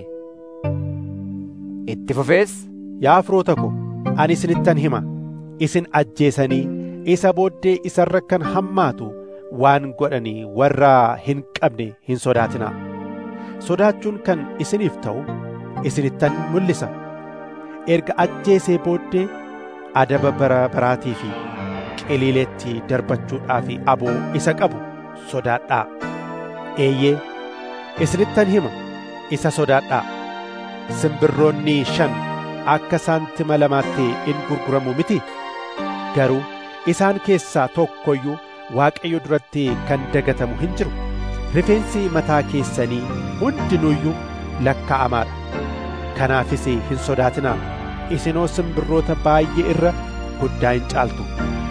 itti fufees yaa firoota ko ani isinittan hima isin ajjeesanii isa booddee isarra kan hammaatu waan godhanii warra hin qabne hin sodaatinaa sodaachuun kan isiniif ta'u isinittan mul'isa erga ajjeesee booddee adaba bara baraatii fi qiliileetti darbachuudhaaf aboo isa qabu sodaadhaa eeyyee isinittan hima isa sodaadhaa simbirroonni shan akka saantima lamaatti in gurguramu miti garuu isaan keessaa tokko iyyuu waaqayyo duratti kan dagatamu hin jiru rifeensi mataa keessanii hundinuuyyuu lakkaa'amaadha kanaafis hin sodaatinaa isinoo simbirroota baay'ee irra guddaa hin caaltu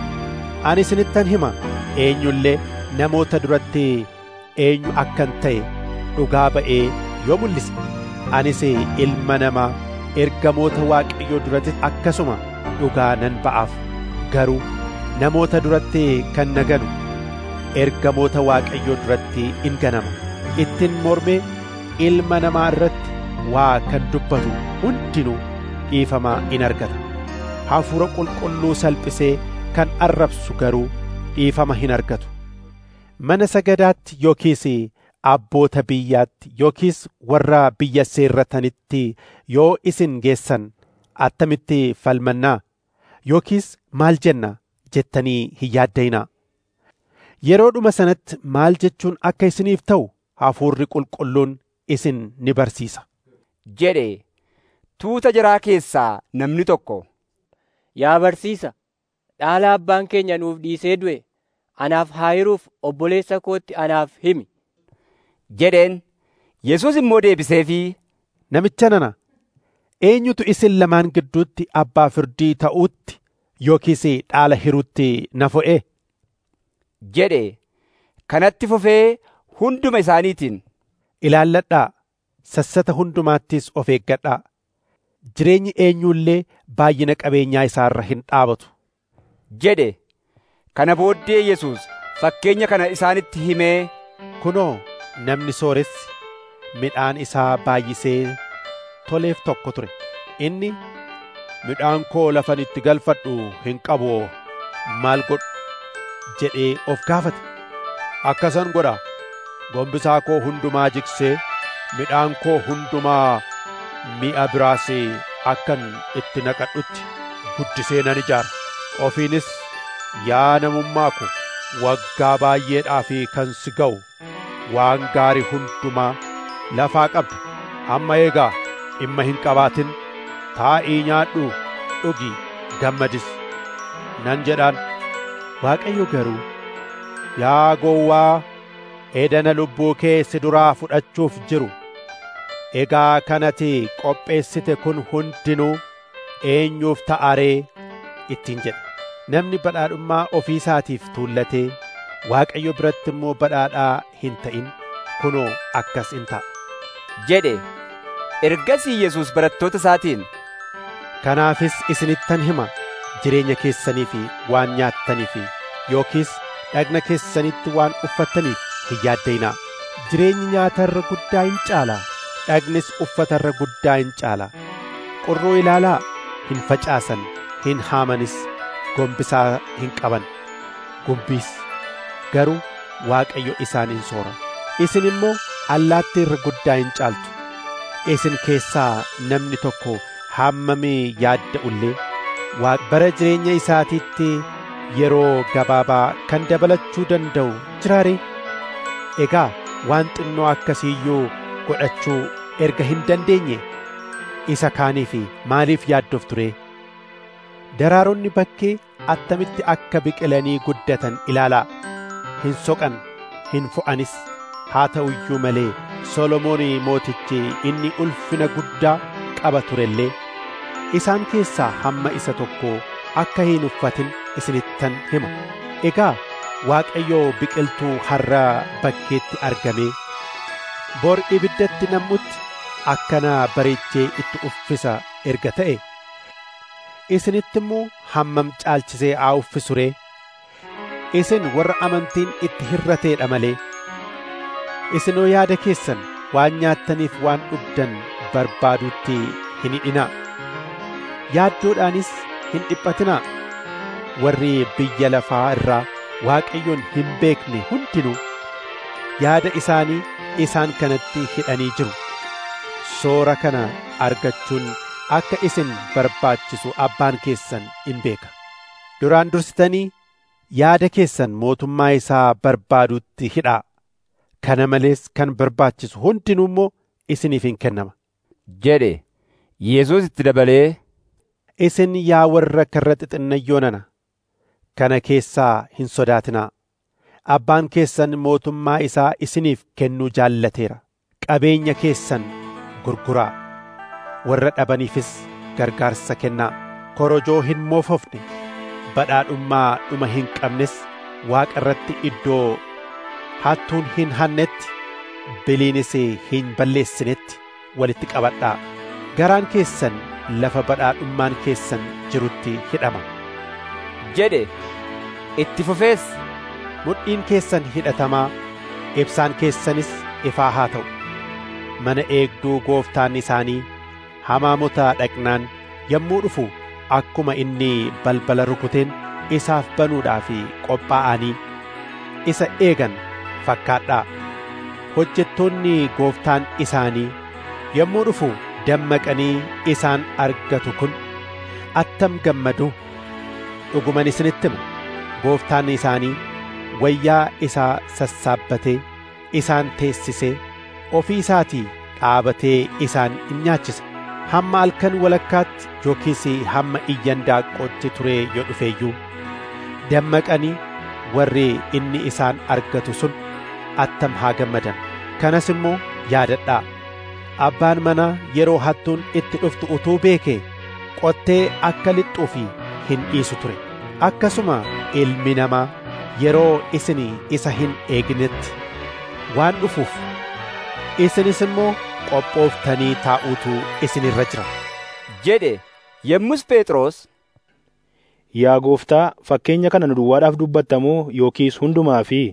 ani isinittan hima eenyullee namoota duratti eenyu akkan ta'e dhugaa ba'ee yoo mul'ise anis ilma namaa ergamoota waaqayyoo duratti akkasuma dhugaa nan ba'aaf garuu namoota duratti kan naganu ergamoota waaqayyoo duratti in ganama ittiin mormee ilma namaa irratti waa kan dubbatu hundinuu dhiifamaa in argata hafuura qulqulluu salphisee kan arrabsu garuu dhiifama hin argatu mana sagadaatti yookiis abboota biyyaatti yookiis warra biyya seerratanitti yoo isin geessan attamitti falmannaa yookiis maal jenna jettanii hin yaaddayinaa yeroodhuma sanatti maal jechuun akka isiniif ta'u hafuurri qulqulluun isin ni barsiisa jedhe tuuta jaraa keessaa namni tokko Yaa barsiisa, dhaala abbaan keenya nuuf dhiisee du'e anaaf haa hiruuf obboleessa kootti anaaf himi. jedheen Yesuus immoo deebiseefii namicha nana eenyutu isin lamaan gidduutti abbaa firdii ta'uutti yookiis dhaala hiruutti na fo'e jedhe kanatti fufee hunduma isaaniitiin ilaalladhaa sassata hundumaattis of eeggadhaa jireenyi eenyullee baay'ina qabeenyaa isaarra hin dhaabatu jedhe kana booddee Yesuus fakkeenya kana isaanitti himee kunoo namni sooressi midhaan isaa baay'isee toleef tokko ture inni midhaan koo lafan itti galfadhu hin qabu maal godhu jedhee of gaafate akkasan godha gombisaa koo hundumaa jigsee midhaan koo hundumaa mi'a biraas akkan itti naqadhutti guddisee nan ijaara ofiinis yaa namummaa ko waggaa baay'eedhaa fi kan si ga'u waan gaarii hundumaa lafaa qabda amma eegaa dhimma hin qabaatin taa'ii nyaadhu dhugi gammadis nan jedhaan waaqayyo garuu yaa gowwaa edana lubbuu kee si duraa fudhachuuf jiru egaa kanati qopheessite kun hundinuu eenyuuf ta'a ree ittiin jedhe namni badhaadhummaa ofii isaatiif tuullatee waaqayyo biratti immoo badhaadhaa hin ta'in kunoo akkas in ta'a jedhe ergasii Yesuus barattoota isaatiin kanaafis isinittan hima jireenya keessanii fi waan nyaattanii fi yookiis dhagna keessanitti waan uffattaniif hin yaaddayinaa jireenyi nyaatarra guddaa hin caalaa dhagnis uffatarra guddaa hin caalaa qurroo ilaalaa hin facaasan hin haamanis gombisaa hin qaban gumbiis garuu waaqayyo isaan hin soora isin immoo allaattii irra guddaa hin caaltu isin keessaa namni tokko hammamii yaadda'ullee bara jireenya isaatiitti yeroo gabaabaa kan dabalachuu danda'u jiraaree egaa waan xinnoo akkasiiyyuu godhachuu erga hin dandeenye isa kaaniif maaliif yaaddoof ture daraaronni bakkee attamitti akka biqilanii guddatan ilaalaa hin soqan hin fo'anis haa ta'u iyyuu malee solomoon mootichi inni ulfina guddaa qaba turellee isaan keessaa hamma isa tokko akka hin uffatin isinittan hima egaa waaqayyo biqiltuu har'a bakkeetti argamee bor ibiddatti nam'utti akkana bareechee itti uffisa erga ta'e isinitti immoo hammam caalchisee haa uffisu ree isin warra amantiin itti hirrateedha malee isinoo yaada keessan waan nyaattaniif waan dhugdan barbaaduutti hin hidhinaa yaaddoodhaanis hin dhiphatinaa warri biyya lafaa irraa waaqayyoon hin beekne hundinuu yaada isaanii isaan kanatti hidhanii jiru soora kana argachuun akka isin barbaachisu abbaan keessan in beeka duraan dursitanii yaada keessan mootummaa isaa barbaaduutti hidhaa kana malees kan barbaachisu hundinuu immoo isiniif hin kennama jedhe Yesuus itti dabalee isin yaa warra karra xixinnayyoo nana kana keessaa hin sodaatinaa abbaan keessan mootummaa isaa isiniif kennuu jaallateera qabeenya keessan gurguraa warra dhabaniifis gargaarsa kennaa korojoo hin moofofne badhaadhummaa dhuma hin qabnes waaqa irratti iddoo hattuun hin hannetti biliinis hin balleessinetti walitti qabadhaa garaan keessan lafa badhaadhummaan keessan jirutti hidhama jedhe itti fufees mudhiin keessan hidhatamaa ibsaan keessanis ifaa haa ta'u mana eegduu gooftaan isaanii hamaamota dhaqnaan yommuu dhufu akkuma inni balbala rukuteen isaaf banuudhaaf qophaa'anii isa eegan fakkaadhaa hojjettoonni gooftaan isaanii yommuu dhufu dammaqanii isaan argatu kun attam gammadu dhuguman isinitti hima gooftaan isaanii wayyaa isaa sassaabbatee isaan teessisee ofii isaatii dhaabatee isaan in nyaachisa hamma halkan walakkaatti yookiis hamma iyyan daaqqootti turee yoo dhufeeyyuu dammaqanii warri inni isaan argatu sun attam haa gammadan kanas immoo yaadadhaa abbaan manaa yeroo hattuun itti dhuftu utuu beekee qottee akka lixxuufi hin dhiisu ture akkasuma ilmi namaa yeroo isin isa hin eegnetti waan dhufuuf isinis immoo qophooftanii taa'uutu isin irra jira jedhe yommus Phexros Yaa gooftaa fakkeenya kana nu duwwaadhaaf dubbattamoo yookiis hundumaa fi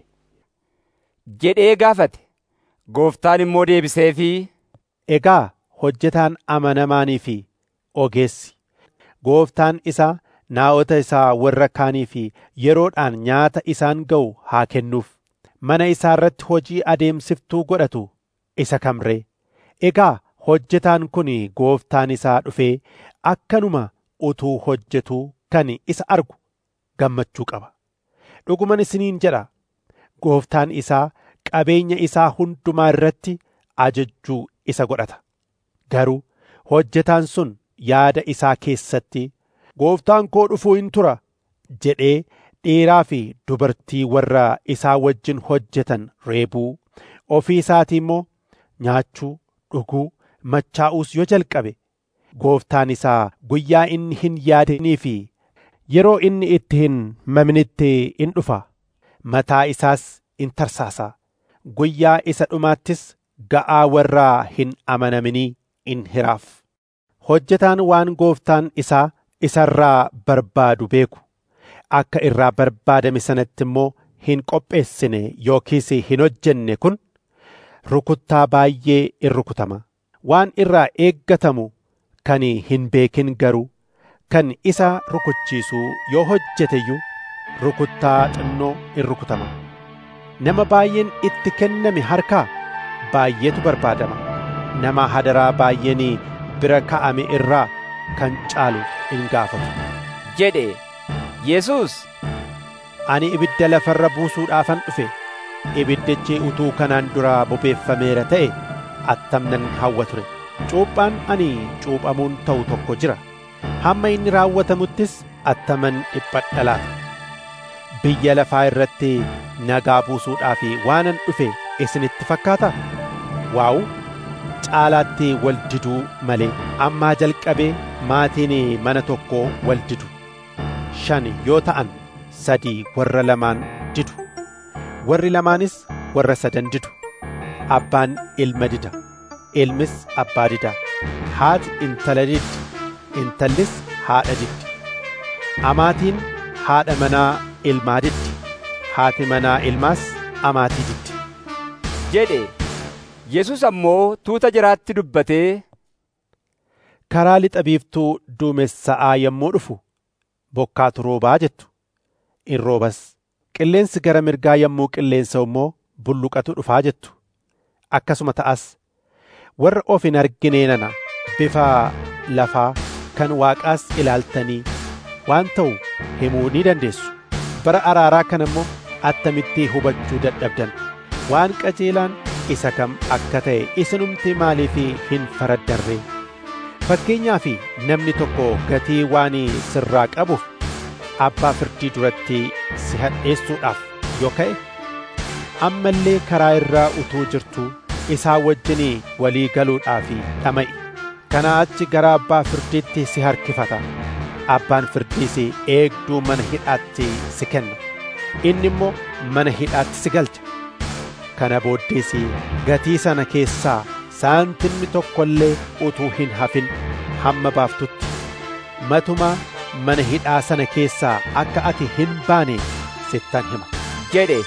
jedhee gaafate. Gooftaan immoo deebiseefii Egaa hojjetaan amanamaanii fi ogeessi gooftaan isaa naa'ota isaa warra kaanii fi yeroodhaan nyaata isaan ga'u haa kennuuf mana isaa irratti hojii adeemsiftuu godhatu isa kamree egaa hojjetaan kun gooftaan isaa dhufee akkanuma utuu hojjetuu kan isa argu gammachuu qaba dhuguman isiniin jedha gooftaan isaa qabeenya isaa hundumaa irratti ajajjuu isa godhata garuu hojjetaan sun yaada isaa keessatti gooftaan koo dhufuu hin tura jedhee dhiiraa fi dubartii warra isaa wajjin hojjetan reebuu ofii isaatii immoo nyaachuu dhuguu machaa'uus yoo jalqabe gooftaan isaa guyyaa inni hin yaadinii fi yeroo inni itti hin mamnitti in dhufa mataa isaas in tarsaasa guyyaa isa dhumaattis ga'aa warraa hin amanaminii in hiraaf hojjetaan waan gooftaan isaa isarraa barbaadu beeku akka irraa barbaadame sanatti immoo hin qopheessine yookiis hin hojjenne kun rukuttaa baay'ee in rukutama waan irraa eeggatamu kan hin beekin garuu kan isa rukuchiisuu yoo hojjeteyyuu rukuttaa xinnoo in rukutama nama baay'een itti kenname harkaa baay'eetu barbaadama nama hadaraa baay'een bira ka'ame irraa kan caalu in gaafatu jedhe Yesuus ani ibidda lafarra buusuudhaafan dhufe ibiddichi utuu kanaan dura bobeeffameera ta'e attam nan hawwa ture cuuphaan ani cuuphamuun ta'u tokko jira hamma inni raawwatamuttis attaman dhiphadha laata biyya lafaa irratti nagaa buusuudhaaf waanan dhufe isinitti fakkaata waa'u caalaatti wal diduu malee ammaa jalqabee maatiin mana tokkoo wal didu shan yoo ta'an sadii warra lamaan didu warri lamaanis warra sadan didu abbaan ilma dida ilmis abbaa dida haati intala diddi intallis haadha diddi amaatiin haadha manaa ilmaa diddi haati manaa ilmaas amaatii diddi jedhe Yesus ammoo tuuta jiraatti dubbatee karaa lixa biiftuu duumessa'aa yommuu dhufu bokkaatu roobaa jettu in roobas qilleensi gara mirgaa yommuu qilleensa immoo bulluqatu dhufaa jettu akkasuma ta'as warra of hin arginee nana bifa lafaa kan waaqaas ilaaltanii waan ta'u himuu ni dandeessu bara araaraa kana immoo attamitti hubachuu dadhabdan waan qajeelaan isa kam akka ta'e isinumti maaliif hin faraddarree fakkeenyaa fi namni tokko gatii waan sirraa qabuuf abbaa firdii duratti si hadheessuudhaaf yoo ka'e amma illee karaa irraa utuu jirtuu isaa wajjin walii galuudhaaf dhama'i kanaa achi gara abbaa firdiitti si harkifata abbaan firdiis eegduu mana hidhaatti si kenna inni immoo mana hidhaatti si galcha kana booddees gatii sana keessaa saantimni tokko illee utuu hin hafin hamma baaftutti matumaa mana hidhaa sana keessaa akka ati hin baane sittan hima jedhe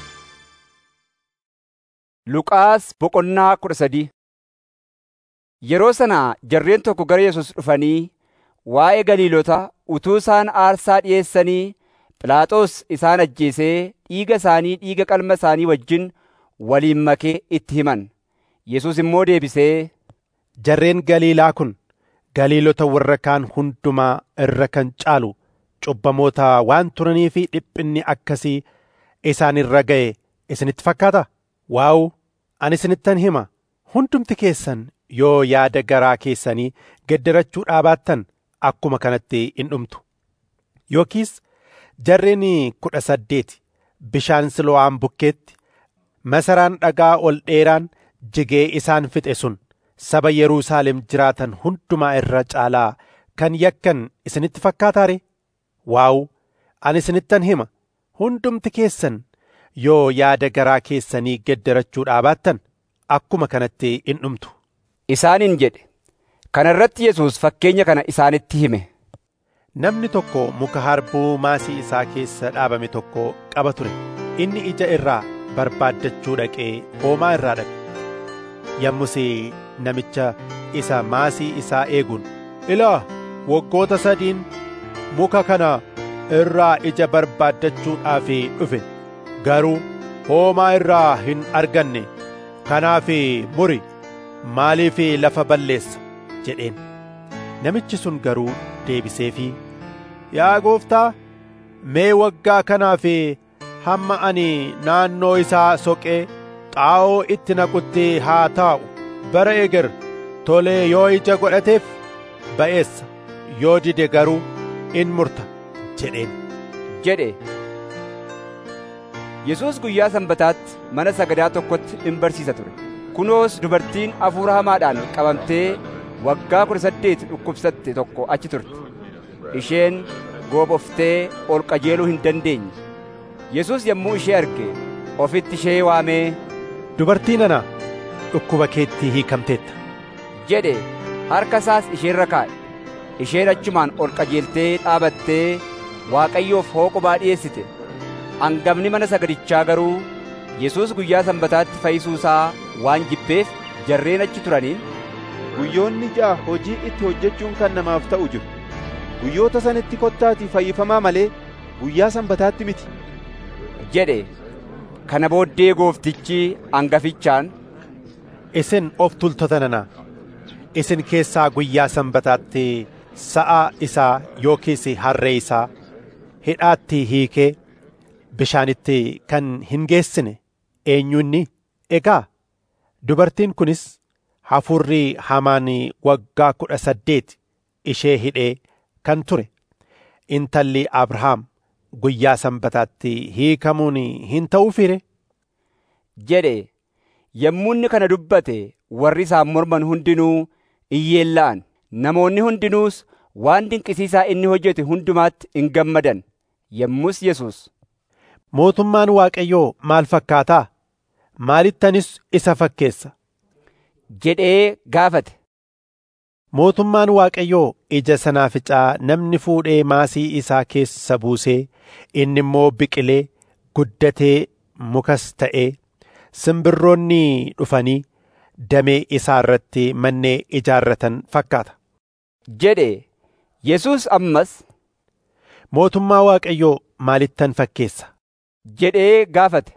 Luqaas boqonnaa kudha sadii Yeroo sana jarreen tokko gara Yesus dhufanii waa'ee Galiilota utuu isaan aarsaa dhi'eessanii Phiilaaxoos isaan ajjeesee dhiiga isaanii dhiiga qalma isaanii wajjin waliin makee itti himan. Yesus immoo deebisee jarreen Galiilaa kun Galiilota warra kaan hundumaa irra kan caalu cubbamoota waan turanii fi dhiphinni akkasii isaan irra ga'e isinitti fakkaata? Waa'u ani isinittan hima hundumti keessan yoo yaada garaa keessanii geddarachuu dhaabaattan akkuma kanatti in dhumtu. Yookiis jarreen kudha saddeeti bishaan Silo'aan bukkeetti masaraan dhagaa ol dheeraan jigee isaan fixe sun saba Yerusaalem jiraatan hundumaa irra caalaa kan yakkan isinitti fakkaataare? Waa'u ani isinittan hima hundumti keessan yoo yaada garaa keessanii geddarachuu dhaabaattan akkuma kanatti in dhumtu. Isaaniin jedhe Kana irratti Yesuus fakkeenya kana isaanitti hime. Namni tokko muka harbuu maasii isaa keessa dhaabame tokko qaba ture. Inni ija irraa barbaaddachuu dhaqee hoomaa irraa dhabe. Yommus namicha isa maasii isaa eeguun ilaa waggoota sadiin muka kana irraa ija barbaaddachuudhaaf dhufe garuu hoomaa irraa hin arganne kanaaf muri maaliif lafa balleessa jedheen namichi sun garuu deebiseefii yaa gooftaa mee waggaa kanaaf hamma ani naannoo isaa soqee xaa'oo itti naqutti haa taa'u bara eger tolee yoo ija godhateef ba'eessa yoo dide garuu in murta jedheen jedhe Yesuus guyyaa sanbataatti mana sagadaa tokkotti in barsiisa ture. Kunoos dubartiin hafuura hamaadhaan qabamtee waggaa kudha saddeet dhukkubsatte tokko achi turte. Isheen gooboftee ol qajeeluu hin dandeenye. Yesuus yommuu ishee arge ofitti ishee waamee Dubartii nana dhukkuba keetti hiikamteetta. jedhe harka isaas isheerra kaa'e. Isheen achumaan ol qajeeltee dhaabattee Waaqayyoof hooqubaa dhiyeessite. Hangafni mana sagadichaa garuu Yesuus guyyaa sanbataatti fayyisuu isaa waan jibbeef jarreen achi turaniin Guyyoonni ja'a hojii itti hojjechuun kan namaaf ta'u jiru. Guyyoota sanitti kottaatii fayyifamaa malee guyyaa sanbataatti miti. jedhe. Kana booddee gooftichi hangafichaan Isin of tultoota nana isin keessaa guyyaa sanbataatti sa'a isaa yookiis harree isaa hidhaatti hiikee bishaanitti kan hin geessine eenyunni egaa dubartiin kunis hafuurri hamaan waggaa kudha saddeet ishee hidhee kan ture intalli abrahaam guyyaa sanbataatti hiikamuun hin ta'uu fire jedhe yommuu inni kana dubbate warri isaan morman hundinuu iyyeella'an namoonni hundinuus waan dinqisiisaa inni hojjete hundumaatti in gammadan yommus Yesuus mootummaan waaqayyoo maal fakkaataa maalittanis isa fakkeessa jedhee gaafate mootummaan waaqayyoo ija sanaaficaa namni fuudhee maasii isaa keessa buusee inni immoo biqilee guddatee mukas ta'ee simbirroonni dhufanii damee isaa irratti mannee ijaarratan fakkaata. jedhe Yesuus ammas mootummaa waaqayyoo maalittan fakkeessa jedhee gaafate.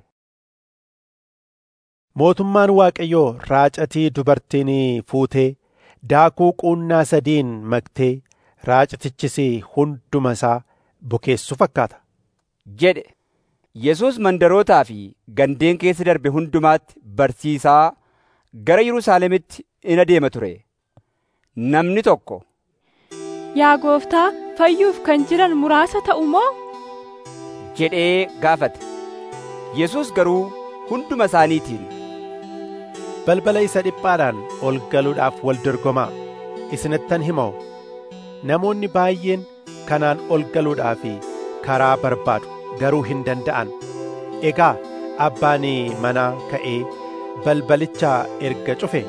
Mootummaan waaqayyoo raacatii dubartiin fuutee daakuu quunnaa sadiin maktee raacatichis hunduma isaa bukeessu fakkaata. jedhe Yesuus mandarootaa fi gandeen keessa darbe hundumaatti barsiisaa gara Yerusaalemitti in adeema ture. Namni tokko Yaa gooftaa fayyuuf kan jiran muraasa ta'u moo? jedhee gaafate. Yesuus garuu hunduma isaaniitiin balbala isa dhiphaadhaan ol galuudhaaf wal dorgomaa isinittan himoo namoonni baay'een kanaan ol galuudhaaf karaa barbaadu garuu hin danda'an egaa abbaan manaa ka'ee balbalicha erga cufe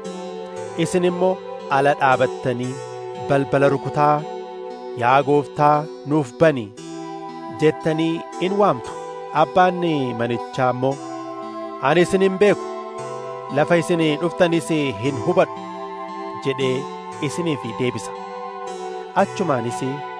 isin immoo ala dhaabattanii balbala rukutaa yaa gooftaa nuuf bani jettanii in waamtu abbaan manichaa immoo ani isin hin beeku lafa isin dhuftanis hin hubadhu jedhee isiniif deebisa achumaanis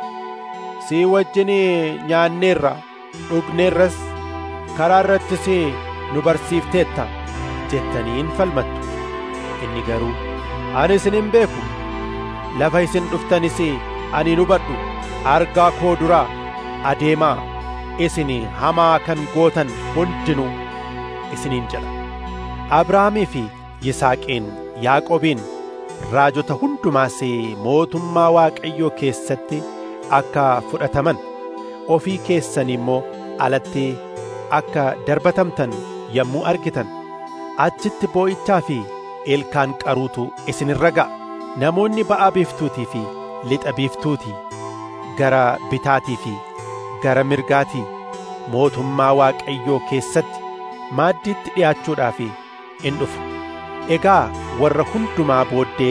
si wajjin nyaanneerra dhugneerras karaa irrattis nu barsiifteetta jettanii in falmattu inni garuu ani isin hin beeku lafa isin dhuftanis ani hin hubadhu argaa koo duraa adeemaa isin hamaa kan gootan hundinuu isiniin jedha abrahaamii fi yisaaqiin yaaqobiin raajota hundumaas mootummaa waaqayyoo keessatti akka fudhataman ofii keessan immoo alatti akka darbatamtan yommuu argitan achitti boo'ichaa fi ilkaan qaruutu isinirra ga'a namoonni ba'aa biiftuutii fi lixa biiftuutii gara bitaatii fi gara mirgaatii mootummaa waaqayyoo keessatti maaddiitti dhi'aachuudhaaf in dhufu egaa warra hundumaa booddee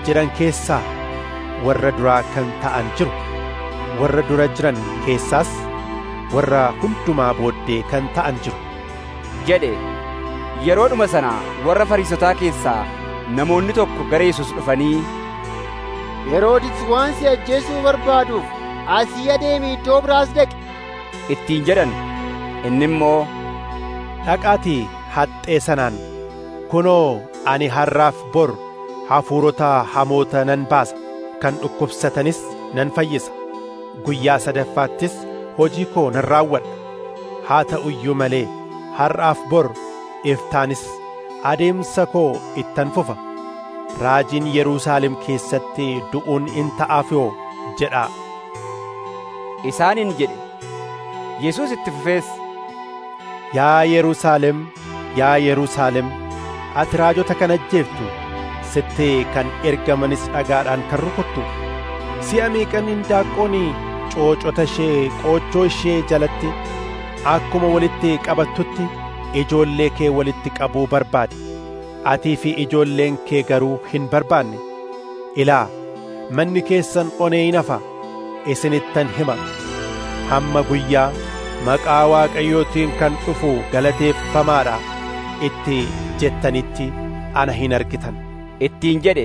jiran keessaa warra duraa kan ta'an jiru warra dura jiran keessaas warra hundumaa booddee kan ta'an jiru jedhe yeroodhuma sana warra fariisotaa keessaa namoonni tokko gara Yesuus dhufanii Heroodis waan si ajjeesuu barbaaduuf asii adeemi iddoo biraas dhaqe ittiin jedhan inni immoo dhaqaatii haxxee sanaan kunoo ani har'aaf bor hafuurota hamoota nan baasa kan dhukkubsatanis nan fayyisa guyyaa sadaffaattis hojii koo nan raawwadha haa ta'u iyyuu malee har'aaf bor iftaanis adeemsa koo ittan fufa raajiin Yerusaalem keessatti du'uun in ta'aaf yoo jedhaa isaaniin jedhe Yesuus itti fufees Yaa Yerusaalem yaa Yerusaalem ati raajota kan ajjeeftu sitti kan ergamanis dhagaadhaan kan rukuttu si'a meeqan indaaqqoon coocota ishee qoochoo ishee jalatti akkuma walitti qabattutti ijoollee kee walitti qabuu barbaade atii fi ijoolleen kee garuu hin barbaanne ilaa manni keessan onee hin hafa isinittan hima hamma guyyaa maqaa waaqayyootiin kan dhufu galateeffamaadha itti jettanitti ana hin argitan ittiin jedhe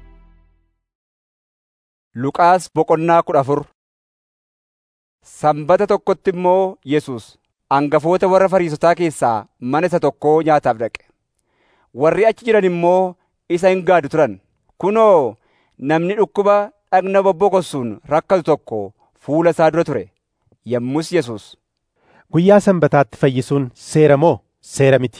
Luqaas boqonnaa kudha afur Sanbata tokkotti immoo Yesuus hangafoota warra Fariisotaa keessaa mana isa tokkoo nyaataaf dhaqe. Warri achi jiran immoo isa hin gaadu turan. Kunoo namni dhukkuba dhagna bobbokossuun rakkatu tokko fuula isaa dura ture. Yommus Yesuus Guyyaa sanbataatti fayyisuun seera moo seera miti?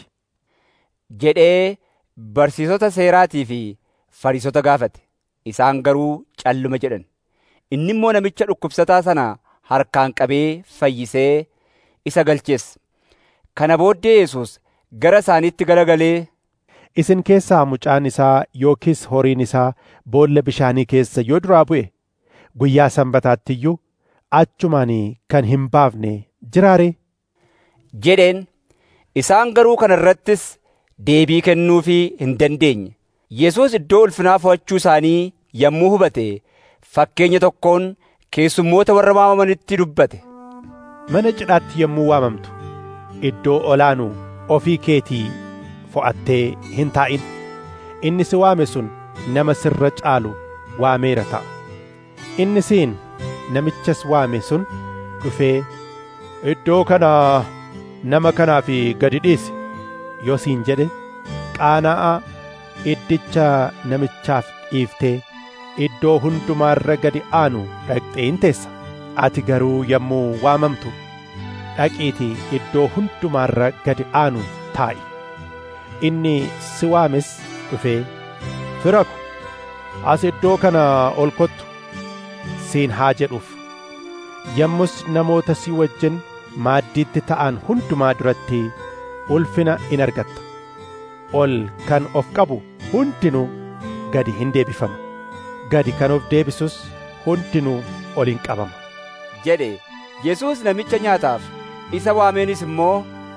jedhee barsiisota seeraatii fi Fariisota gaafate. Isaan garuu calluma jedhan. Inni immoo namicha dhukkubsataa sana harkaan qabee fayyisee isa galchees. Kana booddee Yesuus gara isaaniitti garagalee Isin keessaa mucaan isaa yookiis horiin isaa boolla bishaanii keessa yoo duraa bu'e guyyaa sanbataatti iyyuu achumaan kan hin baafne jiraare jedheen isaan garuu kana irrattis deebii kennuufii hin dandeenye. Yesuus iddoo ulfinaa fo'achuu isaanii yommuu hubate fakkeenya tokkoon keessummoota warra waamamanitti dubbate. Mana cidhaatti yommuu waamamtu iddoo olaanuu ofii keetii fo'attee hin taa'in inni si waame sun nama sirra caalu waameera ta'a. Inni siin namichas waame sun dhufee iddoo kana nama kanaaf gadi dhiisi yoo siin jedhe qaana'aa iddicha namichaaf dhiiftee iddoo hundumaarra gadi aanu dhaqxee hin teessa. Ati garuu yommuu waamamtu dhaqiitii iddoo hundumaarra gadi aanu taa'i. Inni si waames dhufee fira ko as iddoo kana ol kottu siin haa jedhuuf. Yommus namoota si wajjin maaddiitti ta'an hundumaa duratti ulfina in argatta. Ol kan of qabu hundinuu gadi hin deebifama. Gadi kan of deebisus hundinuu ol in qabama. jedhe Yesuus namicha nyaataaf isa waameenis immoo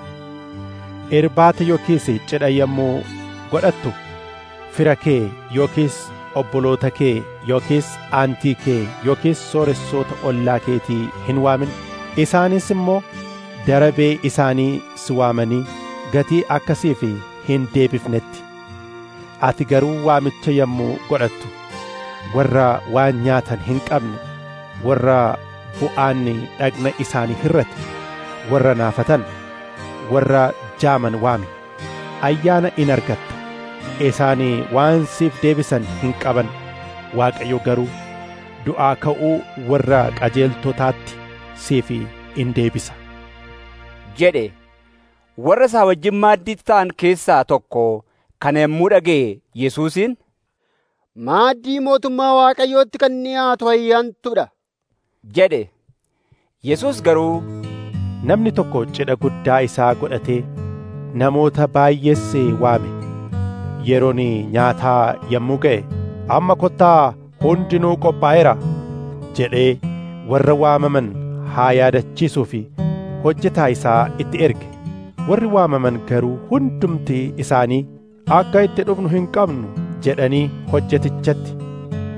irbaata yookiis cidha yommuu godhattu fira kee yookiis obboloota kee yookiis aantii kee yookiis sooressoota ollaa keetii hin waamin isaanis immoo darabee isaanii si waamanii gatii akkasiif hin deebifnetti ati garuu waamicha yommuu godhattu warra waan nyaatan hin qabne warra bu'aanni dhagna isaanii hirrate warra naafatan warra jaaman waami ayyaana in argatta isaanii waan siif deebisan hin qaban waaqayyo garuu du'aa ka'uu warra qajeeltotaatti siif in deebisa jedhe warra isaa wajjin maaddiitti ta'an keessaa tokko kana yommuu dhaga'e Yesuusiin Maaddii mootummaa Waaqayyootti kan dhiyaatu ayyaantudha. jedhe Yesuus garuu namni tokko cidha guddaa isaa godhatee namoota baay'ees waame yeroon nyaataa yommuu ga'e amma kottaa hundinuu qophaa'eera jedhee warra waamaman haa yaadachiisuu fi hojjetaa isaa itti erge warri waamaman garuu hundumti isaanii akka itti dhufnu hin qabnu jedhanii hojjetichatti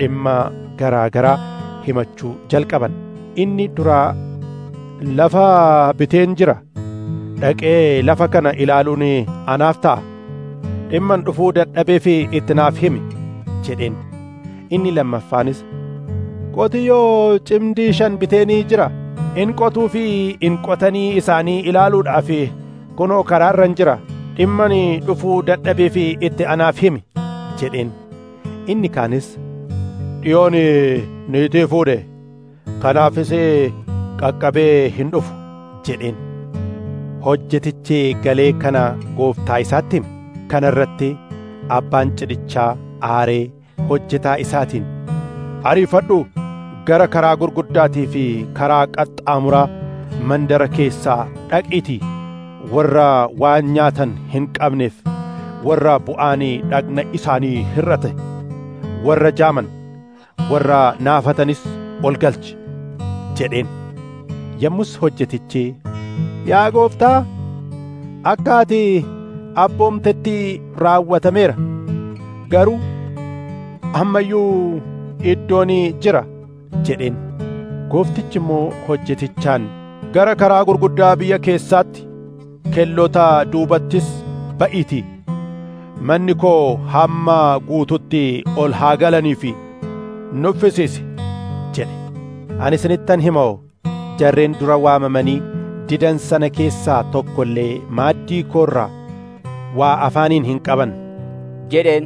dhimma garaa garaa himachuu jalqaban inni duraa lafa biteen jira dhaqee lafa kana ilaaluun anaaf ta'a dhimman dhufuu dadhabee fi itti naaf himi jedheen inni lammaffaanis qotiyyoo cimdii shan biteenii jira in qotuu fi in qotanii isaanii ilaaluudhaaf kunoo karaarran jira dhimman dhufuu dadhabee fi itti anaaf himi jedheen inni kaanis dhiyoon niitii fuudhe kanaafis qaqqabee hin dhufu jedheen hojjetichi galee kana gooftaa isaatti hime kana irratti abbaan cidhichaa aaree hojjetaa isaatiin ariifadhu gara karaa gurguddaatii fi karaa qaxxaamuraa mandara keessaa dhaqiitii warra waan nyaatan hin qabneef warra bu'aanii dhagna isaanii hir'ate warra jaaman warra naafatanis ol galchi jedheen yommus hojjetichi yaa gooftaa akka ati abboomtetti raawwatameera garuu ammayyuu iddoon jira jedheen gooftichi immoo hojjetichaan gara karaa gurguddaa biyya keessaatti kellota duubattis ba'iitii manni koo hamma guututti ol haa galanii fi nuffisiisi jedhe ani isinittan hima jarreen dura waamamanii didan sana keessaa tokko illee maaddii koorraa waa afaaniin hin qaban jedheen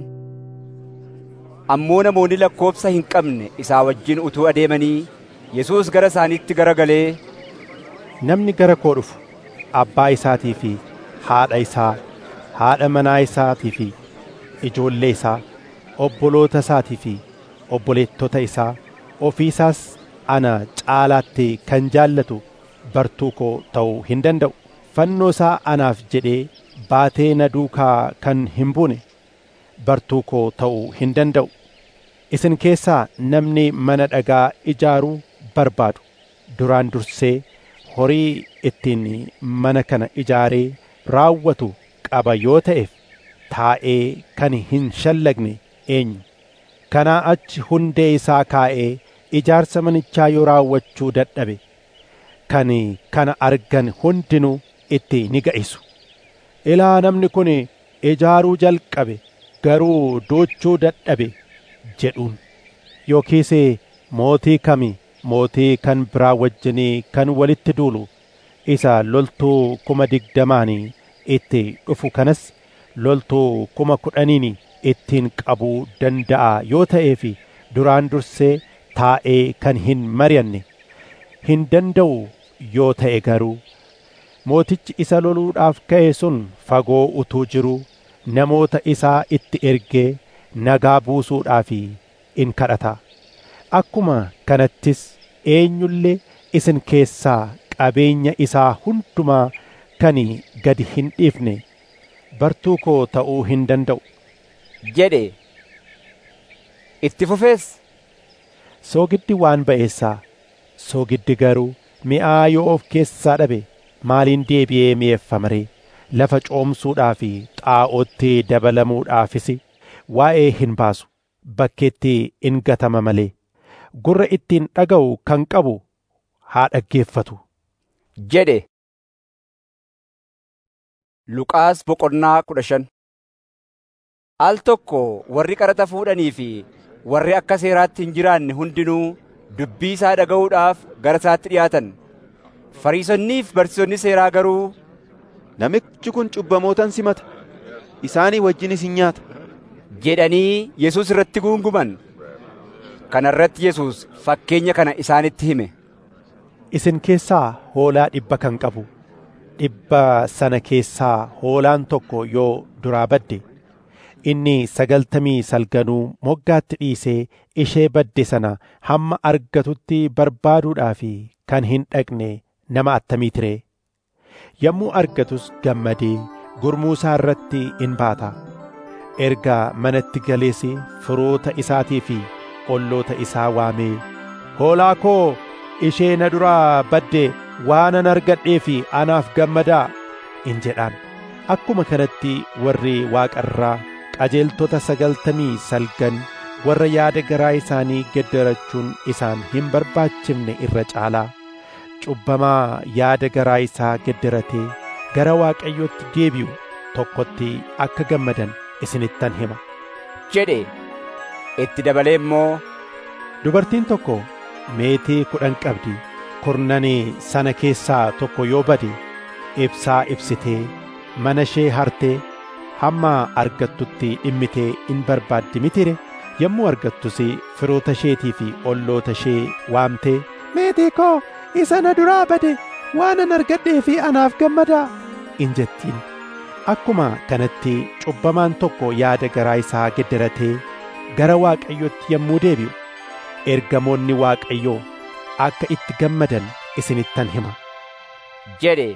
ammoo namoonni lakkoobsa hin qabne isaa wajjin utuu adeemanii Yesuus gara isaaniitti garagalee namni gara koo dhufu abbaa isaatii fi haadha isaa haadha manaa isaatii fi ijoollee isaa obboloota isaatii fi obboleettota isaa ofii isaas ana caalaatti kan jaallatu bartuu koo ta'uu hin danda'u fannoo isaa anaaf jedhee baatee na duukaa kan hin buune bartuu koo ta'uu hin danda'u isin keessaa namni mana dhagaa ijaaruu barbaadu duraan dursee horii ittiin mana kana ijaaree raawwatu qaba yoo ta'eef taa'ee kan hin shallagne eenyu kanaa achi hundee isaa kaa'ee ijaarsa manichaa yoo raawwachuu dadhabe kan kana argan hundinuu itti ni ga'isu ilaa namni kun ijaaruu jalqabe garuu doochuu dadhabe jedhuun yookiis mootii kami mootii kan biraa wajjinii kan walitti duulu isa loltuu kuma digdamaanii itti dhufu kanas loltuu kuma kudhaniin ittiin qabuu danda'a yoo ta'eef duraan dursee taa'ee kan hin mari'anne hin danda'u yoo ta'e garuu mootichi isa loluudhaaf ka'e sun fagoo utuu jiruu namoota isaa itti ergee nagaa buusuudhaaf in kadhata akkuma kanattis eenyullee isin keessaa qabeenya isaa hundumaa kan gadi hin dhiifne bartuu koo ta'uu hin danda'u jedhe itti fufees soogiddi waan ba'eessaa soogiddi garuu mi'aa yoo of keessaa dhabe maaliin deebi'ee mi'eeffama ree lafa coomsuudhaa fi xaa'ootti dabalamuudhaafis waa'ee hin baasu bakkeetti in gatama malee gurra ittiin dhaga'u kan qabu haa dhaggeeffatu jedhe Luqaas boqonnaa kudha shan Al tokko warri qaraxa fuudhanii fi warri akka seeraatti hin jiraanne hundinuu dubbii isaa dhaga'uudhaaf gara isaatti dhiyaatan. Fariisonniif barsiisonni seeraa garuu Namichi kun cubbamootan simata isaanii wajjinis hin nyaata jedhanii Yesuus irratti guunguman. Kana irratti Yesuus fakkeenya kana isaanitti hime. Isin keessaa hoolaa dhibba kan qabu dhibba sana keessaa hoolaan tokko yoo duraa badde inni sagaltamii salganuu moggaatti dhiisee ishee badde sana hamma argatutti barbaaduudhaaf kan hin dhaqne nama attamiiti ree yommuu argatus gammadee gurmuusaa irratti in baata erga manatti galees firoota isaatii fi olloota isaa waamee hoolaa koo ishee na duraa badde waanan argadhee fi anaaf gammadaa in jedhaan akkuma kanatti warri waaqarraa qajeeltota sagaltamii salgan warra yaada garaa isaanii geddarachuun isaan hin barbaachifne irra caalaa cubbamaa yaada garaa isaa geddaratee gara Waaqayyootti deebi'u tokkotti akka gammadan isinittan hima. jedhe itti dabalee immoo Dubartiin tokko meetii kudhan qabdi kurnanii sana keessaa tokko yoo bade ibsaa ibsitee mana ishee hartee hamma argattutti dhimmitee in barbaaddi mitire yommuu argattus firoota isheetii fi olloota ishee waamtee meetii koo isa na duraa bade waanan argadhee fi anaaf gammadaa in jettiin akkuma kanatti cubbamaan tokko yaada garaa isaa geddaratee gara Waaqayyootti yommuu deebi'u ergamoonni Waaqayyoo akka itti gammadan isinittan hima. jedhe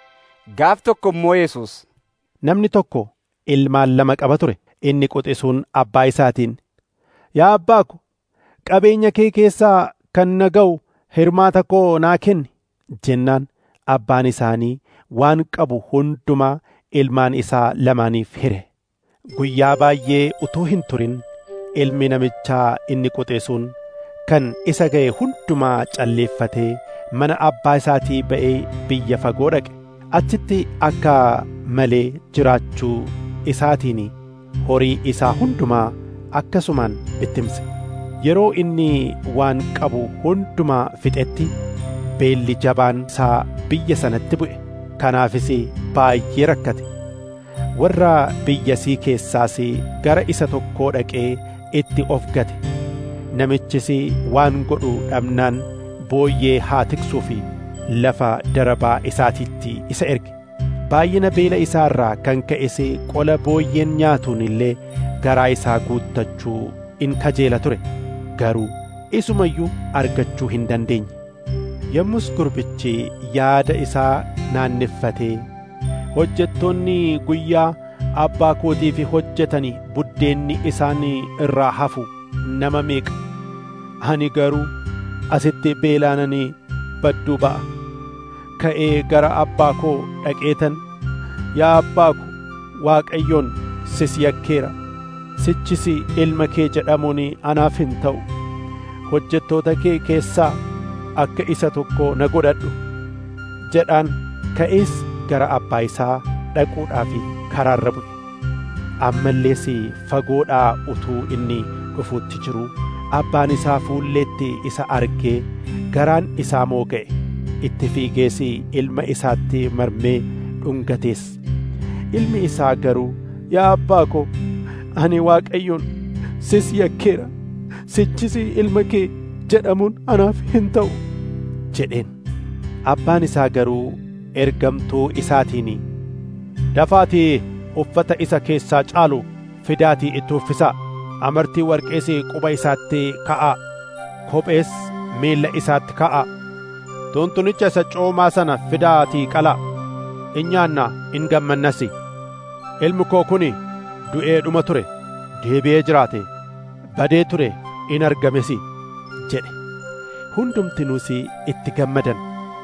gaaf tokko immoo Yesuus Namni tokko ilmaan lama qaba ture inni quxisuun abbaa isaatiin yaa abbaa ko qabeenya kee keessaa kan na ga'u hirmaata koo naa kenni jennaan abbaan isaanii waan qabu hundumaa ilmaan isaa lamaaniif hire guyyaa baay'ee utuu hin turin ilmi namichaa inni quxisuun kan isa ga'e hundumaa calleeffatee mana abbaa isaatii ba'ee biyya fagoo dhaqe achitti akka malee jiraachuu isaatiin horii isaa hundumaa akkasumaan bittimse yeroo inni waan qabu hundumaa fixetti beelli jabaan isaa biyya sanatti bu'e kanaafis baay'ee rakkate warra biyyasii keessaas gara isa tokkoo dhaqee itti of gate namichis waan godhu dhabnaan booyyee haa tiksuu fi lafa darabaa isaatiitti isa erge baay'ina beela isaa irraa kan ka'es qola booyyeen nyaatuun illee garaa isaa guuttachuu in kajeela ture garuu isumayyuu argachuu hin dandeenye yommus gurbichi yaada isaa naanneffatee hojjettoonni guyyaa abbaa kootiif hojjetani buddeenni isaan irraa hafu nama meeqa ani garuu asitti beelaananii badduu ba'a ka'ee gara abbaa koo dhaqeetan yaa abbaa ko waaqayyoon sis yakkeera sichis ilma kee jedhamuun anaaf hin ta'u hojjettoota kee keessaa akka isa tokko na godhadhu jedhaan ka'ees gara abbaa isaa dhaquudhaaf karaarra bu'e ammallees fagoodhaa utuu inni dhufuutti jiru abbaan isaa fuulleetti isa argee garaan isaa mooga'e itti fiigees ilma isaatti marmee dhungatees ilmi isaa garuu yaa abbaa ko ani waaqayyoon sis yakkeera sichis ilma kee jedhamuun anaaf hin ta'u jedheen abbaan isaa garuu ergamtuu isaatiin dafaatii uffata isa keessaa caalu fidaatii itti uffisaa amartii warqees quba isaatti ka'aa kophees miilla isaatti ka'aa tuntunicha isa coomaa sana fidaatii qalaa in nyaannaa in gammannas ilmi koo kun du'ee dhuma ture deebi'ee jiraate badee ture in argames jedhe hundumtinuus itti gammadan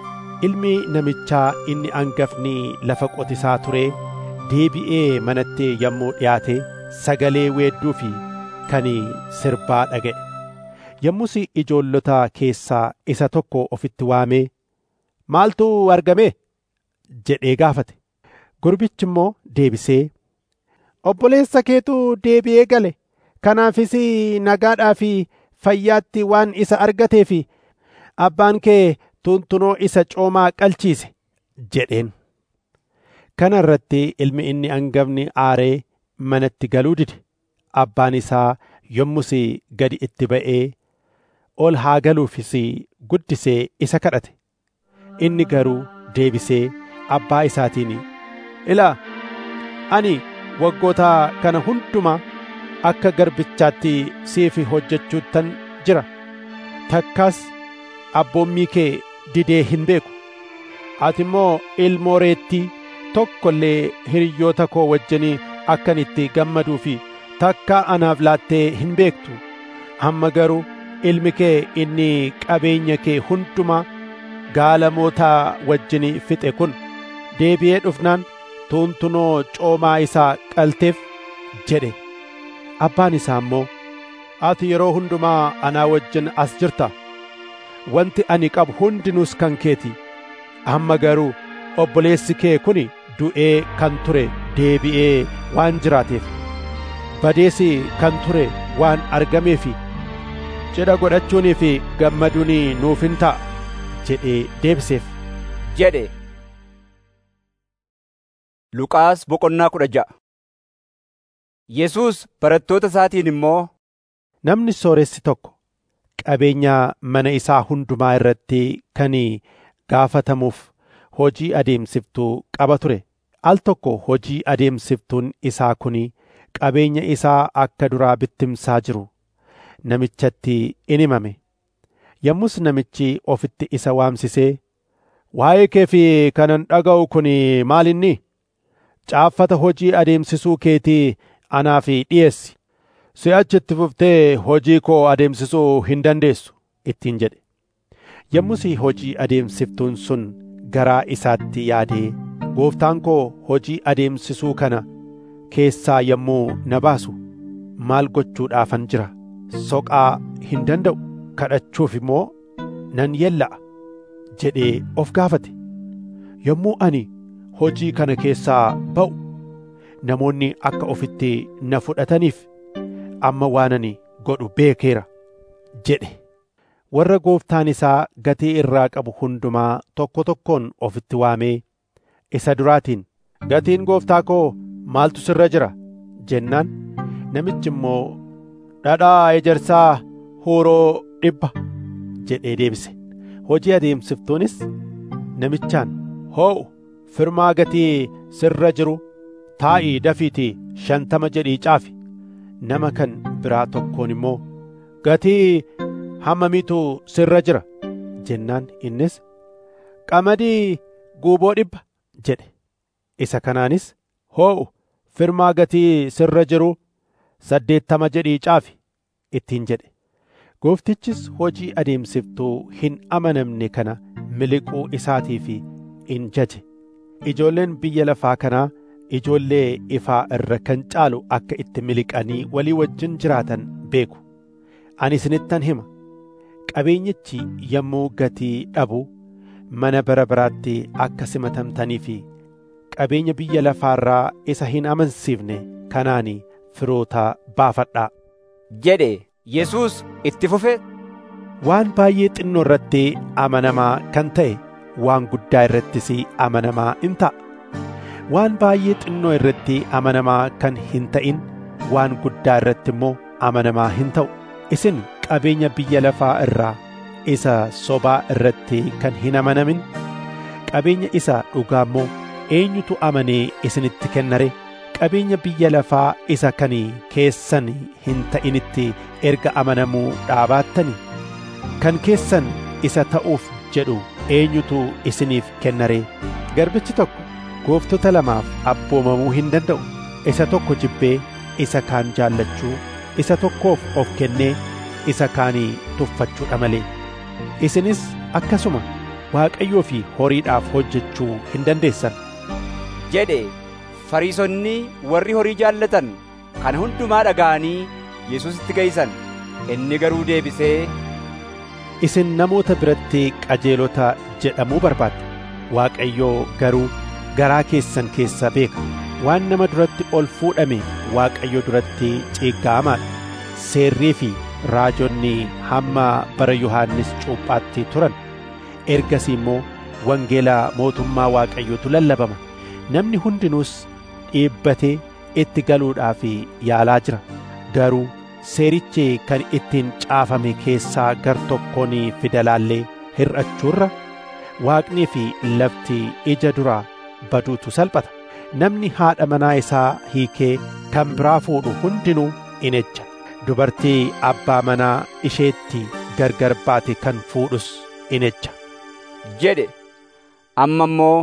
ilmi namichaa inni angafni lafa qotisaa ture deebi'ee manatti yommuu dhiyaate sagalee weedduu fi kan sirbaa dhaga'e yommus ijoollota keessaa isa tokko ofitti waamee maaltu argame jedhee gaafate gurbichi immoo deebisee obboleessa keetu deebi'ee gale kanaafis nagaadhaa fi fayyaatti waan isa argateef abbaan kee tuntunoo isa coomaa qalchiise jedheen kana irratti ilmi inni angafni aaree manatti galuu dide abbaan isaa yommus gadi itti ba'ee ol haa galuufis guddisee isa kadhate inni garuu deebisee abbaa isaatiin ilaa ani waggoota kana hundumaa akka garbichaatti siif hojjechuuttan jira takkaas abboommii kee didee hin beeku ati immoo ilmoo reettii tokko illee hiriyoota koo wajjinii akkan itti gammaduu fi takka anaaf laattee hin beektu amma garuu ilmi kee inni qabeenya kee hundumaa gaalamootaa wajjin fixe kun deebi'ee dhufnaan tuntunoo coomaa isaa qalteef jedhe abbaan isaa immoo ati yeroo hundumaa anaa wajjin as jirta wanti ani qabu hundinuus kan keeti amma garuu obboleessi kee kun du'ee kan ture deebi'ee waan jiraateef badeessi kan ture waan argameef cidha godhachuunii fi gammaduun nuuf hin ta'a jedhee deebiseef jedhe Luqaas boqonnaa kudha ja'a Yesuus barattoota isaatiin immoo namni sooressi tokko qabeenya mana isaa hundumaa irratti kan gaafatamuuf hojii adeemsiftuu qaba ture al tokko hojii adeemsiftuun isaa kun qabeenya isaa akka duraa bittimsaa jiru namichatti in himame yommus namichi ofitti isa waamsisee waa'ee kee fi kanan dhaga'u kun maalinni caaffata hojii adeemsisuu keetii anaaf dhiyeessi si'achi itti fuftee hojii koo adeemsisuu hin dandeessu ittiin jedhe yommus hojii adeemsiftuun sun garaa isaatti yaadee gooftaan koo hojii adeemsisuu kana keessaa yommuu na baasu maal gochuudhaafan jira soqaa hin danda'u kadhachuuf immoo nan yella'a jedhee of gaafate yommuu ani hojii kana keessaa ba'u namoonni akka ofitti na fudhataniif amma waan ani godhu beekeera jedhe warra gooftaan isaa gatii irraa qabu hundumaa tokko tokkoon ofitti waamee isa duraatiin gatiin gooftaa koo maaltu sirra jira jennaan namichi immoo dhadhaa ejersaa huuroo dhibba jedhee deebise hojii adeemsiftuunis namichaan hoo'u firmaa gatii sirra jiru taa'ii dafiitii shantama jedhii caafi nama kan biraa tokkoon immoo gatii hammamiitu sirra jira jennaan innis qamadii guuboo dhibba jedhe isa kanaanis hoo'u firmaa gatii sirra jiru saddeettama jedhii caafi ittiin jedhe gooftichis hojii adeemsiftuu hin amanamne kana miliquu isaatiif in jaje ijoolleen biyya lafaa kanaa ijoollee ifaa irra kan caalu akka itti miliqanii walii wajjin jiraatan beeku ani isinittan hima qabeenyichi yommuu gatii dhabu mana bara baraatti akka simatamtanii fi qabeenya biyya lafaarraa isa hin amansiifne kanaani firoota baafadhaa jedhe Yesuus itti fufe waan baay'ee xinnoo irratti amanamaa kan ta'e waan guddaa irrattis amanamaa in ta'a waan baay'ee xinnoo irratti amanamaa kan hin ta'in waan guddaa irratti immoo amanamaa hin ta'u isin qabeenya biyya lafaa irraa isa sobaa irratti kan hin amanamin qabeenya isa dhugaa immoo eenyutu amanee isinitti kennare qabeenya biyya lafaa isa kan keessan hin ta'initti erga amanamuu dhaabaattani kan keessan isa ta'uuf jedhu eenyutu isiniif kennare garbichi tokko gooftota lamaaf abboomamuu hin danda'u isa tokko jibbee isa kaan jaallachuu isa tokkoof of kennee isa kaanii tuffachuudha malee isinis akkasuma waaqayyoo fi horiidhaaf hojjechuu hin dandeessan jedhe fariisonni warri horii jaallatan kana hundumaa dhaga'anii Yesuusitti geeysan inni garuu deebisee isin namoota biratti qajeelota jedhamuu barbaaddu waaqayyoo garuu garaa keessan keessa beeka waan nama duratti ol fuudhame waaqayyo duratti ciiggaamaadha seerrii fi raajonni hamma bara yohaannis cuuphaatti turan ergasii immoo wangeela mootummaa waaqayyootu lallabama namni hundinuus dhiibbatee itti galuudhaaf yaalaa jira garuu seerichi kan ittiin caafame keessaa gar tokkoon fidalaallee hir'achuurra waaqnii fi lafti ija duraa baduutu salphata namni haadha manaa isaa hiikee kan biraa fuudhu hundinuu in ejja dubartii abbaa manaa isheetti gargar baate kan fuudhus in ejja jedhe amma immoo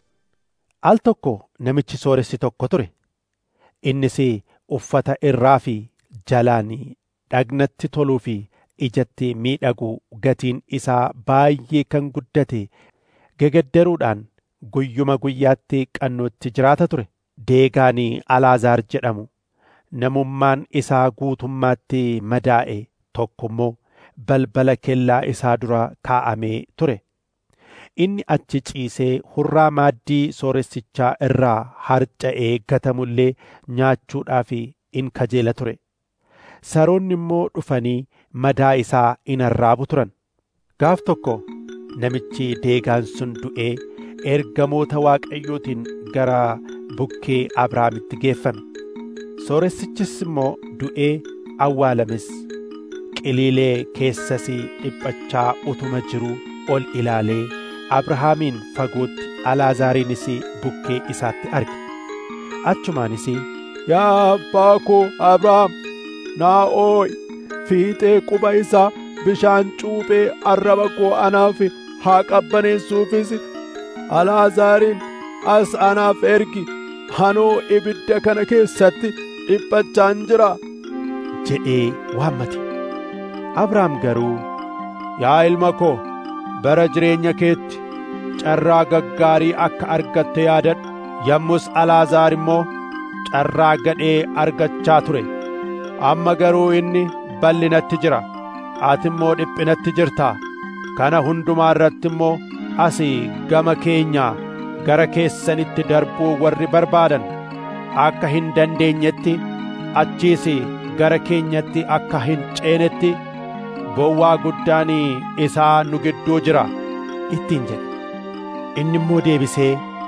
al tokko namichi sooressi tokko ture innis uffata irraa fi jalaan dhagnatti toluu fi ijatti miidhagu gatiin isaa baay'ee kan guddate gegaddaruudhaan guyyuma guyyaatti qannootti jiraata ture deegaan alaazaar jedhamu namummaan isaa guutummaatti madaa'e tokko immoo balbala kellaa isaa dura kaa'amee ture. Inni achi ciisee hurraa maaddii sooressichaa irraa harca'ee gatamullee nyaachuudhaaf in kajeela ture. Saroonni immoo dhufanii madaa isaa in arraabu turan. Gaaf tokko namichi deegaan sun du'ee ergamoota waaqayyootiin gara bukkee Abrahaamitti geeffame. Sooressichis immoo du'ee awwaalames. Qiliilee keessas dhiphachaa utuma jiruu ol ilaalee Abrahaamiin fagootti Alaazaariinis bukkee isaatti arge. Achumaanis Yaa abbaa koo Abrahaam naa oo'i fiixee quba isaa bishaan cuuphee arraba koo anaaf haa qabbaneessuufis Alaazaariin as anaaf ergi hanoo ibidda kana keessatti dhiphachaan jira jedhee waammate. Abrahaam garuu yaa ilma koo bara jireenya keetti carraa gaggaarii akka argatte yaadadhu yommus Alaazaar immoo carraa gadhee argachaa ture amma garuu inni bal'inatti jira ati immoo dhiphinatti jirtaa kana hundumaa irratti immoo asii gama keenyaa gara keessanitti darbuu warri barbaadan akka hin dandeenyetti achiis gara keenyatti akka hin ceenetti bowwaa guddaan isaa nu gidduu jira ittiin jedhe inni immoo deebisee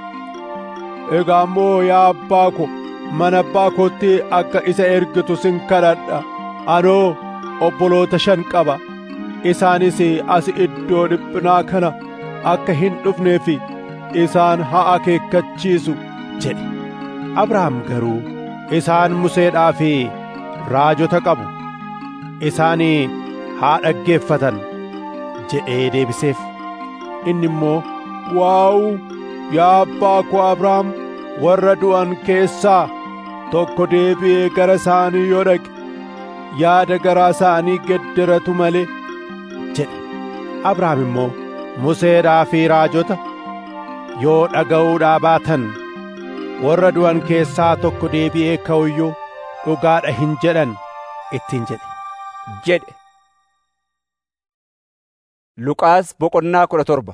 egaa immoo yaa abbaa ko mana abbaa kootti akka isa ergitu sin kadhadha anoo obboloota shan qaba isaanis as iddoo dhiphinaa kana akka hin dhufneef isaan haa akeekkachiisu jedhe abrahaam garuu isaan museedhaa fi raajota qabu isaan haa dhaggeeffatan jedhee deebiseef inni immoo waa'u yaa abbaa koo abrahaam warra du'an keessaa tokko deebi'ee gara isaanii yoo dhaqe yaada garaa isaanii gedderatu malee jedhe abrahaam immoo museedhaa fi raajota yoo dhaga'uudhaa baatan warra du'an keessaa tokko deebi'ee ka'uyyuu dhugaadha hin jedhan ittiin jedhe jedhe Luqaas boqonnaa kudha torba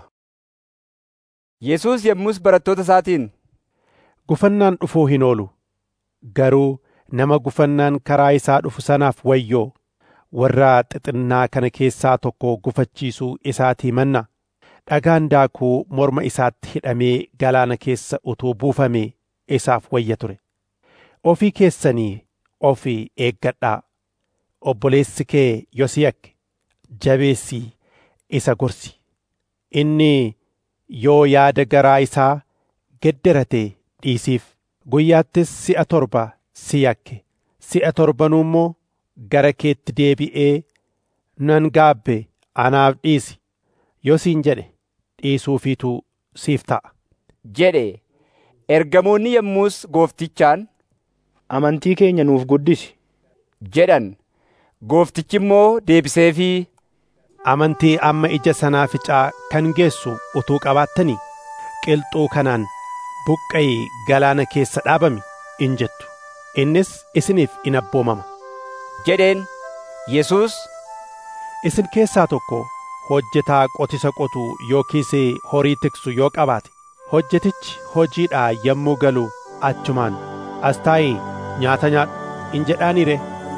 Yesuus yommus barattoota isaatiin gufannaan dhufuu hin oolu garuu nama gufannaan karaa isaa dhufu sanaaf wayyoo warra xixinnaa kana keessaa tokko gufachiisuu isaatii manna dhagaan daakuu morma isaatti hidhamee galaana keessa utuu buufamee isaaf wayya ture ofii keessanii ofii eeggadhaa obboleessi kee yosiyak jabeessii isa gorsi inni yoo yaada garaa isaa gedderate dhiisiif guyyaattis si'a torba si yakke si'a torbanuu immoo gara keetti deebi'ee nan gaabbe anaaf dhiisi yosiin jedhe dhiisuufiitu siif ta'a jedhe ergamoonni yommus gooftichaan amantii keenya nuuf guddisi jedhan gooftichi immoo deebiseefii amantii amma ija sanaaficaa kan geessu utuu qabaattanii qilxuu kanaan buqqa'ii galaana keessa dhaabami in jettu innis isiniif in abboomama jedheen Yesuus isin keessaa tokko hojjetaa qotisa qotu yookiis horii tiksu yoo qabaate hojjetichi hojiidhaa yommuu galu achumaan as taa'ii nyaata nyaadhu in jedhaaniire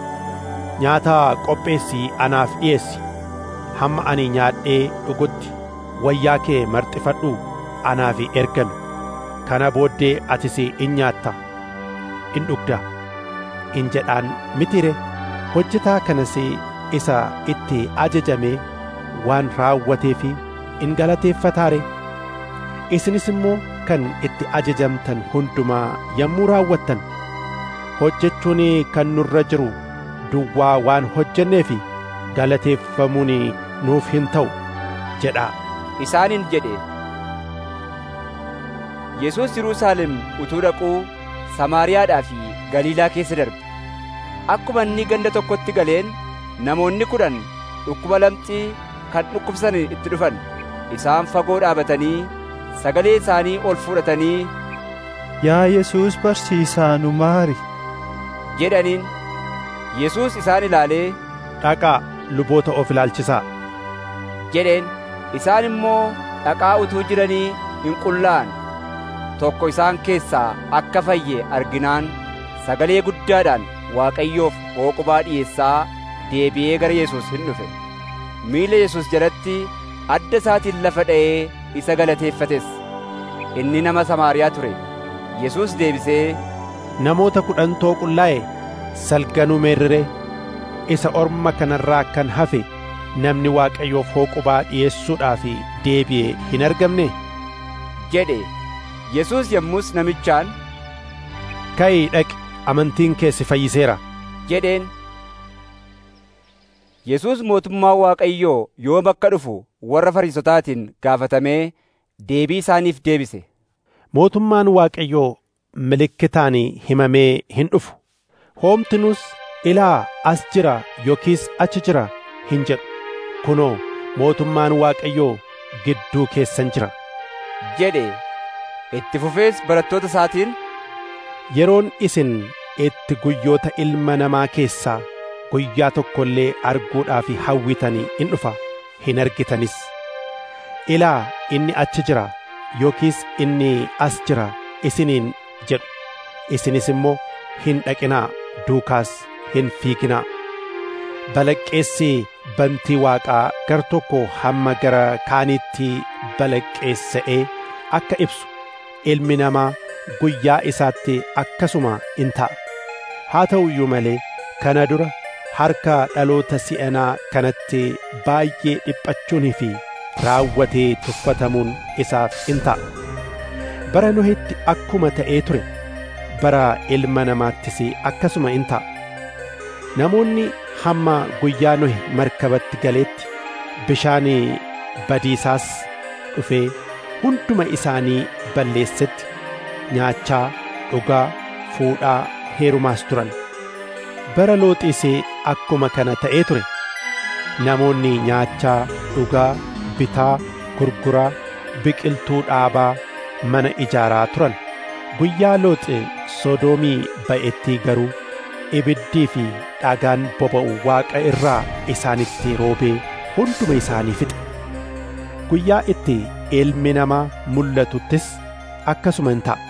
nyaata qopheessii anaaf dhi'eessi hamma ani nyaadhee dhugutti wayyaa kee marxifadhu anaaf ergami kana booddee atis in nyaatta in dhugda in jedhaan mitire hojjetaa kanas isa itti ajajame waan raawwatee fi in galateeffataare isinis immoo kan itti ajajamtan hundumaa yommuu raawwattan hojjechuun kan nurra jiru duwwaa waan hojjenneef galateeffamuun nuuf hin ta'u jedhaa isaaniin jedhe Yesuus Yerusaalem utuu dhaquu Samaariyaadhaa fi Galiilaa keessa darbe akkuma inni ganda tokkotti galeen namoonni kudhan dhukkuba lamxii kan dhukkubsan itti dhufan isaan fagoo dhaabatanii sagalee isaanii ol fudhatanii Yaa Yesuus barsiisaa nu maari jedhaniin yesuus isaan ilaalee dhaqaa luboota of ilaalchisaa jedheen isaan immoo dhaqaa utuu jiranii hin qullaa'an tokko isaan keessaa akka fayye arginaan sagalee guddaadhaan waaqayyoof hooqubaa dhi'eessaa deebi'ee gara yesus hin dhufe miila yesus jalatti adda isaatiin lafa dha'ee isa galateeffates inni nama samaariyaa ture yesus deebisee namoota kudhantoo qullaa'e salganuu meerrire isa orma kanarraa kan hafe namni waaqayyoof hooqubaa dhi'eessuudhaaf deebi'e hin argamne jedhe yesus yommus namichaan ka'ii dhaqi amantiin kee si fayyiseera jedheen yesus mootummaa waaqayyoo yoom akka dhufu warra fariisotaatiin gaafatamee deebii isaaniif deebise mootummaan waaqayyoo milikkitaan himamee hin dhufu hoomtinus ilaa as jira yookiis achi jira hin jedhu kunoo mootummaan waaqayyoo gidduu keessan jira jedhe itti fufees barattoota isaatiin yeroon isin itti guyyoota ilma namaa keessaa guyyaa tokko illee arguudhaaf hawwitanii in dhufa hin argitanis ilaa inni achi jira yookiis inni as jira isiniin jedhu isinis immoo hin dhaqinaa duukaas hin fiiginaa balaqqeessi bantii waaqaa gar tokko hamma gara kaaniitti balaqqeessa'ee akka ibsu ilmi namaa guyyaa isaatti akkasuma in ta'a haa ta'u iyyuu malee kana dura harka dhaloota si'anaa kanatti baay'ee dhiphachuunii fi raawwatee tuffatamuun isaaf in ta'a bara nohitti akkuma ta'ee ture bara ilma namaattis akkasuma in ta'a namoonni hamma guyyaa nohi markabatti galeetti bishaan badiisaas dhufee hunduma isaanii balleessetti nyaachaa dhugaa fuudhaa heerumaas turan bara looxiis akkuma kana ta'ee ture namoonni nyaachaa dhugaa bitaa gurguraa biqiltuu dhaabaa mana ijaaraa turan guyyaa looxi sodoomii ba'ettii garuu ibiddii fi dhagaan boba'u waaqa irraa isaanitti roobee hunduma isaanii fixe guyyaa itti ilmi namaa mul'atuttis akkasuma hin ta'a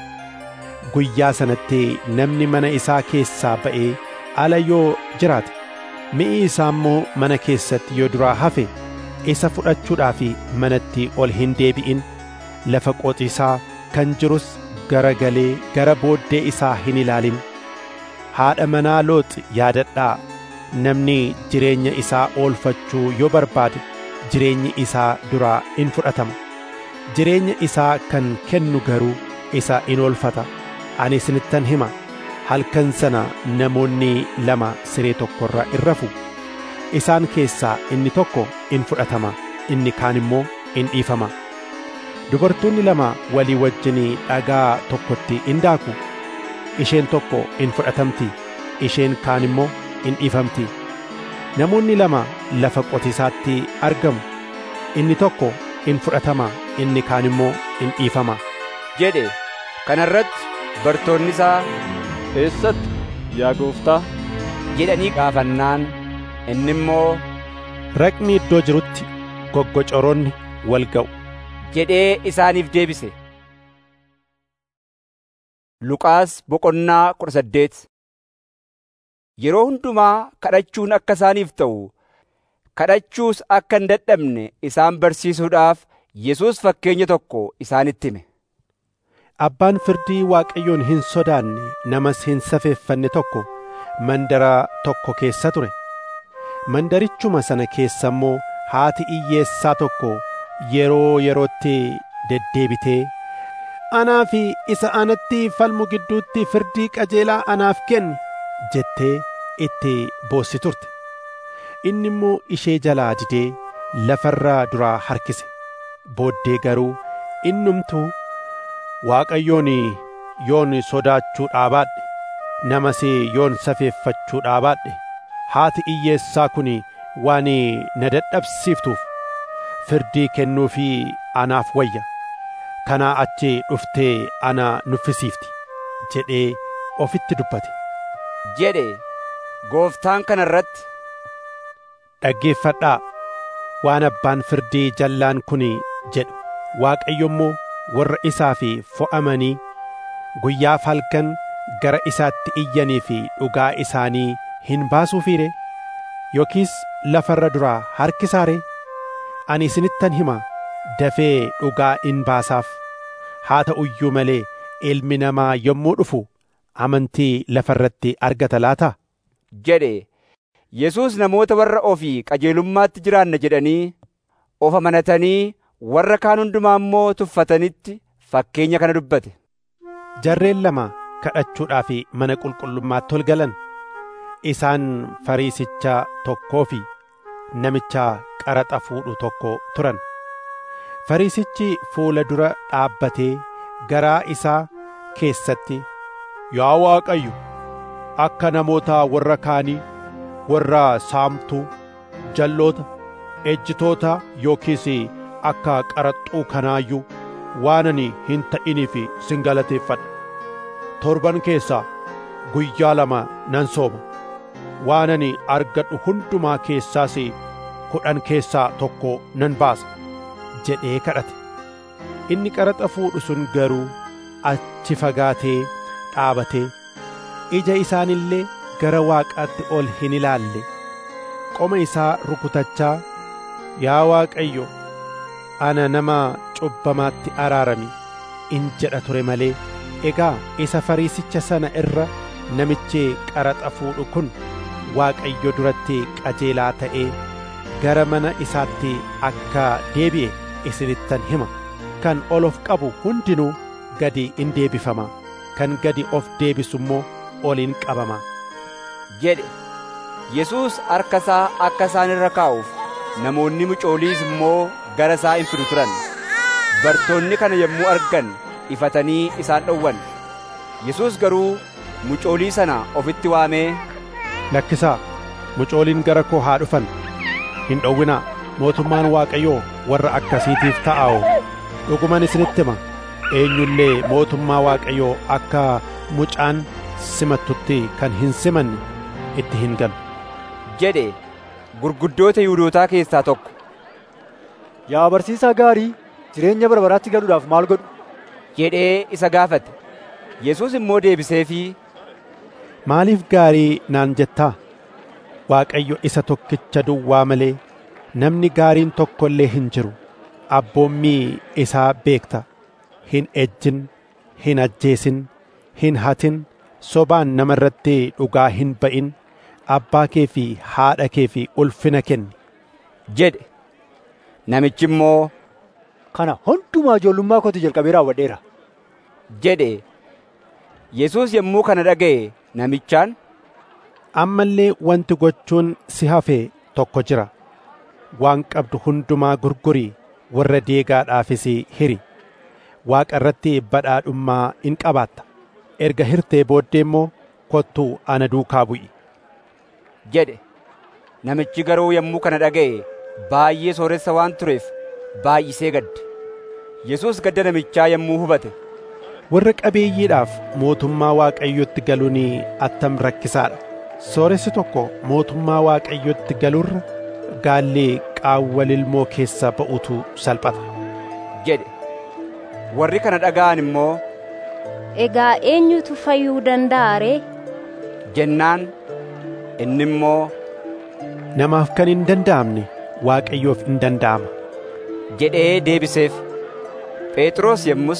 guyyaa sanatti namni mana isaa keessaa ba'ee ala yoo jiraate mi'i isaa immoo mana keessatti yoo duraa hafe isa fudhachuudhaaf manatti ol hin deebi'in lafa qotiisaa kan jirus gara galee gara booddee isaa hin ilaalin haadha manaa looxi yaadadhaa namni jireenya isaa oolfachuu yoo barbaade jireenyi isaa duraa in fudhatama jireenya isaa kan kennu garuu isa in oolfata ani isinittan hima halkan sana namoonni lama siree tokkorra in rafu isaan keessaa inni tokko in fudhatama inni kaan immoo in dhiifama dubartoonni lama walii wajjin dhagaa tokkotti in daaku isheen tokko in fudhatamti isheen kaan immoo in dhiifamti namoonni lama lafa qotiisaatti argamu inni tokko in fudhatama inni kaan immoo in dhiifama jedhe kana irratti bartoonni isaa eessatti yaa gooftaa jedhanii gaafannaan inni immoo raqni iddoo jirutti goggocoroonni wal ga'u jedhee isaaniif deebise Luqaas boqonnaa kudha saddeet yeroo hundumaa kadhachuun akka isaaniif ta'u kadhachuus akka hin dadhabne isaan barsiisuudhaaf Yesuus fakkeenya tokko isaanitti hime. Abbaan firdii Waaqayyoon hin sodaanne namas hin safeeffanne tokko mandara tokko keessa ture. Mandarichuma sana keessa immoo haati hiyyeessaa tokko yeroo yerootti deddeebitee anaa fi isa anatti falmu gidduutti firdii qajeelaa anaaf kenni jettee itti boossi turte. Inni immoo ishee jalaa didee lafarraa duraa harkise. Booddee garuu innumtuu Waaqayyoon yoon sodaachuu dhaabaadhe namas yoon safeeffachuu dhaabaadhe haati hiyyeessaa kun waan na dadhabsiiftuuf firdii kennuufii anaaf wayya kanaa achi dhuftee ana nuffisiifti jedhee ofitti dubbate jedhe gooftaan kana irratti dhaggeeffadhaa waan abbaan firdii jallaan kun jedhu waaqayyo immoo warra isaa fi fo'amanii guyyaaf halkan gara isaatti iyyanii fi dhugaa isaanii hin baasuufiire yookiis lafarra duraa harkisaare ani isinittan hima dafee dhugaa in baasaaf haa ta'u iyyuu malee ilmi namaa yommuu dhufu amantii lafarratti argata laata jedhe Yesuus namoota warra ofii qajeelummaatti jiraanna jedhanii of amanatanii warra kaan hundumaa immoo tuffatanitti fakkeenya kana dubbate. Jarreen lama kadhachuudhaaf mana qulqullummaatti ol galan isaan fariisicha tokkoo fi namicha qaraxa fuudhu tokko turan. Fariisichi fuula dura dhaabbatee garaa isaa keessatti yaa Waaqayyo akka namoota warra kaanii warra saamtuu jalloota ejjitoota yookiis akka qaraxxuu kanaayyuu waan ani hin ta'iniif sin galateeffadha torban keessaa guyyaa lama nan sooma waan ani argadhu hundumaa keessaas kudhan keessaa tokko nan baasa jedhee kadhate inni qaraxa fuudhu sun garuu achi fagaatee dhaabatee ija isaanillee gara waaqaatti ol hin ilaalle qoma isaa rukutachaa yaa waaqayyo ana nama cubbamaatti araarami in jedha ture malee egaa isa fariisicha sana irra namichi qaraxa fuudhu kun waaqayyo duratti qajeelaa ta'ee gara mana isaatti akka deebi'e isinittan hima kan ol of qabu hundinuu gadi in deebifama kan gadi of deebisu immoo ol in qabama jedhe Yesuus harka isaa akka isaan irra kaa'uuf namoonni mucooliis immoo gara isaa in fidu turan bartoonni kana yommuu argan ifatanii isaan dhowwan Yesuus garuu mucoolii sana ofitti waamee lakkisaa mucooliin gara koo haa dhufan hin dhowwinaa mootummaan waaqayyoo warra akkasiitiif ta'aa'u dhuguman isinitti hima eenyullee mootummaa waaqayyoo akka mucaan simattutti kan hin simanne itti hin galu jedhe gurguddoota Yihuudootaa keessaa tokko Yaa barsiisaa gaarii jireenya bara baraatti galuudhaaf maal godhu? jedhee isa gaafate. Yesuus immoo deebiseefii Maaliif gaarii naan jettaa? Waaqayyo isa tokkicha duwwaa malee namni gaariin tokko illee hin jiru. Abboommii isaa beekta. Hin ejjin, hin ajjeesin, hin hatin, sobaan nama irratti dhugaa hin ba'in, abbaa kee fi haadha kee fi ulfina kenni. jedhe. Namichi immoo Kana hundumaa ijoollummaa kootii jalqabee raawwadheera. jedhe. Yesuus yommuu kana dhaga'e namichaan Amma illee wanti gochuun si hafe tokko jira. Waan qabdu hundumaa gurgurii warra deegaadhaafis hiri. Waaqa irratti badhaadhummaa in qabaatta. Erga hirtee booddee immoo kottuu ana duukaa bu'i. jedhe. Namichi garuu yommuu kana dhaga'e baay'ee sooressa waan tureef baay'isee gadde. Yesuus gadda namichaa yommuu hubate. Warra qabeeyyiidhaaf mootummaa Waaqayyotti galuun attam rakkisaadha. Sooressi tokko mootummaa Waaqayyotti galurra gaallee qaawwa lilmoo keessa ba'utu salphata. jedhe. Warri kana dhaga'an immoo Egaa eenyutu fayyuu danda'a ree? jennaan inni immoo Namaaf kan hin danda'amne Waaqayyoof in danda'ama. jedhee deebiseef. Phexros yommus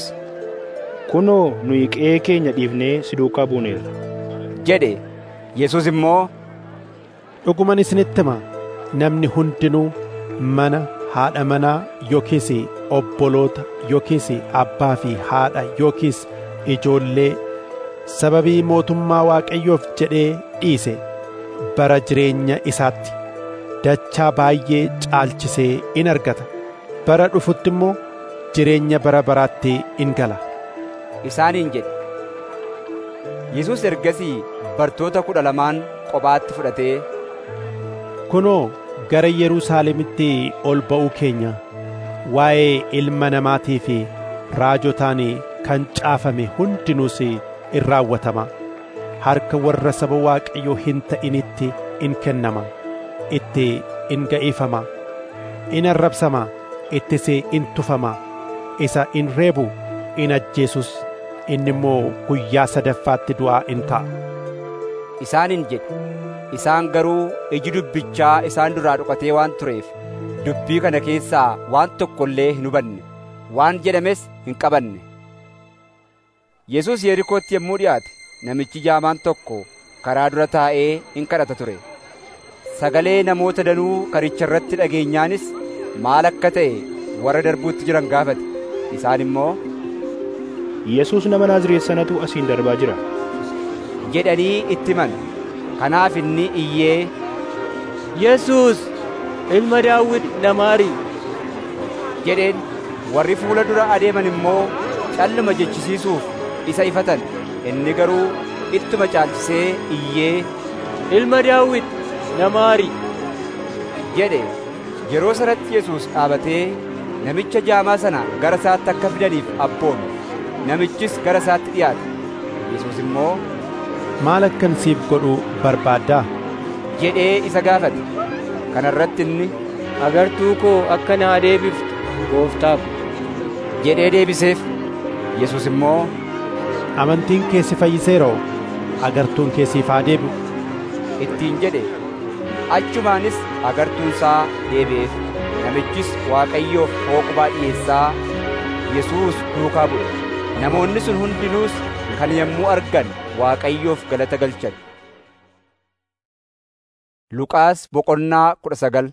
Kunoo nuyi qe'ee keenya dhiifnee si duukaa buuneerra. jedhe. Yesuus immoo Dhuguman isinitti hima namni hundinuu mana haadha manaa yookiis obboloota yookiis abbaa fi haadha yookiis ijoollee sababii mootummaa Waaqayyoof jedhee dhiise bara jireenya isaatti dachaa baay'ee caalchisee in argata bara dhufutti immoo jireenya bara baraatti in gala. isaaniin jedhe. Yesuus ergasii bartoota kudha lamaan kophaatti fudhatee Kunoo gara Yerusaalemitti ol ba'uu keenya waa'ee ilma namaatii fi raajotaan kan caafame hundinuus in raawwatama. harka warra saba waaqayyoo hin ta'initti in kennama itti in ga'ifama in arrabsama ittis in tufama isa in reebu in ajjeesus inni immoo guyyaa sadaffaatti du'aa in ka'a. Isaaniin jedhe isaan garuu iji dubbichaa isaan duraa dhokatee waan tureef dubbii kana keessaa waan tokko illee hin hubanne waan jedhames hin qabanne. Yesuus Yerikootti yommuu dhiyaate namichi jaamaan tokko karaa dura taa'ee in kadhata ture. Sagalee namoota danuu karicha irratti dhageenyaanis maal akka ta'e warra darbuutti jiran gaafate. Isaan immoo Yesuus nama Naazreet sanatu asiin darbaa jira. jedhanii itti himan. Kanaaf inni iyyee Yesuus ilma Daawit na maari jedheen warri fuula dura adeeman immoo calluma jechisiisuuf isa ifatan inni garuu ittuma caalchisee iyyee ilma Daawit na maari jedhe yeroo sanatti Yesuus dhaabatee namicha jaamaa sana gara isaatti akka fidaniif abboome namichis gara isaatti dhiyaate Yesuus immoo maal akkan siif godhu barbaaddaa jedhee isa gaafate kana irratti inni agartuu koo akka naa deebiftu gooftaa ko jedhee deebiseef Yesuus immoo amantiin kee si fayyiseeroo agartuun kee siif haa deebi'u ittiin jedhe achumaanis agartuun isaa deebi'eef namichis Waaqayyoof hooqubaa dhiyeessaa Yesuus duukaa bu'e namoonni sun hundinuus kan yommuu argan Waaqayyoof galata galchan. Luqaas boqonnaa kudha sagal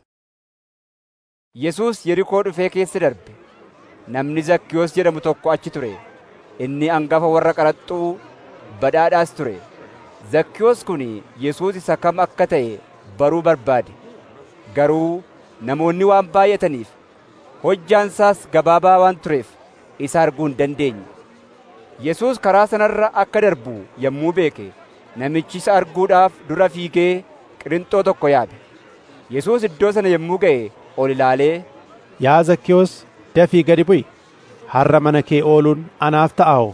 Yesuus Yerikoo dhufee keessa darbe. Namni Zakkiyoos jedhamu tokko achi ture. Inni angafa warra qaraxxuu badhaadhaas ture. Zakkiyoos kun Yesuus isa kam akka ta'e baruu barbaade. Garuu namoonni waan baay'ataniif hojjaan isaas gabaabaa waan tureef isa arguu hin dandeenye. Yesuus karaa sanarra akka darbu yommuu beeke namichi isa arguudhaaf dura fiigee qirixxoo tokko yaabe. Yesuus iddoo sana yommuu ga'e ol ilaalee Yaa Zakkiyoos dafii gadi bu'i har'a mana kee ooluun anaaf ta'aa'oo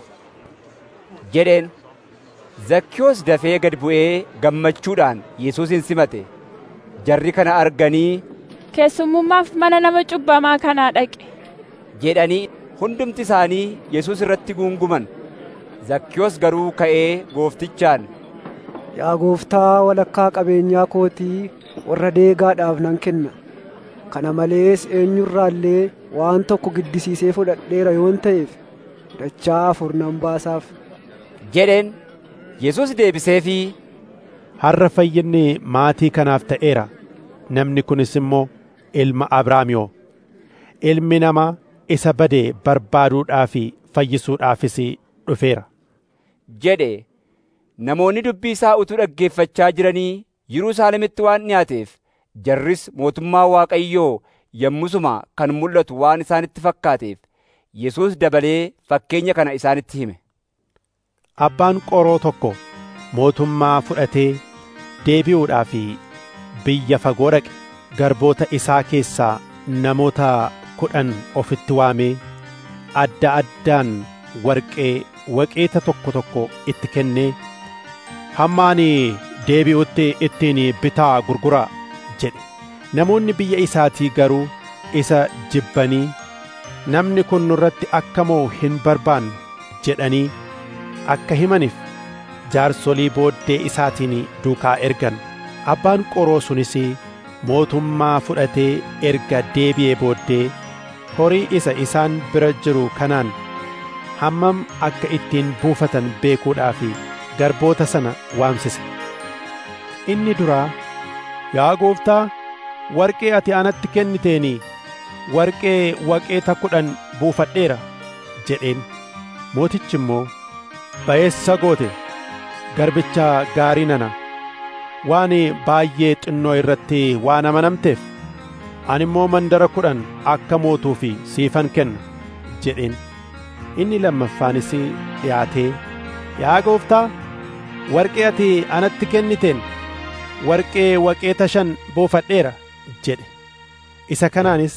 jedheen. Zakkiyoos dafee gad bu'ee gammachuudhaan Yesuusin simate. Jarri kana arganii keessummummaaf mana nama cubbamaa kanaa dhaqe. jedhanii hundumti isaanii Yesuus irratti guunguman. Zakkiyoos garuu ka'ee gooftichaan Yaa gooftaa walakkaa qabeenyaa kootii warra deegaadhaaf nan kenna. Kana malees eenyurraallee waan tokko giddisiisee fudhadheera yoon ta'eef dachaa afur nan baasaaf. jedheen Yesuus deebiseefii har'a fayyinni maatii kanaaf ta'eera namni kunis immoo ilma Abrahaamiyoo ilmi namaa isa bade barbaaduudhaa fi fayyisuudhaafis dhufeera. jedhe namoonni dubbii isaa utuu dhaggeeffachaa jiranii Yerusaalemitti waan dhiyaateef jarris mootummaa Waaqayyoo yommusuma kan mul'atu waan isaanitti fakkaateef Yesuus dabalee fakkeenya kana isaanitti hime. Abbaan qoroo tokko mootummaa fudhatee deebi'uudhaaf biyya fagoo dhaqe garboota isaa keessaa namoota kudhan ofitti waamee adda addaan warqee waqeeta tokko tokko itti kennee hamma ani deebi'utti ittiin bitaa gurguraa jedhe namoonni biyya isaatii garuu isa jibbanii namni kun nurratti akka mo'u hin barbaannu jedhanii akka himaniif jaarsolii booddee isaatiin duukaa ergan abbaan qoroo sunis mootummaa fudhatee erga deebi'ee booddee horii isa isaan bira jiru kanaan hammam akka ittiin buufatan beekuudhaaf garboota sana waamsise inni duraa yaa gooftaa warqee ati anatti kenniteen warqee waqeeta kudhan buufadheera jedheen mootichi immoo ba'eessa goote garbicha gaarii nana waan baay'ee xinnoo irratti waan amanamteef ani immoo mandara kudhan akka mootuuf siifan kenna jedheen inni lammaffaanis dhiyaatee yaa gooftaa warqee ati anatti kenniteen warqee waqeeta shan buufadheera jedhe isa kanaanis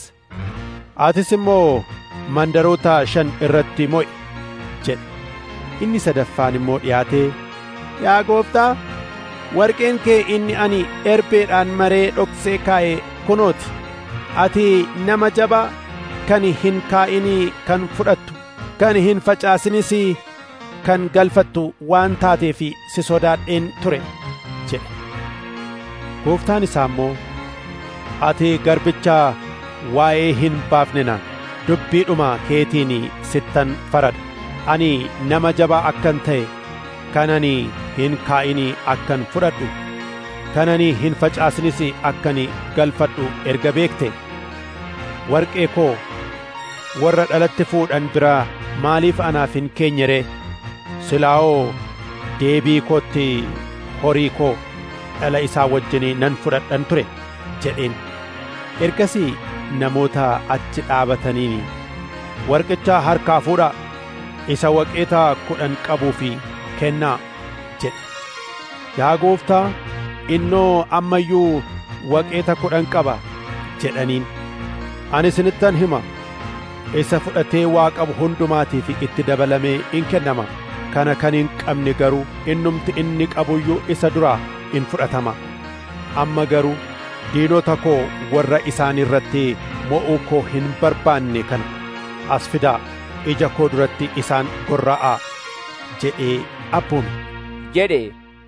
atis immoo mandaroota shan irratti mo'i jedhe inni sadaffaan immoo dhiyaatee yaa gooftaa warqeen kee inni ani erbeedhaan maree dhoksee kaa'e kunooti ati nama jabaa kan hin kaa'inii kan fudhattu kan hin facaasinis kan galfattu waan taateef si sodaadheen ture jedhe gooftaan isaa immoo ati garbicha waa'ee hin baafne naan dubbiidhuma keetiin sittan faradha ani nama jabaa akkan ta'e kan ani hin kaa'inii akkan fudhadhu kan ani hin facaasinis akkan galfadhu erga beekte warqee koo warra dhalatti fuudhan biraa maaliif anaaf hin keenye ree silaa'oo deebii kootti horii koo dhala isaa wajjin nan fudhadhan ture jedheen ergasii namoota achi dhaabataniin warqicha harkaa fuudhaa isa waqeeta kudhan qabuu fi kennaa jedhe yaa gooftaa innoo amma iyyuu waqeeta kudhan qaba jedhaniin ani isinittan hima isa fudhatee waa qabu hundumaatiif itti dabalamee in kennama kana kan hin qabne garuu innumti inni qabuyyuu isa duraa in fudhatama amma garuu diinota koo warra isaan irratti mo'uu koo hin barbaanne kana as fidaa ija koo duratti isaan gorra'aa jedhee abboome jedhe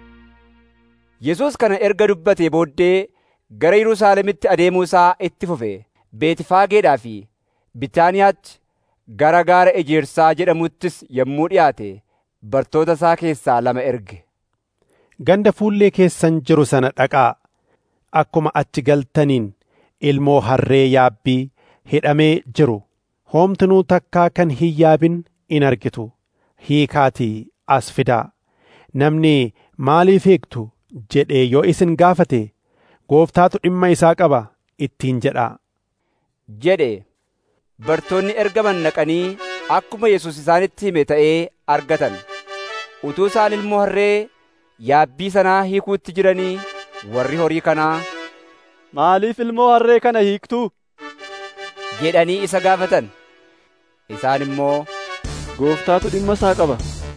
Yesuus kana erga dubbatee booddee gara Yerusaalemitti adeemuu isaa itti fufe Beetifaageedhaa fi Bitaaniyaatti gara gaara ejersaa jedhamuttis yommuu dhiyaate bartoota isaa keessaa lama erge. Ganda fuullee keessan jiru sana dhaqaa akkuma achi galtaniin ilmoo harree yaabbii hidhamee jiru hoomtinuu takkaa kan hin yaabin in argitu hiikaatii as fidaa namni maaliif hiiktu jedhee yoo isin gaafate gooftaatu dhimma isaa qaba ittiin jedhaa. jedhe bartoonni ergaman naqanii akkuma Yesuus isaanitti hime ta'ee argatan utuu isaan ilmoo harree yaabbii sanaa hiikuutti jiranii warri horii kanaa maaliif ilmoo harree kana hiiktuu jedhanii isa gaafatan isaan immoo gooftaatu dhimma isaa qaba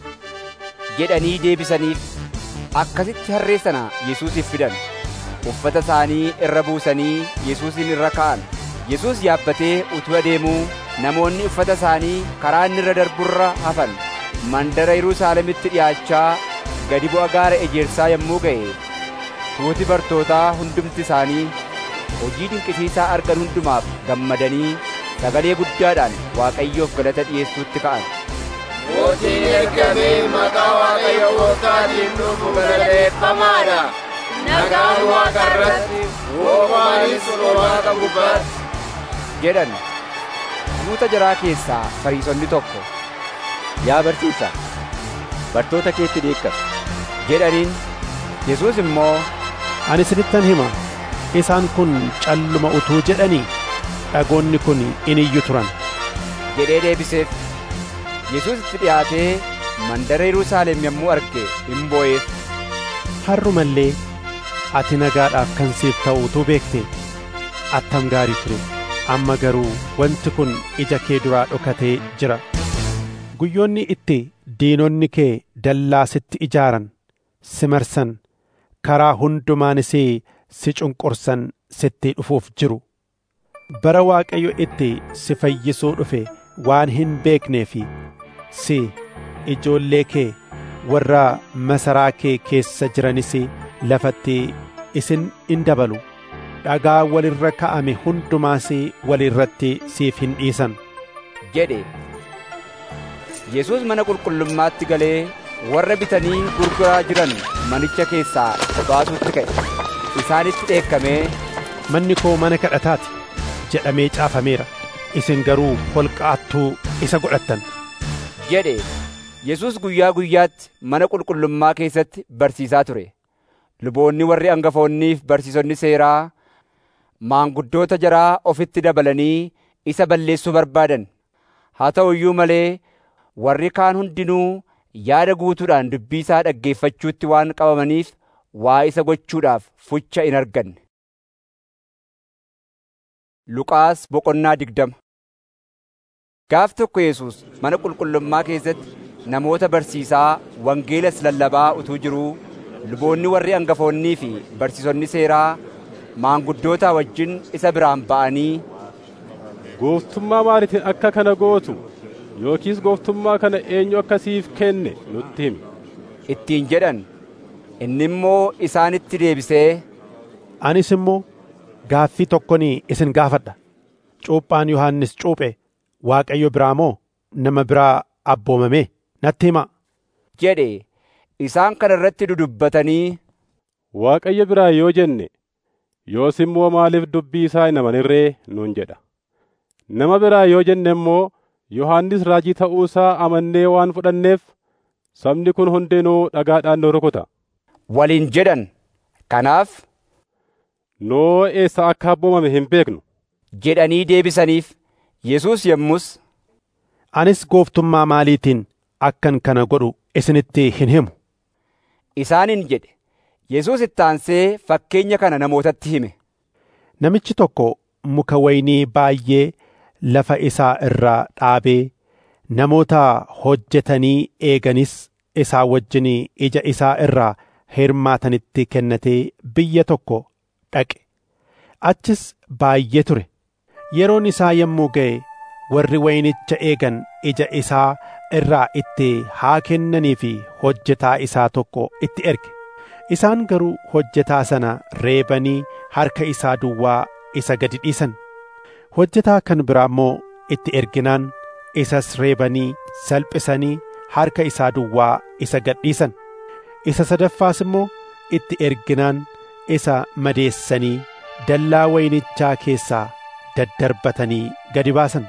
jedhanii deebisaniif akkasitti harree sana Yesuusiif fidan uffata isaanii irra buusanii Yesuusin irra ka'an Yesuus yaabbatee utuu adeemuu namoonni uffata isaanii karaa inni irra darburra hafan mandara Yerusaalemitti dhi'aachaa gadi bu'a gaara ejersaa yommuu ga'e tuuti bartootaa hundumti isaanii hojii dinqisiisaa argan hundumaaf gammadanii sagalee guddaadhaan Waaqayyoof galata dhi'eessuutti ka'an. Mootiin ergamee maqaa Waaqayyo gooftaatiin dhufu galateeffamaadha. Nagaan Waaqa irratti, hoomaanis Waaqa gubbaatti. jedhan tuuta jaraa keessaa fariisonni tokko yaa barsiisaa bartoota keetti dheekkami jedhaniin Yesuus immoo ani isinittan hima isaan kun calluma utuu jedhanii dhagoonni kun in iyyu turan jedhee deebiseef Yesuus itti dhiyaatee mandara Yerusaalem yommuu arge in boo'eef har'umallee ati nagaadhaaf kan siif ta'u utuu beekte attam gaarii ture amma garuu wanti kun ija kee duraa dhokatee jira guyyoonni itti diinonni kee dallaa sitti ijaaran si marsan karaa hundumaanis si cunqursan sitti dhufuuf jiru bara waaqayyo itti si fayyisuu dhufe waan hin beeknee fi si ijoollee kee warra masaraa kee keessa jiranis lafatti isin in dabalu dhagaa walirra ka'ame hundumaas walirratti siif hin dhiisan jedhe Yesuus mana qulqullummaatti galee warra bitanii gurguraa jiran manicha keessaa baasuutti ka'e isaanitti dheekkamee manni koo mana kadhataati jedhamee caafameera isin garuu holqaattuu isa godhattan jedhe Yesuus guyyaa guyyaatti mana qulqullummaa keessatti barsiisaa ture luboonni warri hangafoonniif barsiisonni seeraa maanguddoota jaraa ofitti dabalanii isa balleessuu barbaadan haa ta'u iyyuu malee warri kaan hundinuu yaada guutuudhaan dubbii isaa dhaggeeffachuutti waan qabamaniif waa isa gochuudhaaf fucha in arganne. Luqaas boqonnaa digdama Gaaf tokko Yesuus mana qulqullummaa keessatti namoota barsiisaa wangeelas lallabaa utuu jiruu luboonni warri hangafoonnii fi barsiisonni seeraa maanguddootaa wajjin isa biraan ba'anii gooftummaa maaliitiin akka kana gootu yookiis gooftummaa kana eenyu akka siif kenne nutti himi ittiin jedhan inni immoo isaanitti deebisee anis immoo gaaffii tokkon isin gaafadha cuuphaan yohannis cuuphe waaqayyo biraa moo nama biraa abboomame natti hima jedhe isaan kana irratti dudubbatanii waaqayyo biraa yoo jenne yoos immoo maaliif dubbii isaa hin amanirree nuun jedha nama biraa yoo jenne immoo yohannis raajii ta'uu isaa amannee waan fudhanneef sabni kun hundinuu dhagaadhaan nu rukuta waliin jedhan kanaaf noo eessa akka abboomame hin beeknu jedhanii deebisaniif yesus yommus anis gooftummaa maaliitiin akkan kana godhu isinitti hin himu isaaniin jedhe yesus ittaansee fakkeenya kana namootatti hime namichi tokko muka waynii baay'ee lafa isaa irraa dhaabee namoota hojjetanii eeganis isaa wajjin ija isaa irraa hirmaatanitti kennatee biyya tokko dhaqe achis baay'ee ture yeroon isaa yommuu ga'e warri waynicha eegan ija isaa irraa itti haa kennanii fi hojjetaa isaa tokko itti erge isaan garuu hojjetaa sana reebanii harka isaa duwwaa isa gadi dhiisan hojjetaa kan biraa immoo itti erginaan isas reebanii salphisanii harka isaa duwwaa isa gad dhiisan isa sadaffaas immoo itti erginaan isa madeessanii dallaa waynichaa keessaa daddarbatanii gadi baasan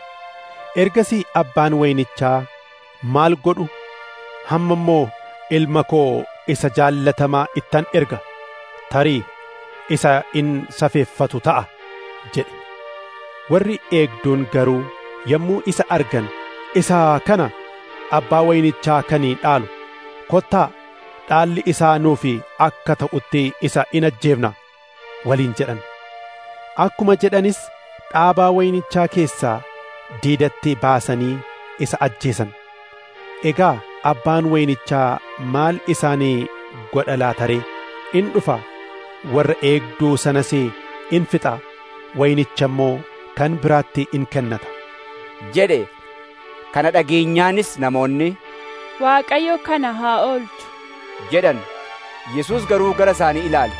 ergasii abbaan waynichaa maal godhu hamma immoo ilma koo isa jaallatamaa ittan erga tarii isa in safeeffatu ta'a jedhe warri eegduun garuu yommuu isa argan isa kana abbaa waynichaa kanii dhaalu kottaa dhaalli isaa nuufi akka ta'utti isa in ajjeefna waliin jedhan akkuma jedhanis dhaabaa waynichaa keessaa diidatti baasanii isa ajjeesan egaa abbaan waynichaa maal isaanii godha laataree in dhufa warra eegduu sanas in fixa waynicha immoo kan biraatti in kennata jedhe kana dhageenyaanis namoonni Waaqayyo kana haa oolchu jedhan Yesuus garuu gara isaanii ilaale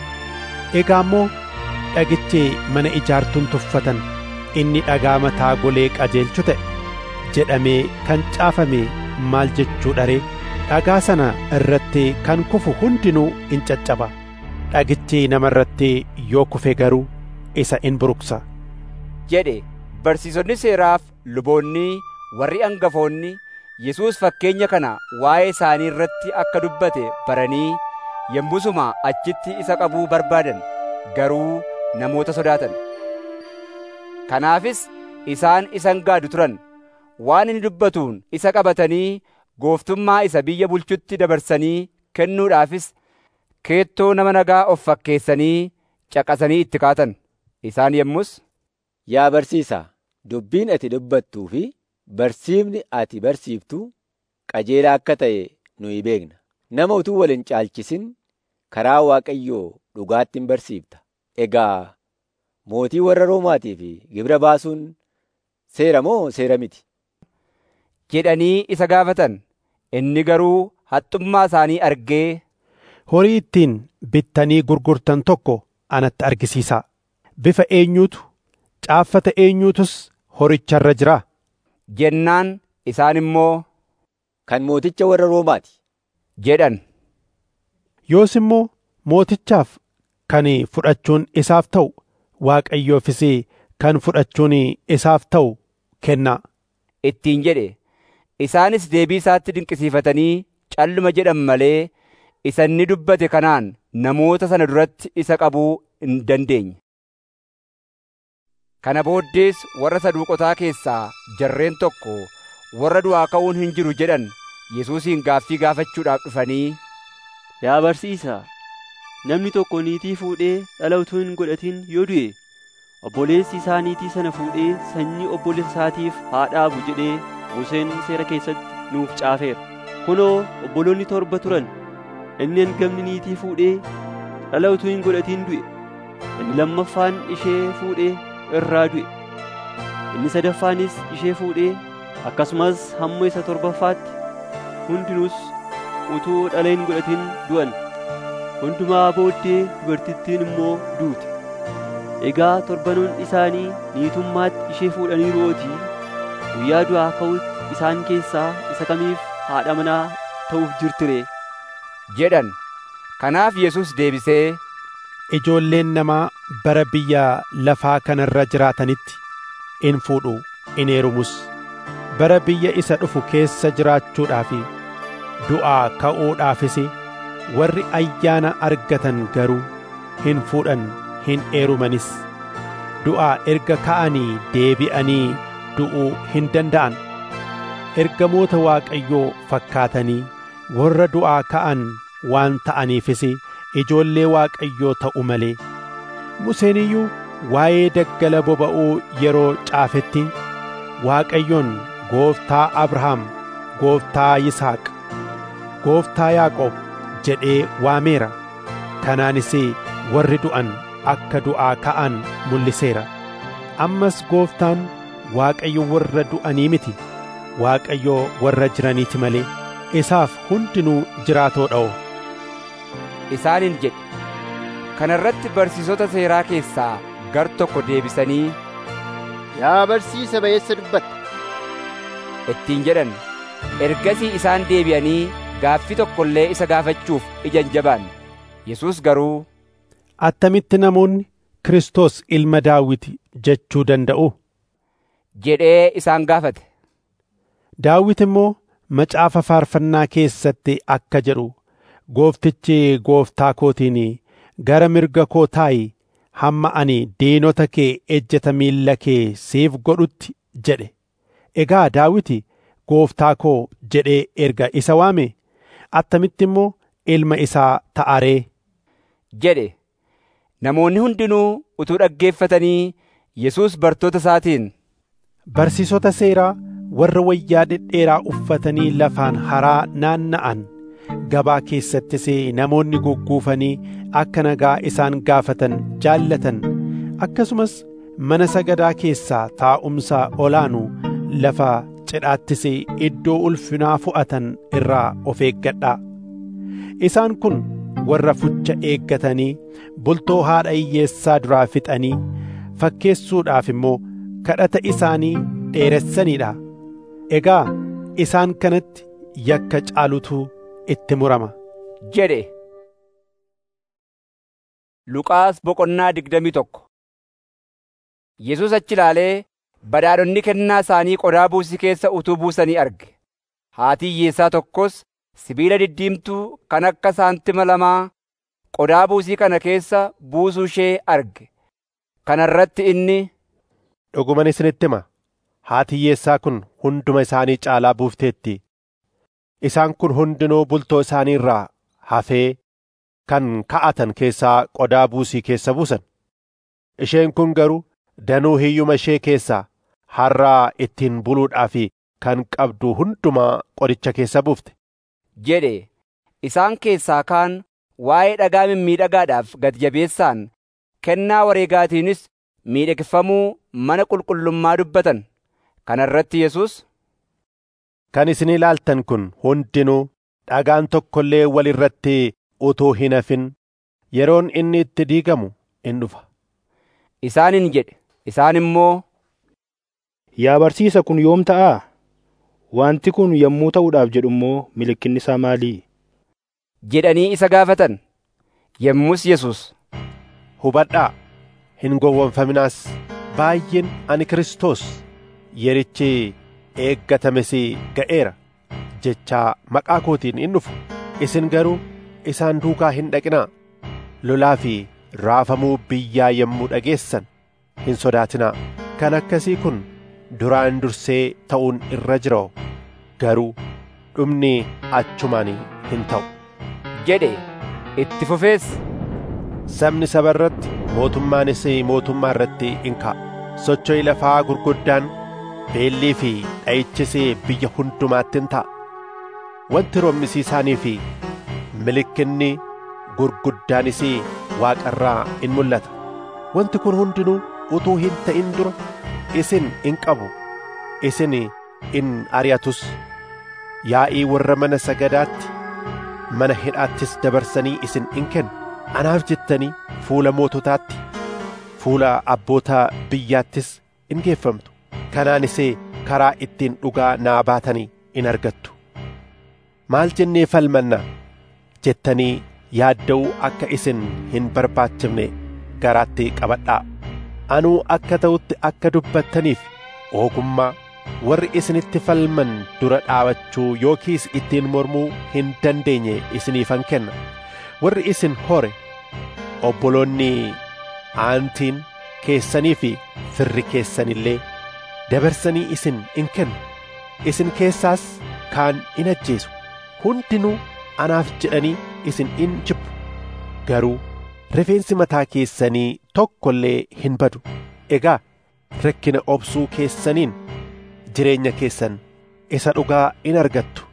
egaa immoo dhagichi mana ijaartuun tuffatan inni dhagaa mataa golee qajeelchu ta'e jedhamee kan caafame maal jechuu dharee dhagaa sana irratti kan kufu hundinuu in caccaba dhagichi nama irratti yoo kufe garuu isa in buruqsa jedhe barsiisonni seeraaf luboonni warri hangafoonni Yesuus fakkeenya kana waa'ee isaanii irratti akka dubbate baranii yommusuma achitti isa qabuu barbaadan garuu namoota sodaatan kanaafis isaan isan gaadu turan waan inni dubbatuun isa qabatanii gooftummaa isa biyya bulchutti dabarsanii kennuudhaafis keettoo nama nagaa of fakkeessanii caqasanii itti kaatan isaan yommus Yaa barsiisaa, dubbiin ati dubbattuu fi barsiifni ati barsiiftu qajeelaa akka ta'e nuyi beekna. Nama utuu wal hin caalchisin karaa Waaqayyoo dhugaattiin barsiifta. Egaa mootii warra Roomaatii fi gibira baasuun seera moo seera miti? jedhanii isa gaafatan inni garuu haxxummaa isaanii argee horii ittiin bittanii gurgurtan tokko anatti argisiisaa bifa eenyuutu caaffata eenyuutus horicharra jira jennaan isaan immoo kan mooticha warra Roomaati jedhan yoos immoo mootichaaf kan fudhachuun isaaf ta'u waaqayyoofis kan fudhachuun isaaf ta'u kennaa ittiin jedhe isaanis deebii isaatti dinqisiifatanii calluma jedhan malee isa inni dubbate kanaan namoota sana duratti isa qabuu hin dandeenye. Kana booddees warra saduuqotaa keessaa jarreen tokko warra du'aa ka'uun hin jiru jedhan Yesuusiin gaaffii gaafachuudhaaf dhufanii Yaa barsiisaa, namni tokko niitii fuudhee dhala utuu hin godhatin yoo du'e, obboleessi isaa niitii sana fuudhee sanyii obboleessa isaatiif haa dhaabu jedhee Museen seera keessatti nuuf caafeera. Kunoo obboloonni torba turan. Inni hangafni niitii fuudhee dhala utuu hin godhatin du'e. Inni lammaffaan ishee fuudhee irraa du'e. Inni sadaffaanis ishee fuudhee akkasumas hamma isa torbaffaatti hundinuus utuu dhala hin godhatin du'an. Hundumaa booddee dubartittiin immoo duute. Egaa torbanoon isaanii niitummaatti ishee fuudhaniirootii guyyaa du'aa ka'utti isaan keessaa isa kamiif haadha manaa ta'uuf jirtire jedhan. Kanaaf Yesus deebisee ijoolleen namaa bara biyya lafaa kanarra jiraatanitti in fuudhu in heerumus bara biyya isa dhufu keessa jiraachuudhaaf du'aa ka'uudhaafis warri ayyaana argatan garuu hin fuudhan hin heerumanis du'aa erga ka'anii deebi'anii du'uu hin danda'an ergamoota waaqayyoo fakkaatanii warra du'aa ka'an waan ta'aniifis ijoollee waaqayyoo ta'u malee Museen iyyuu waa'ee daggala boba'uu yeroo caafetti waaqayyoon gooftaa Abrahaam gooftaa Yisaaq gooftaa Yaaqoob jedhee waameera kanaanis warri du'an akka du'aa ka'an mul'iseera ammas gooftaan waaqayyo warra du'anii miti waaqayyo warra jiraniiti malee isaaf hundinuu jiraatoo dha'o isaaniin jedhe kana irratti barsiisota seeraa keessaa gar tokko deebisanii Yaa barsiisa ba'eessa dubbatta ittiin jedhan ergasii isaan deebi'anii gaaffii tokko illee isa gaafachuuf ija hin jabaanne Yesuus garuu attamitti namoonni Kiristoos ilma Daawit jechuu danda'u jedhee isaan gaafate. Daawit immoo macaafa faarfannaa keessatti akka jedhu gooftichi gooftaa kootiin gara mirga koo taa'i hamma ani diinota kee ejjeta miilla kee siif godhutti jedhe. Egaa Daawiti gooftaa koo jedhee erga isa waame attamitti immoo ilma isaa ta'aree jedhe. Namoonni hundinuu utuu dhaggeeffatanii Yesuus bartoota isaatiin Barsiisota seeraa warra wayyaa dhedheeraa uffatanii lafaan haraa naanna'an gabaa keessattis namoonni gugguufanii akka nagaa isaan gaafatan jaallatan akkasumas mana sagadaa keessaa taa'umsa olaanu lafa cidhaattis iddoo ulfinaa fu'atan irraa of eeggadhaa isaan kun warra fucha eeggatanii bultoo haadha hiyyeessaa duraa fixanii fakkeessuudhaaf immoo kadhata isaanii dheeressaniidha egaa isaan kanatti yakka caalutu itti murama jedhe Luqaas boqonnaa digdamii tokko Yesuus achi ilaalee badhaadhonni kennaa isaanii qodaa buusii keessa utuu buusanii arge haati hiyyeessaa tokkos sibiila diddiimtuu kan akka saantima lamaa qodaa buusii kana keessa buusuu ishee arge kana irratti inni dhuguman isinitti hima haati hiyyeessaa kun hunduma isaanii caalaa buufteetti isaan kun hundinuu bultoo isaanii irraa hafee kan ka'atan keessaa qodaa buusii keessa buusan isheen kun garuu danuu hiyyuma ishee keessaa har'aa ittiin buluudhaaf kan qabdu hundumaa qodicha keessa buufte jedhe isaan keessaa kaan waa'ee dhagaa mimmiidhagaadhaaf gad jabeessaan kennaa wareegaatiinis miidhagfamuu mana qulqullummaa dubbatan kana irratti Yesuus kan isin ilaaltan kun hundinuu dhagaan tokko illee wal irratti utuu hin hafin yeroon inni itti diigamu in dhufa isaaniin jedhe isaan immoo Yaa barsiisa kun yoom ta'aa? Wanti kun yommuu ta'uudhaaf jedhu immoo mallattoon isaa maalii? jedhanii isa gaafatan yommus Yesuus hubadhaa hin gowwoomfaminaas baay'een ani Kiristoos yerichi eeggatames ga'eera jechaa maqaa kootiin in dhufu isin garuu isaan duukaa hin dhaqinaa lolaa fi raafamuu biyyaa yommuu dhageessan hin sodaatinaa kan akkasii kun duraan dursee ta'uun irra jira garuu dhumni achumaan hin ta'u jedhe itti fufees sabni saba irratti mootummaanis mootummaa irratti in ka'a socho'i lafaa gurguddaan beellii fi dha'ichis biyya hundumaatti in ta'a wanti roomisiisaanii fi milikinni gurguddaanis waaqarraa in mul'ata wanti kun hundinuu utuu hin ta'in dura isin in qabu isin in ari'atus yaa'ii warra mana sagadaatti mana hidhaattis dabarsanii isin in kennu anaaf jettanii fuula moototaatti fuula abboota biyyaattis in geeffamtu kanaanis karaa ittiin dhugaa naa baatanii in argattu maal jennee falmanna jettanii yaadda'uu akka isin hin barbaachifne garaatti qabadhaa anuu akka ta'utti akka dubbattaniif ogummaa warri isinitti falman dura dhaabachuu yookiis ittiin mormuu hin dandeenye isiniifan kenna warri isin hore obboloonni aantiin keessanii fi firri keessanillee dabarsanii isin in kennu isin keessaas kaan in ajjeesu hundinuu anaaf jedhanii isin in jibbu garuu rifeensi mataa keessanii tokko illee hin badu egaa rakkina obsuu keessaniin jireenya keessan isa dhugaa in argattu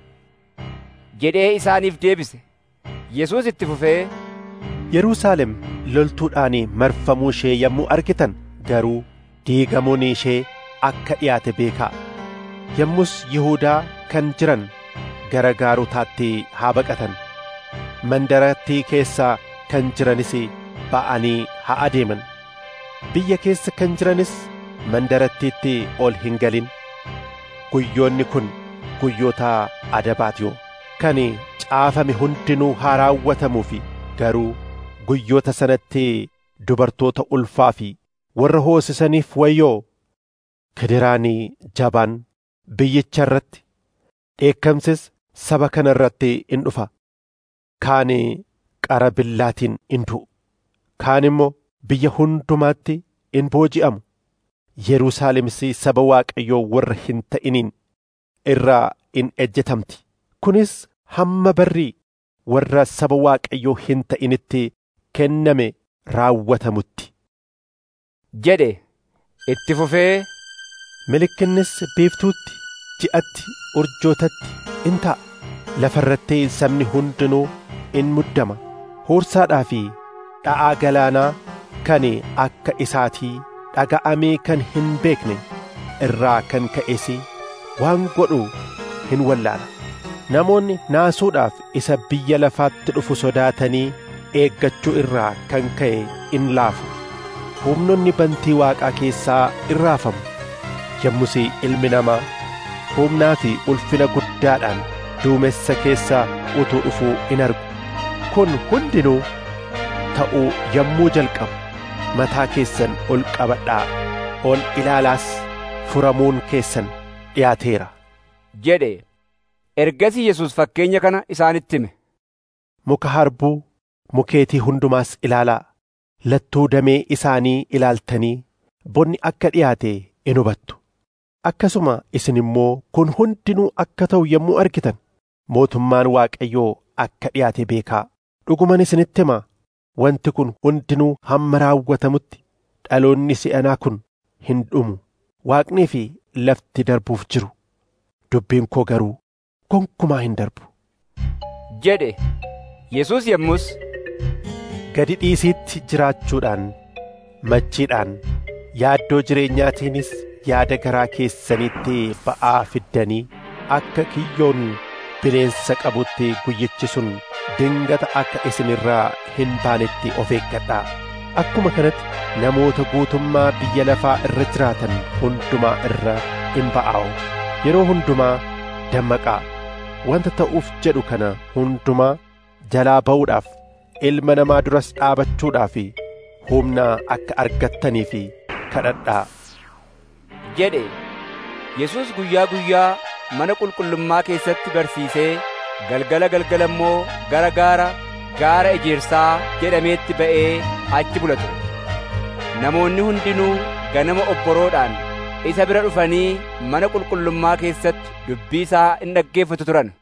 jedhee isaaniif deebise yesuus itti fufee yerusaalem loltuudhaan marfamuu ishee yommuu argitan garuu diigamuun ishee akka dhiyaate beekaa yommus yihuudaa kan jiran gara gaarotaatti haa baqatan mandarattii keessaa kan jiranis ba'anii haa adeeman biyya keessa kan jiranis mandarattiitti ol hin galin guyyoonni kun guyyoota adabaatiyoo kan caafame hundinuu haa raawwatamuufi garuu guyyoota sanatti dubartoota ulfaa fi warra hoosisaniif wayyoo kidiraanii jabaan biyyicha irratti dheekkamsis saba kana irratti in dhufa kaan qara billaatiin in du'u kaan immoo biyya hundumaatti in booji'amu Yerusaalemis saba Waaqayyoo warra hin ta'iniin irraa in ejjetamti kunis hamma barrii warra saba Waaqayyoo hin ta'initti kenname raawwatamutti jedhe itti fufee milikinnis biiftuutti ji'atti urjootatti in ta'a lafa irratti sabni hundinuu in muddama huursaadhaa fi dha'aa galaanaa kan akka isaatii dhaga'amee kan hin beekne irraa kan ka'es waan godhu hin wallaala namoonni naasuudhaaf isa biyya lafaatti dhufu sodaatanii eeggachuu irraa kan ka'e in laafu humnonni bantii waaqaa keessaa in raafamu yommus ilmi namaa humnaa fi ulfina guddaadhaan duumessa keessaa utuu dhufuu in argu kun hundinuu ta'uu yommuu jalqabu mataa keessan ol qabadhaa ol ilaalaas furamuun keessan dhiyaateera jedhe ergasii yesus fakkeenya kana isaanitti hime muka harbuu mukeetii hundumaas ilaalaa lattuu damee isaanii ilaaltanii bonni akka dhiyaate in hubattu akkasuma isin immoo kun hundinuu akka ta'u yommuu argitan mootummaan waaqayyoo akka dhiyaate beekaa dhuguman isinitti hima wanti kun hundinuu hamma raawwatamutti dhaloonni si'anaa kun hin dhumu waaqnii fi lafti darbuuf jiru dubbiin koo garuu gonkumaa hin darbu jedhe yesus yommus gadi dhiisiitti jiraachuudhaan machiidhaan yaaddoo jireenyaatiinis yaada garaa keessanitti ba'aa fiddanii akka kiyyoon bineensa qabutti guyyichi sun dingata akka isin irraa hin baanetti of eeggadhaa akkuma kanatti namoota guutummaa biyya lafaa irra jiraatan hundumaa irra in ba'aa'u yeroo hundumaa dammaqaa wanta ta'uuf jedhu kana hundumaa jalaa ba'uudhaaf ilma namaa duras dhaabachuudhaaf humna akka argattanii fi kadhadhaa jedhe yesus guyyaa guyyaa mana qulqullummaa keessatti barsiisee galgala galgala immoo gara gaara gaara ejersaa jedhameetti ba'ee achi bula ture namoonni hundinuu ganama obboroodhaan isa bira dhufanii mana qulqullummaa keessatti dubbii isaa in dhaggeeffatu turan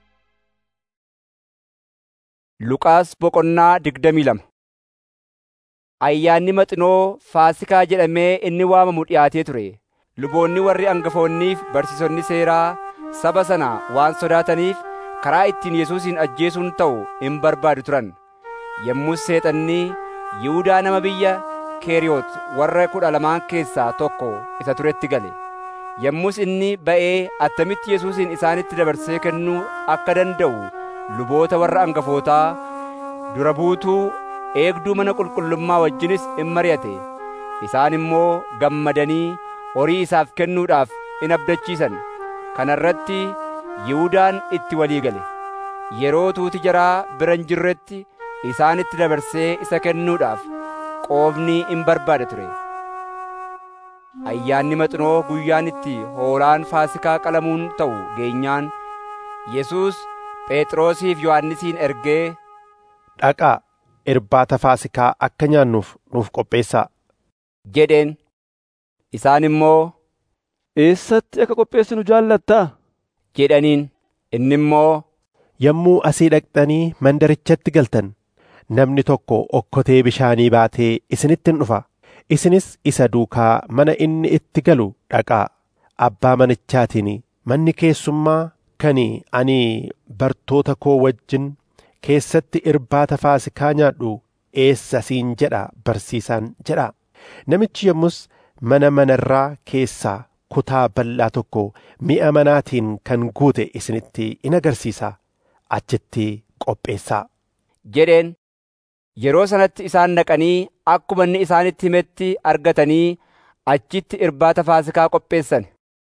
Luqaas boqonnaa digdamii lama Ayyaanni maxinoo Faasikaa jedhamee inni waamamu dhiyaatee ture. Luboonni warri angafoonniif barsiisonni seeraa saba sana waan sodaataniif karaa ittiin Yesuusin ajjeesuun ta'u hin barbaadu turan. Yommus seexanni Yihuudaa nama biyya Keeriyoot warra kudha lamaan keessaa tokko isa turetti gale. Yommus inni ba'ee attamitti Yesuusin isaanitti dabarsee kennuu akka danda'u luboota warra angafootaa dura buutuu eegduu mana qulqullummaa wajjinis in mari'ate. Isaan immoo gammadanii horii isaaf kennuudhaaf in abdachiisan. Kana irratti Yihuudaan itti walii gale. Yeroo tuuti jaraa bira hin jirretti isaanitti dabarsee isa kennuudhaaf qoofni in barbaada ture. Ayyaanni maxinoo guyyaan itti hoolaan faasikaa qalamuun ta'u geenyaan Yesuus Phexrosiif Yohannisiin ergee dhaqaa irbaata faasikaa akka nyaannuuf nuuf qopheessaa jedheen. Isaan immoo eessatti akka qopheessinu jaallattaa jedhaniin. Inni immoo yommuu asii dhaqxanii mandarichatti galtan namni tokko okkotee bishaanii baatee isinitti in dhufa. Isinis isa duukaa mana inni itti galu dhaqaa. Abbaa manichaatiin manni keessummaa kan ani bartoota koo wajjin keessatti irbaata faasikaa nyaadhu eessa siin jedha barsiisaan jedha. Namichi yommus mana manarraa keessaa kutaa bal'aa tokko mi'a manaatiin kan guute isinitti in agarsiisa. Achitti qopheessaa. jedheen. Yeroo sanatti isaan dhaqanii akkuma inni isaanitti himetti argatanii achitti irbaata faasikaa qopheessan.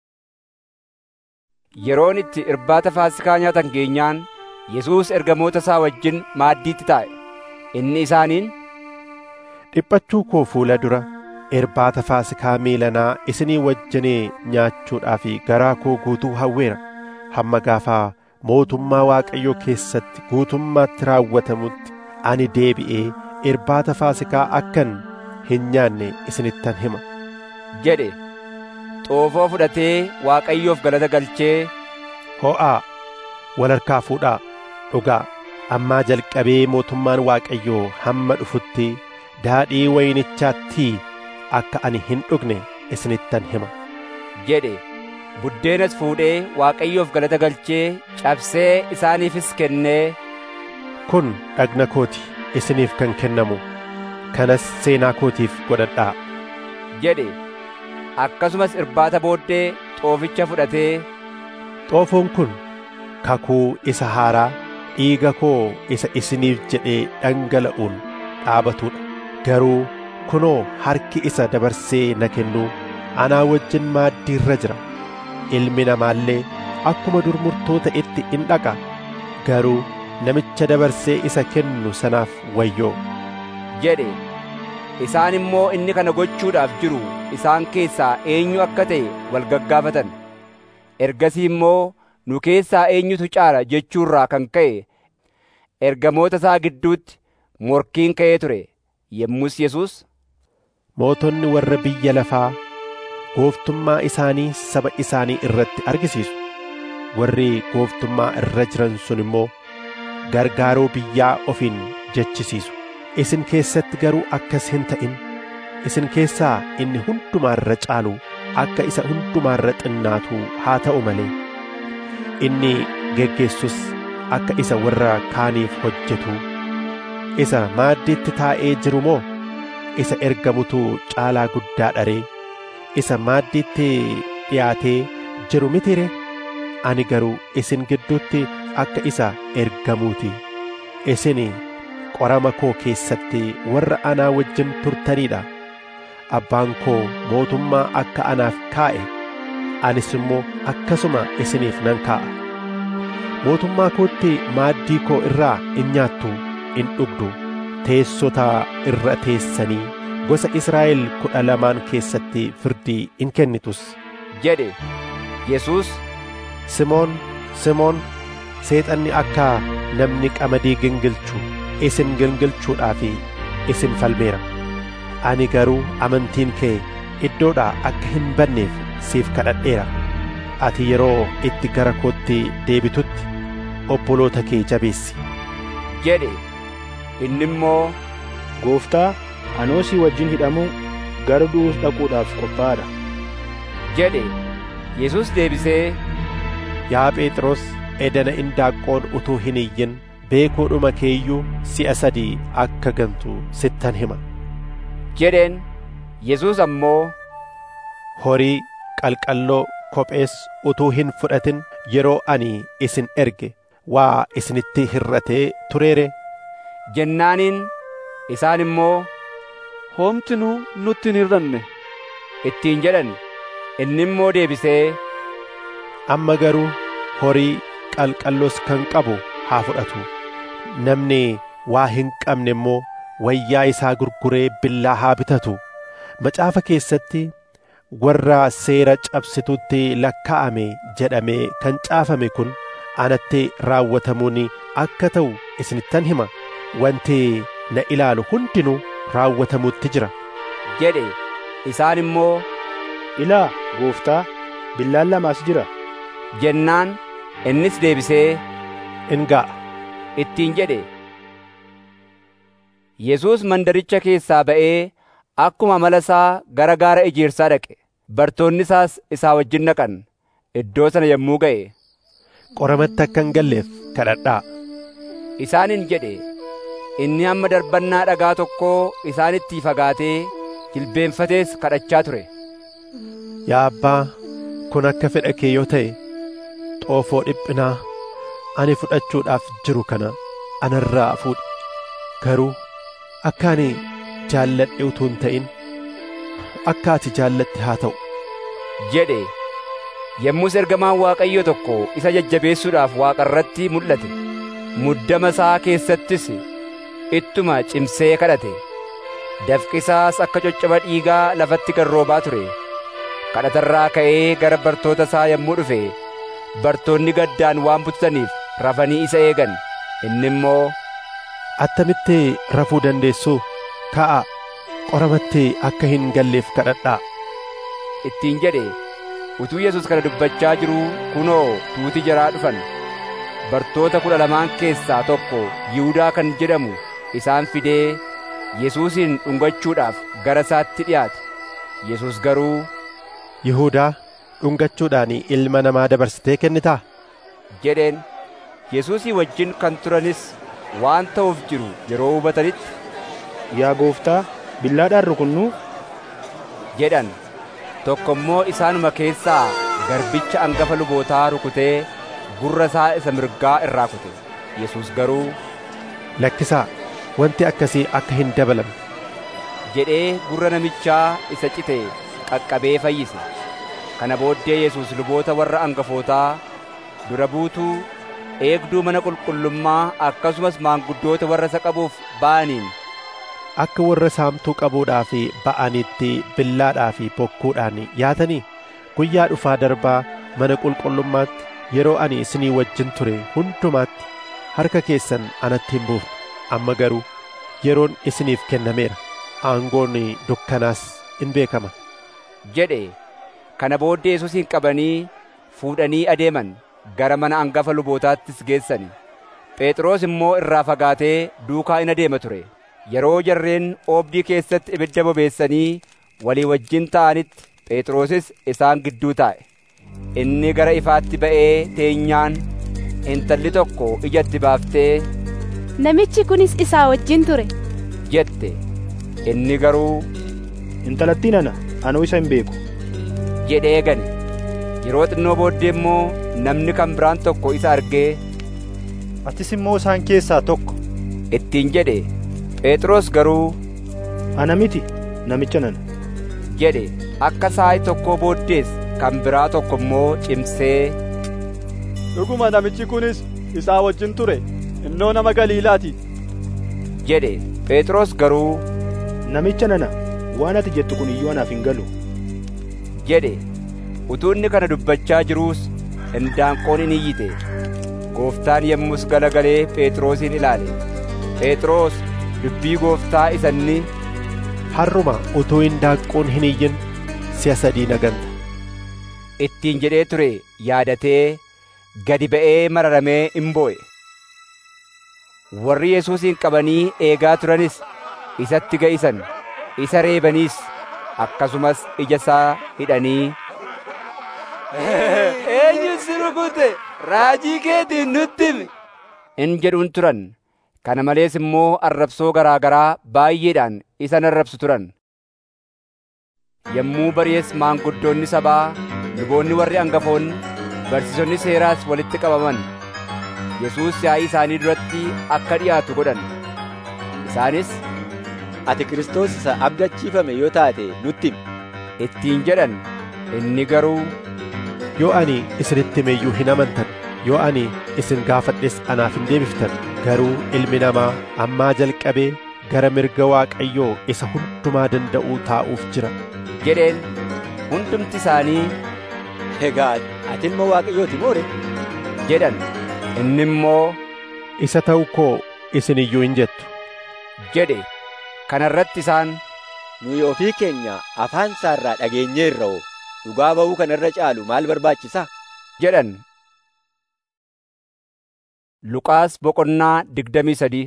Yeroon itti irbaata faasikaa nyaatan geenyaan Yesuus ergamoota isaa wajjin maaddiitti taa'e. Inni isaaniin dhiphachuu koo fuula dura irbaata faasikaa miilanaa isinii wajjinee nyaachuudhaaf garaa koo guutuu hawweera. Hamma gaafaa mootummaa Waaqayyoo keessatti guutummaatti raawwatamutti ani deebi'ee irbaata faasikaa akkan hin nyaanne isinittan hima. jedhe xoofoo fudhatee Waaqayyoof galata galchee ho'aa wal harkaa fuudhaa dhugaa ammaa jalqabee mootummaan Waaqayyoo hamma dhufutti daadhii wayinichaattii akka ani hin dhugne isinittan hima. jedhe buddeenas fuudhee Waaqayyoof galata galchee cabsee isaaniifis kennee kun dhagna kooti isiniif kan kennamu kanas seenaa kootiif godhadhaa jedhe akkasumas irbaata booddee xooficha fudhatee xoofoon kun kakuu isa haaraa dhiiga koo isa isiniif jedhee dhangala'uun dhaabatudha garuu kunoo harki isa dabarsee na kennuu anaa wajjin maaddii irra jira ilmi namaallee akkuma dur murtoo ta'etti in dhaqa garuu namicha dabarsee isa kennu sanaaf wayyoo jedhe isaan immoo inni kana gochuudhaaf jiru isaan keessaa eenyu akka ta'e wal gaggaafatan ergasii immoo nu keessaa eenyutu caala jechuurraa kan ka'e ergamoota isaa gidduutti morkiin ka'ee ture yommus Yesuus mootonni warra biyya lafaa gooftummaa isaanii saba isaanii irratti argisiisu warri gooftummaa irra jiran sun immoo gargaaroo biyyaa ofiin jechisiisu isin keessatti garuu akkas hin ta'in isin keessaa inni hundumaarra caalu akka isa hundumaarra xinnaatu haa ta'u malee inni geggeessus akka isa warra kaaniif hojjetu isa maaddiitti taa'ee jiru moo isa ergamutu caalaa guddaa dharee isa maaddiitti dhiyaatee jiru mitire ani garuu isin gidduutti akka isa ergamuuti isin qorama koo keessatti warra anaa wajjin turtaniidha abbaan koo mootummaa akka anaaf kaa'e anis immoo akkasuma isiniif nan kaa'a mootummaa kootti maaddii koo irraa in nyaattu in dhugdu teessota irra teessanii gosa Israa'el kudha lamaan keessatti firdii in kennitus jedhe Yesuus Simoon Simoon seexanni akka namni qamadii gingilchu isin gingilchuudhaaf isin falmeera ani garuu amantiin kee iddoodhaa akka hin banneef siif kadhadheera ati yeroo itti gara kootti deebitutti obboloota kee jabeessi jedhe inni immoo gooftaa anoo si wajjin hidhamuu gara du'uus dhaquudhaaf qophaa'aadha jedhe Yesuus deebisee yaa Phexros edana indaaqqoon utuu hin iyyin beekuudhuma keeyyuu si'a sadii akka gantu sittan hima jedheen yesuus ammoo horii qalqalloo kophees utuu hin fudhatin yeroo ani isin erge waa isinitti hir'atee tureere jennaaniin isaan immoo homtinuu nutti hin hir'anne ittiin jedhan inni immoo deebisee amma garuu horii qalqalloos kan qabu haa fudhatu namni waa hin qabne immoo wayyaa isaa gurguree billaa haa bitatu macaafa keessatti warra seera cabsitutti lakkaa'ame jedhamee kan caafame kun anatti raawwatamuun akka ta'u isinittan hima wanti na ilaalu hundinuu raawwatamuutti jira jedhe isaan immoo ilaa gooftaa billaan lamaas jira jennaan innis deebisee in ga'a ittiin jedhe Yesuus mandaricha keessaa ba'ee akkuma amala isaa gara gaara ejersaa dhaqe bartoonni isaas isaa wajjin dhaqan iddoo sana yommuu ga'e qoramatti akka hin galleef kadhadhaa isaaniin jedhe inni hamma darbannaa dhagaa tokkoo isaanitti fagaatee jilbeenfatees kadhachaa ture yaa abbaa kun akka fedha kee yoo ta'e xoofoo dhiphinaa ani fudhachuudhaaf jiru kana anarraa fuudhi garuu akka ani jaalladhe utuu hin ta'in akka ati jaallatte haa ta'u jedhe yommus ergamaan waaqayyo tokko isa jajjabeessuudhaaf waaqarratti mul'ate muddama isaa keessattis ittuma cimsee kadhate dafqisaas akka coccaba dhiigaa lafatti garroobaa ture kadhatarraa ka'ee gara bartoota isaa yommuu dhufe bartoonni gaddaan waan bututaniif rafanii isa eegan inni immoo attamitti rafuu dandeessu ka'a qoramatti akka hin galleef kadhadhaa ittiin jedhe utuu yesus kana dubbachaa jiruu kunoo tuuti jaraa dhufan bartoota kudha lamaan keessaa tokko yihudaa kan jedhamu isaan fidee yesuusin dhungachuudhaaf gara isaatti dhiyaate yesus garuu yihudaa dhungachuudhaan ilma namaa dabarsitee kennitaa jedheen yesuusii wajjin kan turanis waan ta'uuf jiru yeroo hubatanitti yaa gooftaa billaadhaan rukunnuu jedhan tokko immoo isaanuma keessaa garbicha angafa lubootaa rukutee gurra isaa isa mirgaa irraa kute yesus garuu lakkisaa wanti akkasii akka hin dabalamne jedhee gurra namichaa isa cite qaqqabee fayyise kana booddee yesus luboota warra angafootaa dura buutuu eegduu mana qulqullummaa akkasumas maanguddoota warra isa qabuuf ba'aniin akka warra saamtuu qabuudhaaf ba'anitti billaadhaa fi bokkuudhaan yaatanii guyyaa dhufaa darbaa mana qulqullummaatti yeroo ani isinii wajjin ture hundumaatti harka keessan anatti hin buufne amma garuu yeroon isiniif kennameera aangoon dukkanaas in beekama jedhe kana booddee yesuusin qabanii fuudhanii adeeman gara mana angafa lubootaattis geessani phexros immoo irraa fagaatee duukaa in adeema ture yeroo jarreen oobdii keessatti ibidda bobeessanii walii wajjin ta'anitti phexrosis isaan gidduu taa'e inni gara ifaatti ba'ee teenyaan intalli tokko ijatti baaftee namichi kunis isaa wajjin ture jette inni garuu intalattiin ana anuu isa hin beeku jedhee gane yeroo xinnoo booddee immoo namni kan biraan tokko isa argee atis immoo isaan keessaa tokko ittiin jedhe phexros garuu ana miti namicha nana jedhe akka sa'aatii tokkoo booddees kan biraa tokko immoo cimsee dhuguma namichi kunis isaa wajjin ture innoo nama galiilaati jedhe phexros garuu namicha nana waan ati jettu kun iyyuu anaaf hin galu jedhe utuu inni kana dubbachaa jiruus indaanqoon in iyyite gooftaan yommus galagalee phexrosin ilaale phexros dubbii gooftaa isanni harruma utuu indaanqoon hin iyyin si'a sadii naganta ittiin jedhee ture yaadatee gadi ba'ee mararamee in boo'e warri yesuusin qabanii eegaa turanis isatti ga'isan isa reebaniis akkasumas ija isaa hidhanii eenyu si rukute raajii keetiin nutti himi in jedhuun turan kana malees immoo arrabsoo garaa garaa baay'eedhaan isa arrabsu turan yommuu bari'es maanguddoonni sabaa luboonni warri hangafoonni barsiisonni seeraas walitti qabaman yesuus yaa'ii isaanii duratti akka dhi'aatu godhan isaanis ati Kiristoos isa abdachiifame yoo taate nutti himi ittiin jedhan inni garuu yoo ani isinitti hime iyyuu hin amantan yoo ani isin gaafadhes anaaf hin deebiftan garuu ilmi namaa ammaa jalqabee gara mirga Waaqayyoo isa hundumaa danda'uu taa'uuf jira jedheen hundumti isaanii egaa ati ilma Waaqayyooti moore jedhan inni immoo isa ta'u koo isin iyyuu hin jettu jedhe kana irratti isaan nuyi ofii keenya afaan isaarraa dhageenyeerra oo dhugaa ba'uu kana irra caalu maal barbaachisa jedhan Luqaas boqonnaa digdamii sadii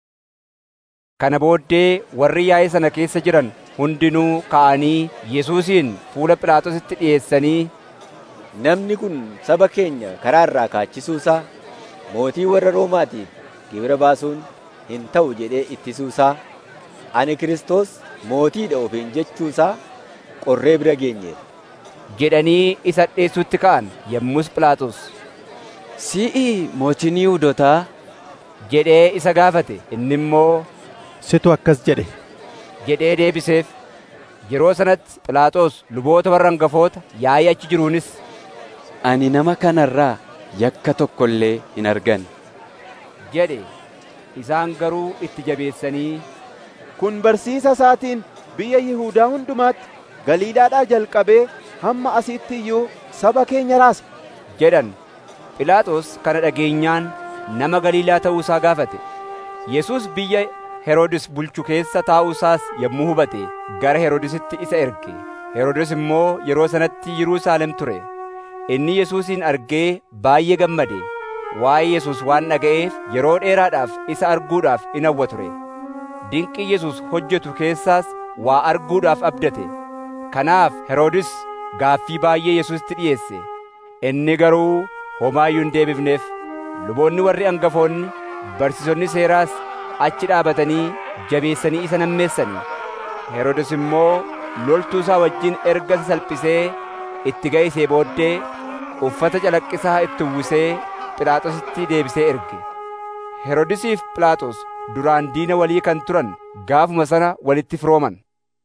Kana booddee warri yaa'ii sana keessa jiran hundinuu ka'anii Yesuusin fuula Phiilaaxoositti dhi'eessanii namni kun saba keenya karaa irraa kaachisuusaa mootii warra Roomaatiif gibira baasuun hin ta'u jedhee ittisuusaa ani Kiristoos mootiidha ofiin jechuusaa qorree bira geenyeera jedhanii isa dhi'eessutti ka'an yommus Phiilaaxoos si'i mootiin Yihuudootaa jedhee isa gaafate inni immoo situ akkas jedhe jedhee deebiseef yeroo sanatti Phiilaaxoos luboota warra hangafoota yaa'ii achi jiruunis ani nama kanarraa yakka tokko illee hin argan jedhe isaan garuu itti jabeessanii kun barsiisa isaatiin biyya Yihuudaa hundumaatti Galiilaadhaa jalqabee hamma asiitti iyyuu saba keenya raasa jedhan Phiilaaxoos kana dhageenyaan nama Galiilaa ta'uu isaa gaafate Yesuus biyya Heroodis bulchu keessa taa'uusaas yommuu hubate gara Heroodisitti isa erge Heroodis immoo yeroo sanatti Yerusaalem ture inni Yesuusin argee baay'ee gammade waa'ee Yesuus waan dhaga'eef yeroo dheeraadhaaf isa arguudhaaf in hawwa ture dinqii Yesuus hojjetu keessaas waa arguudhaaf abdate kanaaf Heroodis gaaffii baay'ee Yesuusitti dhiyeesse inni garuu homaayyuu hin deebifneef luboonni warri hangafoonni barsiisonni seeraas achi dhaabatanii jabeessanii isa nammeessanii Heroodis immoo loltuu isaa wajjin erga isa salphisee itti ga'isee booddee uffata calaqqisaa itti uwwisee Phiilaaxoositti deebisee erge Heroodisiif Phiilaaxoos duraan diina walii kan turan gaafuma sana walitti firooman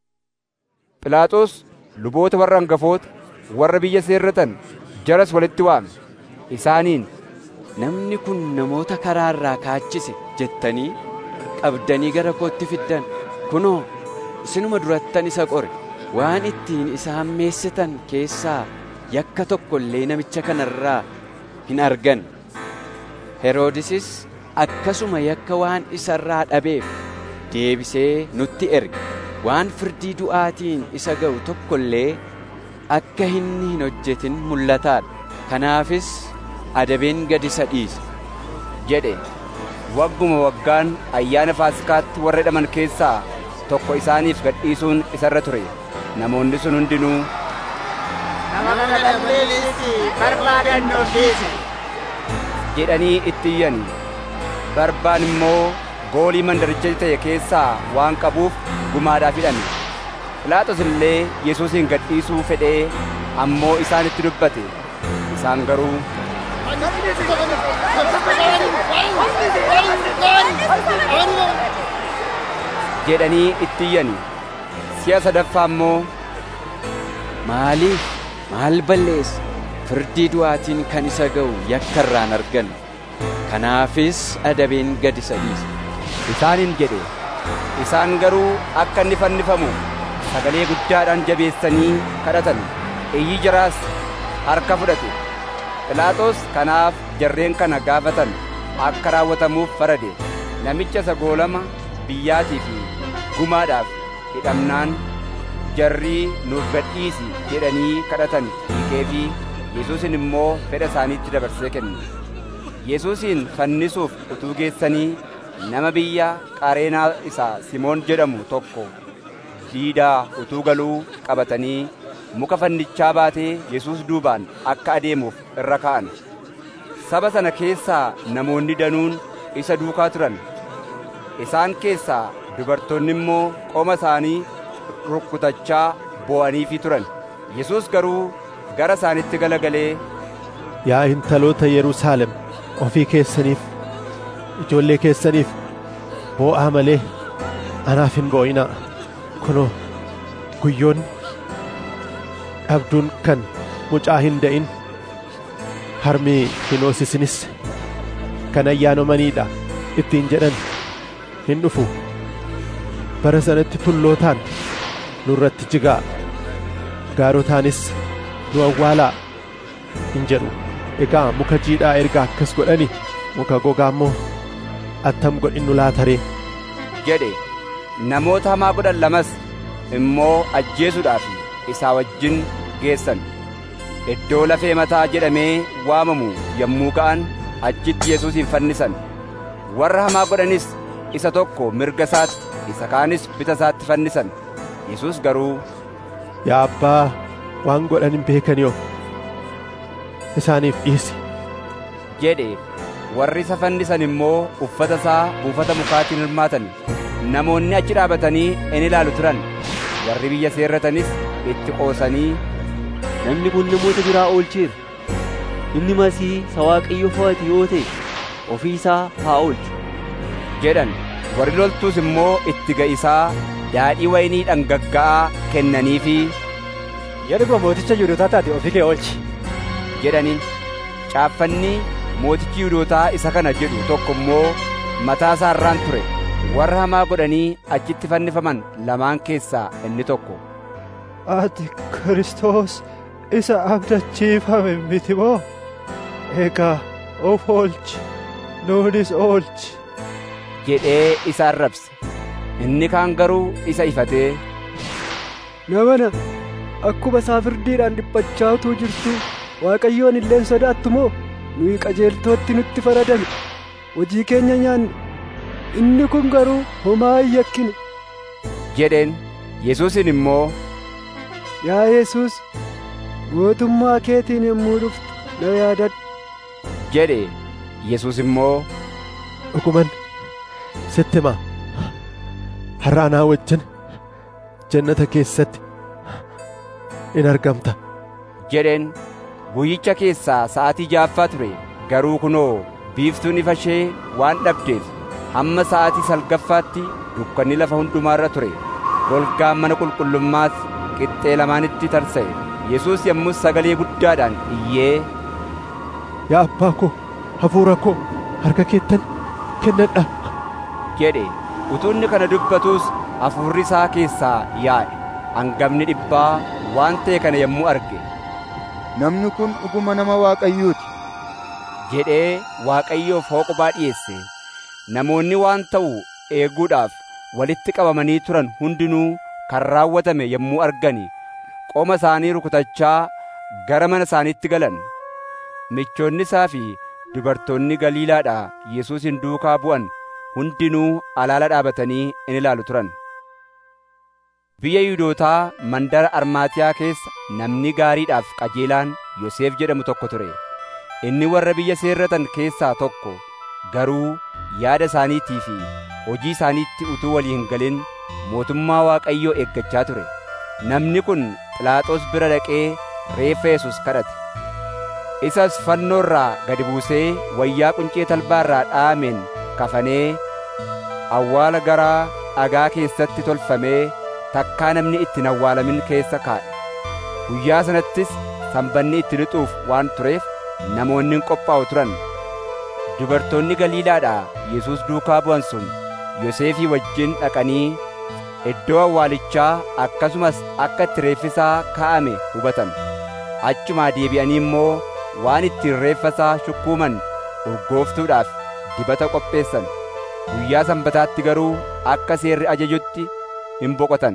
Phiilaaxoos luboota warra hangafoota warra biyya seerratan jaras walitti waame isaaniin namni kun namoota karaa irraa kaachise jettanii qabdanii gara kootti fiddan kunoo isinuma durattan isa qore waan ittiin isa hammeessitan keessaa yakka tokko illee namicha kanarraa hin argan heroodisis akkasuma yakka waan isarraa dhabeef deebisee nutti erge waan firdii du'aatiin isa ga'u tokko illee akka inni hin hojjetin mul'ataadha kanaafis adabeen gad isa dhiise jedhe wagguma waggaan ayyaana faasikaatti warra hidhaman keessaa tokko isaaniif gadhiisuun isarra ture namoonni sun hundinuu nama kana balleessi barbaadannoo dhiise jedhanii itti iyyan barbaan immoo goolii mandaricha ta'e keessaa waan qabuuf gumaadhaaf hidhame Pilaaxos illee Yesuusin gadhiisuu fedhee ammoo isaanitti dubbate isaan garuu jedhanii itti iyyani si'a sadaffaa immoo maaliif maal balleessa firdii du'aatiin kan isa ga'u yakka irraan argan kanaafis adabeen gad isa dhiise isaaniin jedhe isaan garuu akka inni fannifamu sagalee guddaadhaan jabeessanii kadhatan iyyi jaraas harka fudhate Phiilaaxoos kanaaf jarreen kana gaafatan akka raawwatamuuf farade namicha isa goolama biyyaatii fi gumaadhaaf hidhamnaan jarrii nuuf gadhiisi jedhanii kadhatan hiikee fi Yesuusin immoo fedha isaaniitti dabarsee kenne. Yesuusin fannisuuf utuu geessanii nama biyya Qareenaa isaa Simoon jedhamu tokko diidaa utuu galuu qabatanii muka fannichaa baatee Yesuus duubaan akka adeemuuf irra ka'an. saba sana keessaa namoonni danuun isa duukaa turan isaan keessaa dubartoonni immoo qoma isaanii rukkutachaa boo'aniifii turan yesus garuu gara isaanitti galagalee Yaa intaloota Yerusaalem ofii keessaniif ijoollee keessaniif boo'aa malee anaaf hin boo'inaa kunoo guyyoonni dhabduun kan mucaa hin da'in harmi hin hoosisinis kan ayyaanamaniidha ittiin jedhan hin dhufu bara sanatti tullootaan nurratti jigaa gaarotaanis nu awwaalaa hin jedhu egaa muka jiidhaa erga akkas godhani muka gogaa immoo attam godhinnu laataree jedhe namoota hamaa godhan lamas immoo ajjeesuudhaaf isaa wajjin geessan iddoo lafee mataa jedhamee waamamu yommuu ga'an achitti yesuusin fannisan warra hamaa godhanis isa tokko mirga isaatti isa kaanis bita isaatti fannisan yesus garuu yaa abbaa waan godhan hin beekaniyo isaaniif dhiisi jedhe warri isa fannisan immoo uffata isaa buufata mukaatiin hirmaatan namoonni achi dhaabatanii in ilaalu turan warri biyya seerratanis itti qoosanii namni kun namoota biraa oolcheera inni masii isa waaqayyo fo'ate yoo ta'e ofii isaa haa oolchu jedhan warri loltuus immoo itti ga'isaa daadhii waynii dhangagga'aa kennaniifi Yeroo mooticha Yihuudootaa taate ofii kee oolchi jedhaniin caaffanni mootichi Yihuudootaa isa kana jedhu tokko immoo mataa isaa irraan ture warra hamaa godhanii achitti fannifaman lamaan keessaa inni tokko Ati Kiristoos isa abdachiifame miti moo? Egaa of oolchi, nuunis oolchi. jedhee isa arrabse inni kaan garuu isa ifatee namana akkuma isaa firdiidhaan dhiphachaa utuu jirtu waaqayyoon illeen sodaattu moo nuyi qajeeltootti nutti faradame hojii keenya nyaanne inni kun garuu homaa hin yakkine jedheen yesuusin immoo yaa yesus mootummaa keetiin yommuu dhuftu na yaadadhu jedhe yesus immoo dhuguman sitti himaa har'a anaa wajjin jannata keessatti in argamta jedheen guyyicha keessaa sa'aatii jaaffaa ture garuu kunoo biiftuun ifa ishee waan dhabdeef hamma sa'aatii salgaffaatti dukkanni lafa hundumaarra ture golgaan mana qulqullummaas qixxee lamaanitti tarsa'e yesus yommus sagalee guddaadhaan iyyee yaa abbaa koo hafuura koo harka keettan kennadha jedhe utuu inni kana dubbatuus hafuurri isaa keessaa yaa'e hangafni dhibbaa waan ta'e kana yommuu arge namni kun dhuguma nama waaqayyooti jedhee waaqayyoof hooqubaa dhiyeesse namoonni waan ta'u eeguudhaaf walitti qabamanii turan hundinuu kan raawwatame yommuu argani qoma isaanii rukutachaa gara mana isaaniitti galan michoonni isaa fi dubartoonni galiilaadhaa yesuusin duukaa bu'an hundinuu alaala dhaabatanii in ilaalu turan biyya yihuudootaa mandara armaatiyaa keessa namni gaariidhaaf qajeelaan yoseef jedhamu tokko ture inni warra biyya seerratan keessaa tokko garuu yaada isaaniitii fi hojii isaaniitti utuu walii hin galin mootummaa waaqayyoo eeggachaa ture namni kun phiilaaxoos bira dhaqee reeffa yesus kadhate isas fannoo irraa gadi buusee wayyaa quncee talbaa irraa dhaameen kafanee awwaala garaa dhagaa keessatti tolfamee takkaa namni itti hin awwaalamin keessa kaa'e guyyaa sanattis sanbanni itti lixuuf waan tureef namoonni hin qophaa'u turan dubartoonni galiilaadhaa yesus duukaa bu'an sun yoseefii wajjin dhaqanii iddoo awwaalichaa akkasumas akka itti reeffisaa kaa'ame hubatan achumaa deebi'anii immoo waan ittiin reeffasaa shukkuuman urgooftuudhaaf dibata qopheessan guyyaa sanbataatti garuu akka seerri ajajutti hin boqotan.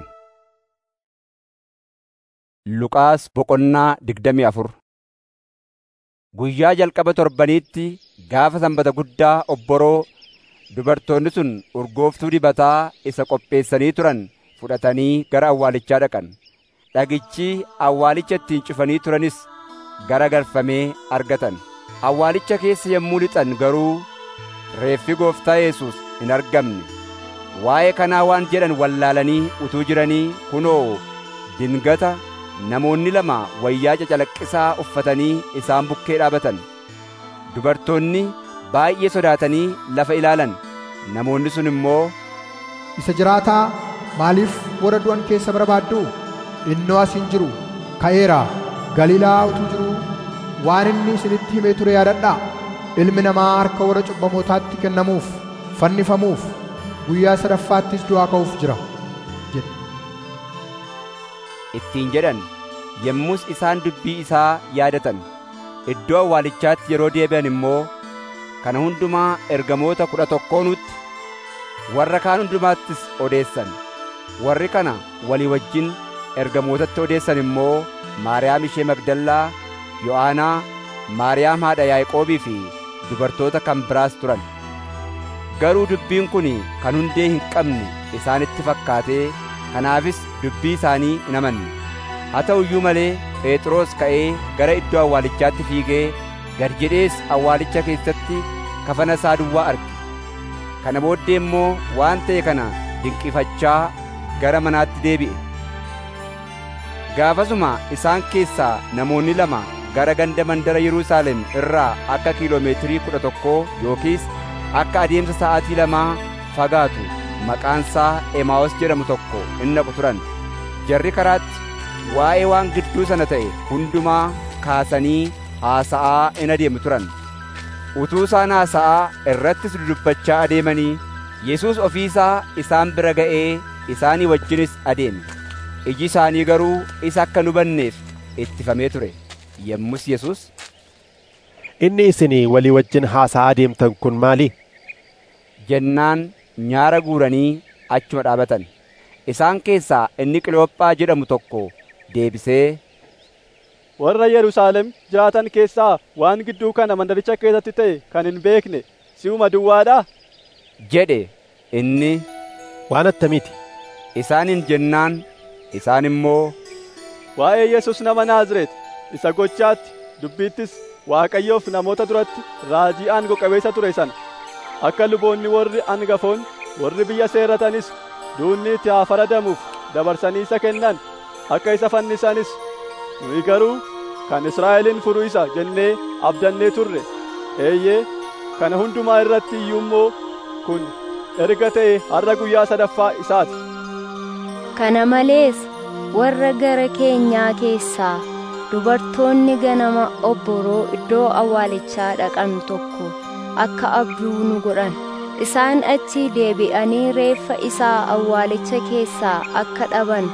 Luqaas boqonnaa digdamii afur Guyyaa jalqaba torbaniitti gaafa sanbata guddaa obboroo dubartoonni sun urgooftuu dibataa isa qopheessanii turan fudhatanii gara awwaalichaa dhaqan. Dhagichi awwaalicha ittiin cufanii turanis gara galfamee argatan. awwaalicha keessa yommuu lixan garuu reeffi gooftaa Yesuus hin argamne. Waa'ee kanaa waan jedhan wallaalanii utuu jiranii kunoo dingata namoonni lama wayyaa cacalaqqisaa uffatanii isaan bukkee dhaabatan. Dubartoonni baay'ee sodaatanii lafa ilaalan. Namoonni sun immoo Isa jiraataa maaliif warra du'an keessa barbaaddu? Innoo as hin jiru ka'eera Galiilaa utuu jiruu waan inni isinitti himee ture yaadadhaa. Ilmi namaa harka warra cubbamootaatti kennamuuf fannifamuuf guyyaa sadaffaattis du'aa ka'uuf jira jedhe. ittiin jedhan yommus isaan dubbii isaa yaadatan iddoo awwaalichaatti yeroo deebi'an immoo kana hundumaa ergamoota kudha tokkoonutti warra kaan hundumaattis odeessan warri kana walii wajjin ergamootatti odeessan immoo maariyaam ishee magdallaa yo'aanaa maariyaam haadha yaaqoobii fi dubartoota kan biraas turan garuu dubbiin kun kan hundee hin qabne isaanitti fakkaatee kanaafis dubbii isaanii hin amanne haa ta'u iyyuu malee phexros ka'ee gara iddoo awwaalichaatti fiigee gad jedhees awwaalicha keessatti kafana isaa duwwaa arge kana booddee immoo waan ta'e kana dinqifachaa gara manaatti deebi'e gaafasuma isaan keessaa namoonni lama gara ganda mandara Yerusaalem irraa akka kiiloomeetirii kudha tokkoo yookiis akka adeemsa sa'aatii lamaa fagaatu maqaansaa Emaawos jedhamu tokko in naqu turan jarri karaatti waa'ee waan gidduu sana ta'e hundumaa kaasanii haasa'aa in adeemu turan utuu isaan haasa'aa irrattis dudubbachaa adeemanii Yesuus ofiisaa isaan bira ga'ee isaanii wajjinis adeeme iji isaanii garuu isa akka hin hubanneef ittifamee ture yommus Yesuus Inni isinii walii wajjin haasa'aa adeemtan kun maali? jennaan nyaara guuranii achuma dhaabatan isaan keessaa inni Qiloophaa jedhamu tokko deebisee warra Yerusaalem jiraatan keessaa waan gidduu kana mandaricha keessatti ta'e kan hin beekne si'uma duwwaadhaa jedhe inni waan attamiiti isaaniin jennaan isaan immoo waa'ee Yesus nama Naazreet isa gochaatti dubbiittis Waaqayyoof namoota duratti raajii aangoo qabeessa ture sana akka luboonni warri angafoon warri biyya seerratanis duunni itti haa faradamuuf dabarsanii isa kennan akka isa fannisanis nuyi garuu kan Israa'elin furu isa jennee abdannee turre eeyyee kana hundumaa irratti iyyuu immoo kun erga ta'e har'a guyyaa sadaffaa isaati. Kana malees warra gara keenyaa keessaa dubartoonni ganama obboroo iddoo awwaalichaa dhaqan tokko akka abduu nu godhan isaan achi deebi'anii reeffa isaa awwaalicha keessaa akka dhaban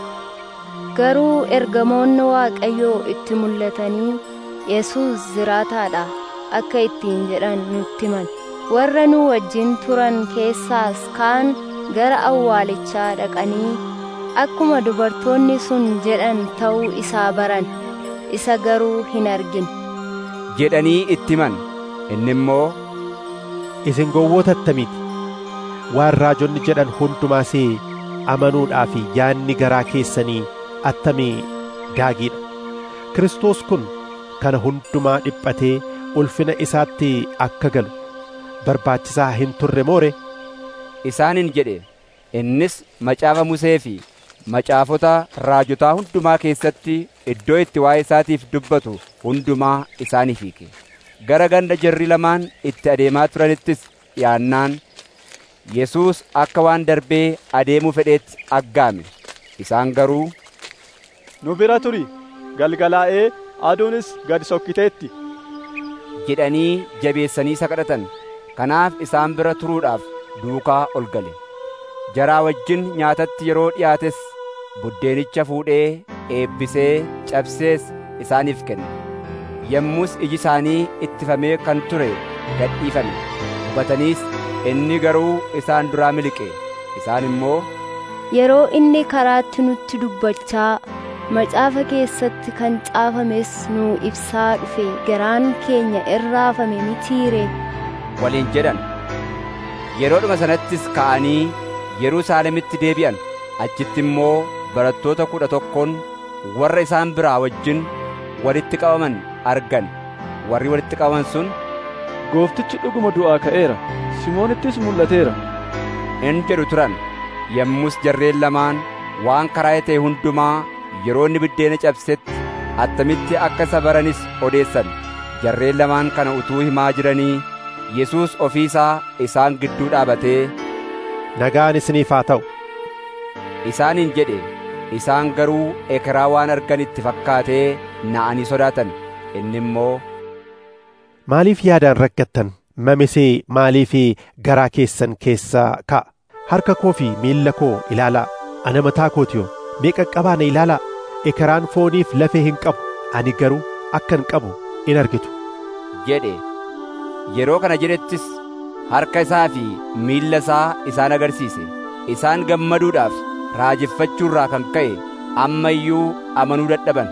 garuu ergamoonni waaqayyoo itti mul'atanii yesus jiraataadha akka ittiin jedhan nutti himan warra nu wajjin turan keessaas kaan gara awwaalichaa dhaqanii akkuma dubartoonni sun jedhan ta'uu isaa baran isa garuu hin argin jedhanii itti himan inni immoo isin gowwoota attamiiti waan raajonni jedhan hundumaas amanuudhaaf yaanni garaa keessanii attamii gaagiidha Kiristoos kun kana hundumaa dhiphatee ulfina isaatti akka galu barbaachisaa hin turre moore isaaniin jedhe innis macaafa Musee fi macaafota raajotaa hundumaa keessatti iddoo itti waa'ee isaatiif dubbatu hundumaa isaaniif hiike gara ganda jarri lamaan itti adeemaa turanittis dhiyaannaan Yesuus akka waan darbee adeemuu fedheetti aggaame isaan garuu nu bira turi galgalaa'ee aduunis gad sokkiteetti jedhanii jabeessanii isa kadhatan kanaaf isaan bira turuudhaaf duukaa ol gale jaraa wajjin nyaatatti yeroo dhiyaates buddeenicha fuudhee eebbisee cabsees isaaniif kenne yommus iji isaanii ittifamee kan ture gadhiifame hubataniis inni garuu isaan duraa miliqe isaan immoo yeroo inni karaatti nutti dubbachaa macaafa keessatti kan caafames nuu ibsaa dhufe garaan keenya irraafame mitiire waliin jedhan yeroodhuma sanattis ka'anii yerusaalemitti deebi'an achitti immoo barattoota kudha tokkoon warra isaan biraa wajjin walitti qabaman argan warri walitti qabaman sun gooftichi dhuguma du'aa ka'eera simoonittis mul'ateera in jedhu turan yommus jarreen lamaan waan karaa ta'e hundumaa yeroo inni biddeena cabsetti attamitti akka isa baranis odeessan jarreen lamaan kana utuu himaa jiranii Yesuus ofii isaa isaan gidduu dhaabatee nagaan isiniif haa ta'u isaaniin jedhe isaan garuu ekeraa waan argan itti fakkaatee na'anii sodaatan inni immoo maaliif yaadaan rakkattan mamisee maaliif garaa keessan keessaa ka'a harka koo fi miilla koo ilaalaa ana mataa kootiyoo mee qaqqabaa na ilaalaa ekeraan fooniif lafee hin qabu ani garuu akkan qabu in argitu jedhe yeroo kana jedhettis harka isaa fi miilla isaa isaan agarsiise isaan gammaduudhaaf raajeffachuurraa kan ka'e amma iyyuu amanuu dadhaban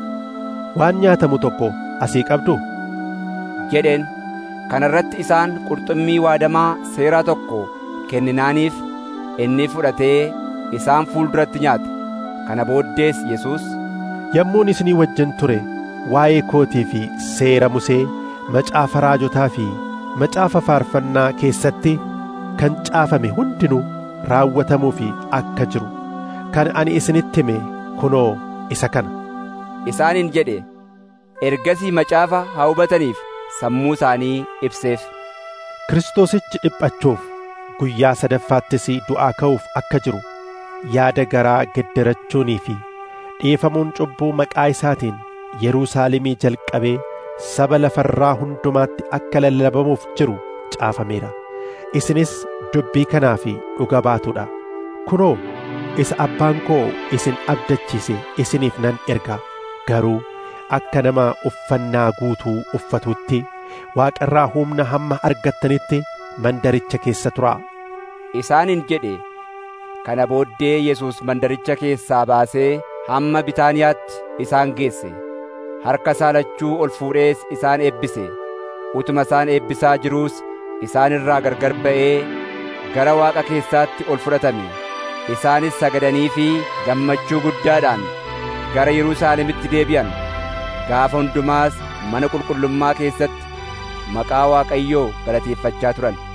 waan nyaatamu tokko asii qabdu jedheen kana irratti isaan qurxummii waadamaa seeraa tokko kenninaaniif inni fudhatee isaan fuulduratti nyaate kana booddees Yesuus yommuun isinii wajjin ture waa'ee kootii fi seera Musee macaafa raajotaa fi macaafa faarfannaa keessatti kan caafame hundinuu raawwatamuu fi akka jiru kan ani isinitti hime kunoo isa kana isaaniin jedhe ergasii macaafa haa hubataniif sammuu isaanii ibseef Kiristoosichi dhiphachuuf guyyaa sadaffaattis du'aa ka'uuf akka jiru yaada garaa geddarachuunii fi dhiifamuun cubbuu maqaa isaatiin Yerusaalemii jalqabee saba lafarraa hundumaatti akka lallabamuuf jiru caafameera isinis dubbii kanaa fi dhuga baatuudha kunoo isa abbaan koo isin abdachiise isiniif nan ergaa garuu akka nama uffannaa guutuu uffatutti waaqarraa humna hamma argattanitti mandaricha keessa turaa isaaniin jedhe kana booddee Yesuus mandaricha keessaa baasee hamma Bitaaniyaatti isaan geesse harka isaa lachuu ol fuudhees isaan eebbise utuma isaan eebbisaa jiruus isaan irraa gargar ba'ee gara waaqa keessaatti ol fudhatame isaanis sagadanii fi gammachuu guddaadhaan gara Yerusaalemitti deebi'an gaafa hundumaas mana qulqullummaa keessatti maqaa Waaqayyoo galateeffachaa turan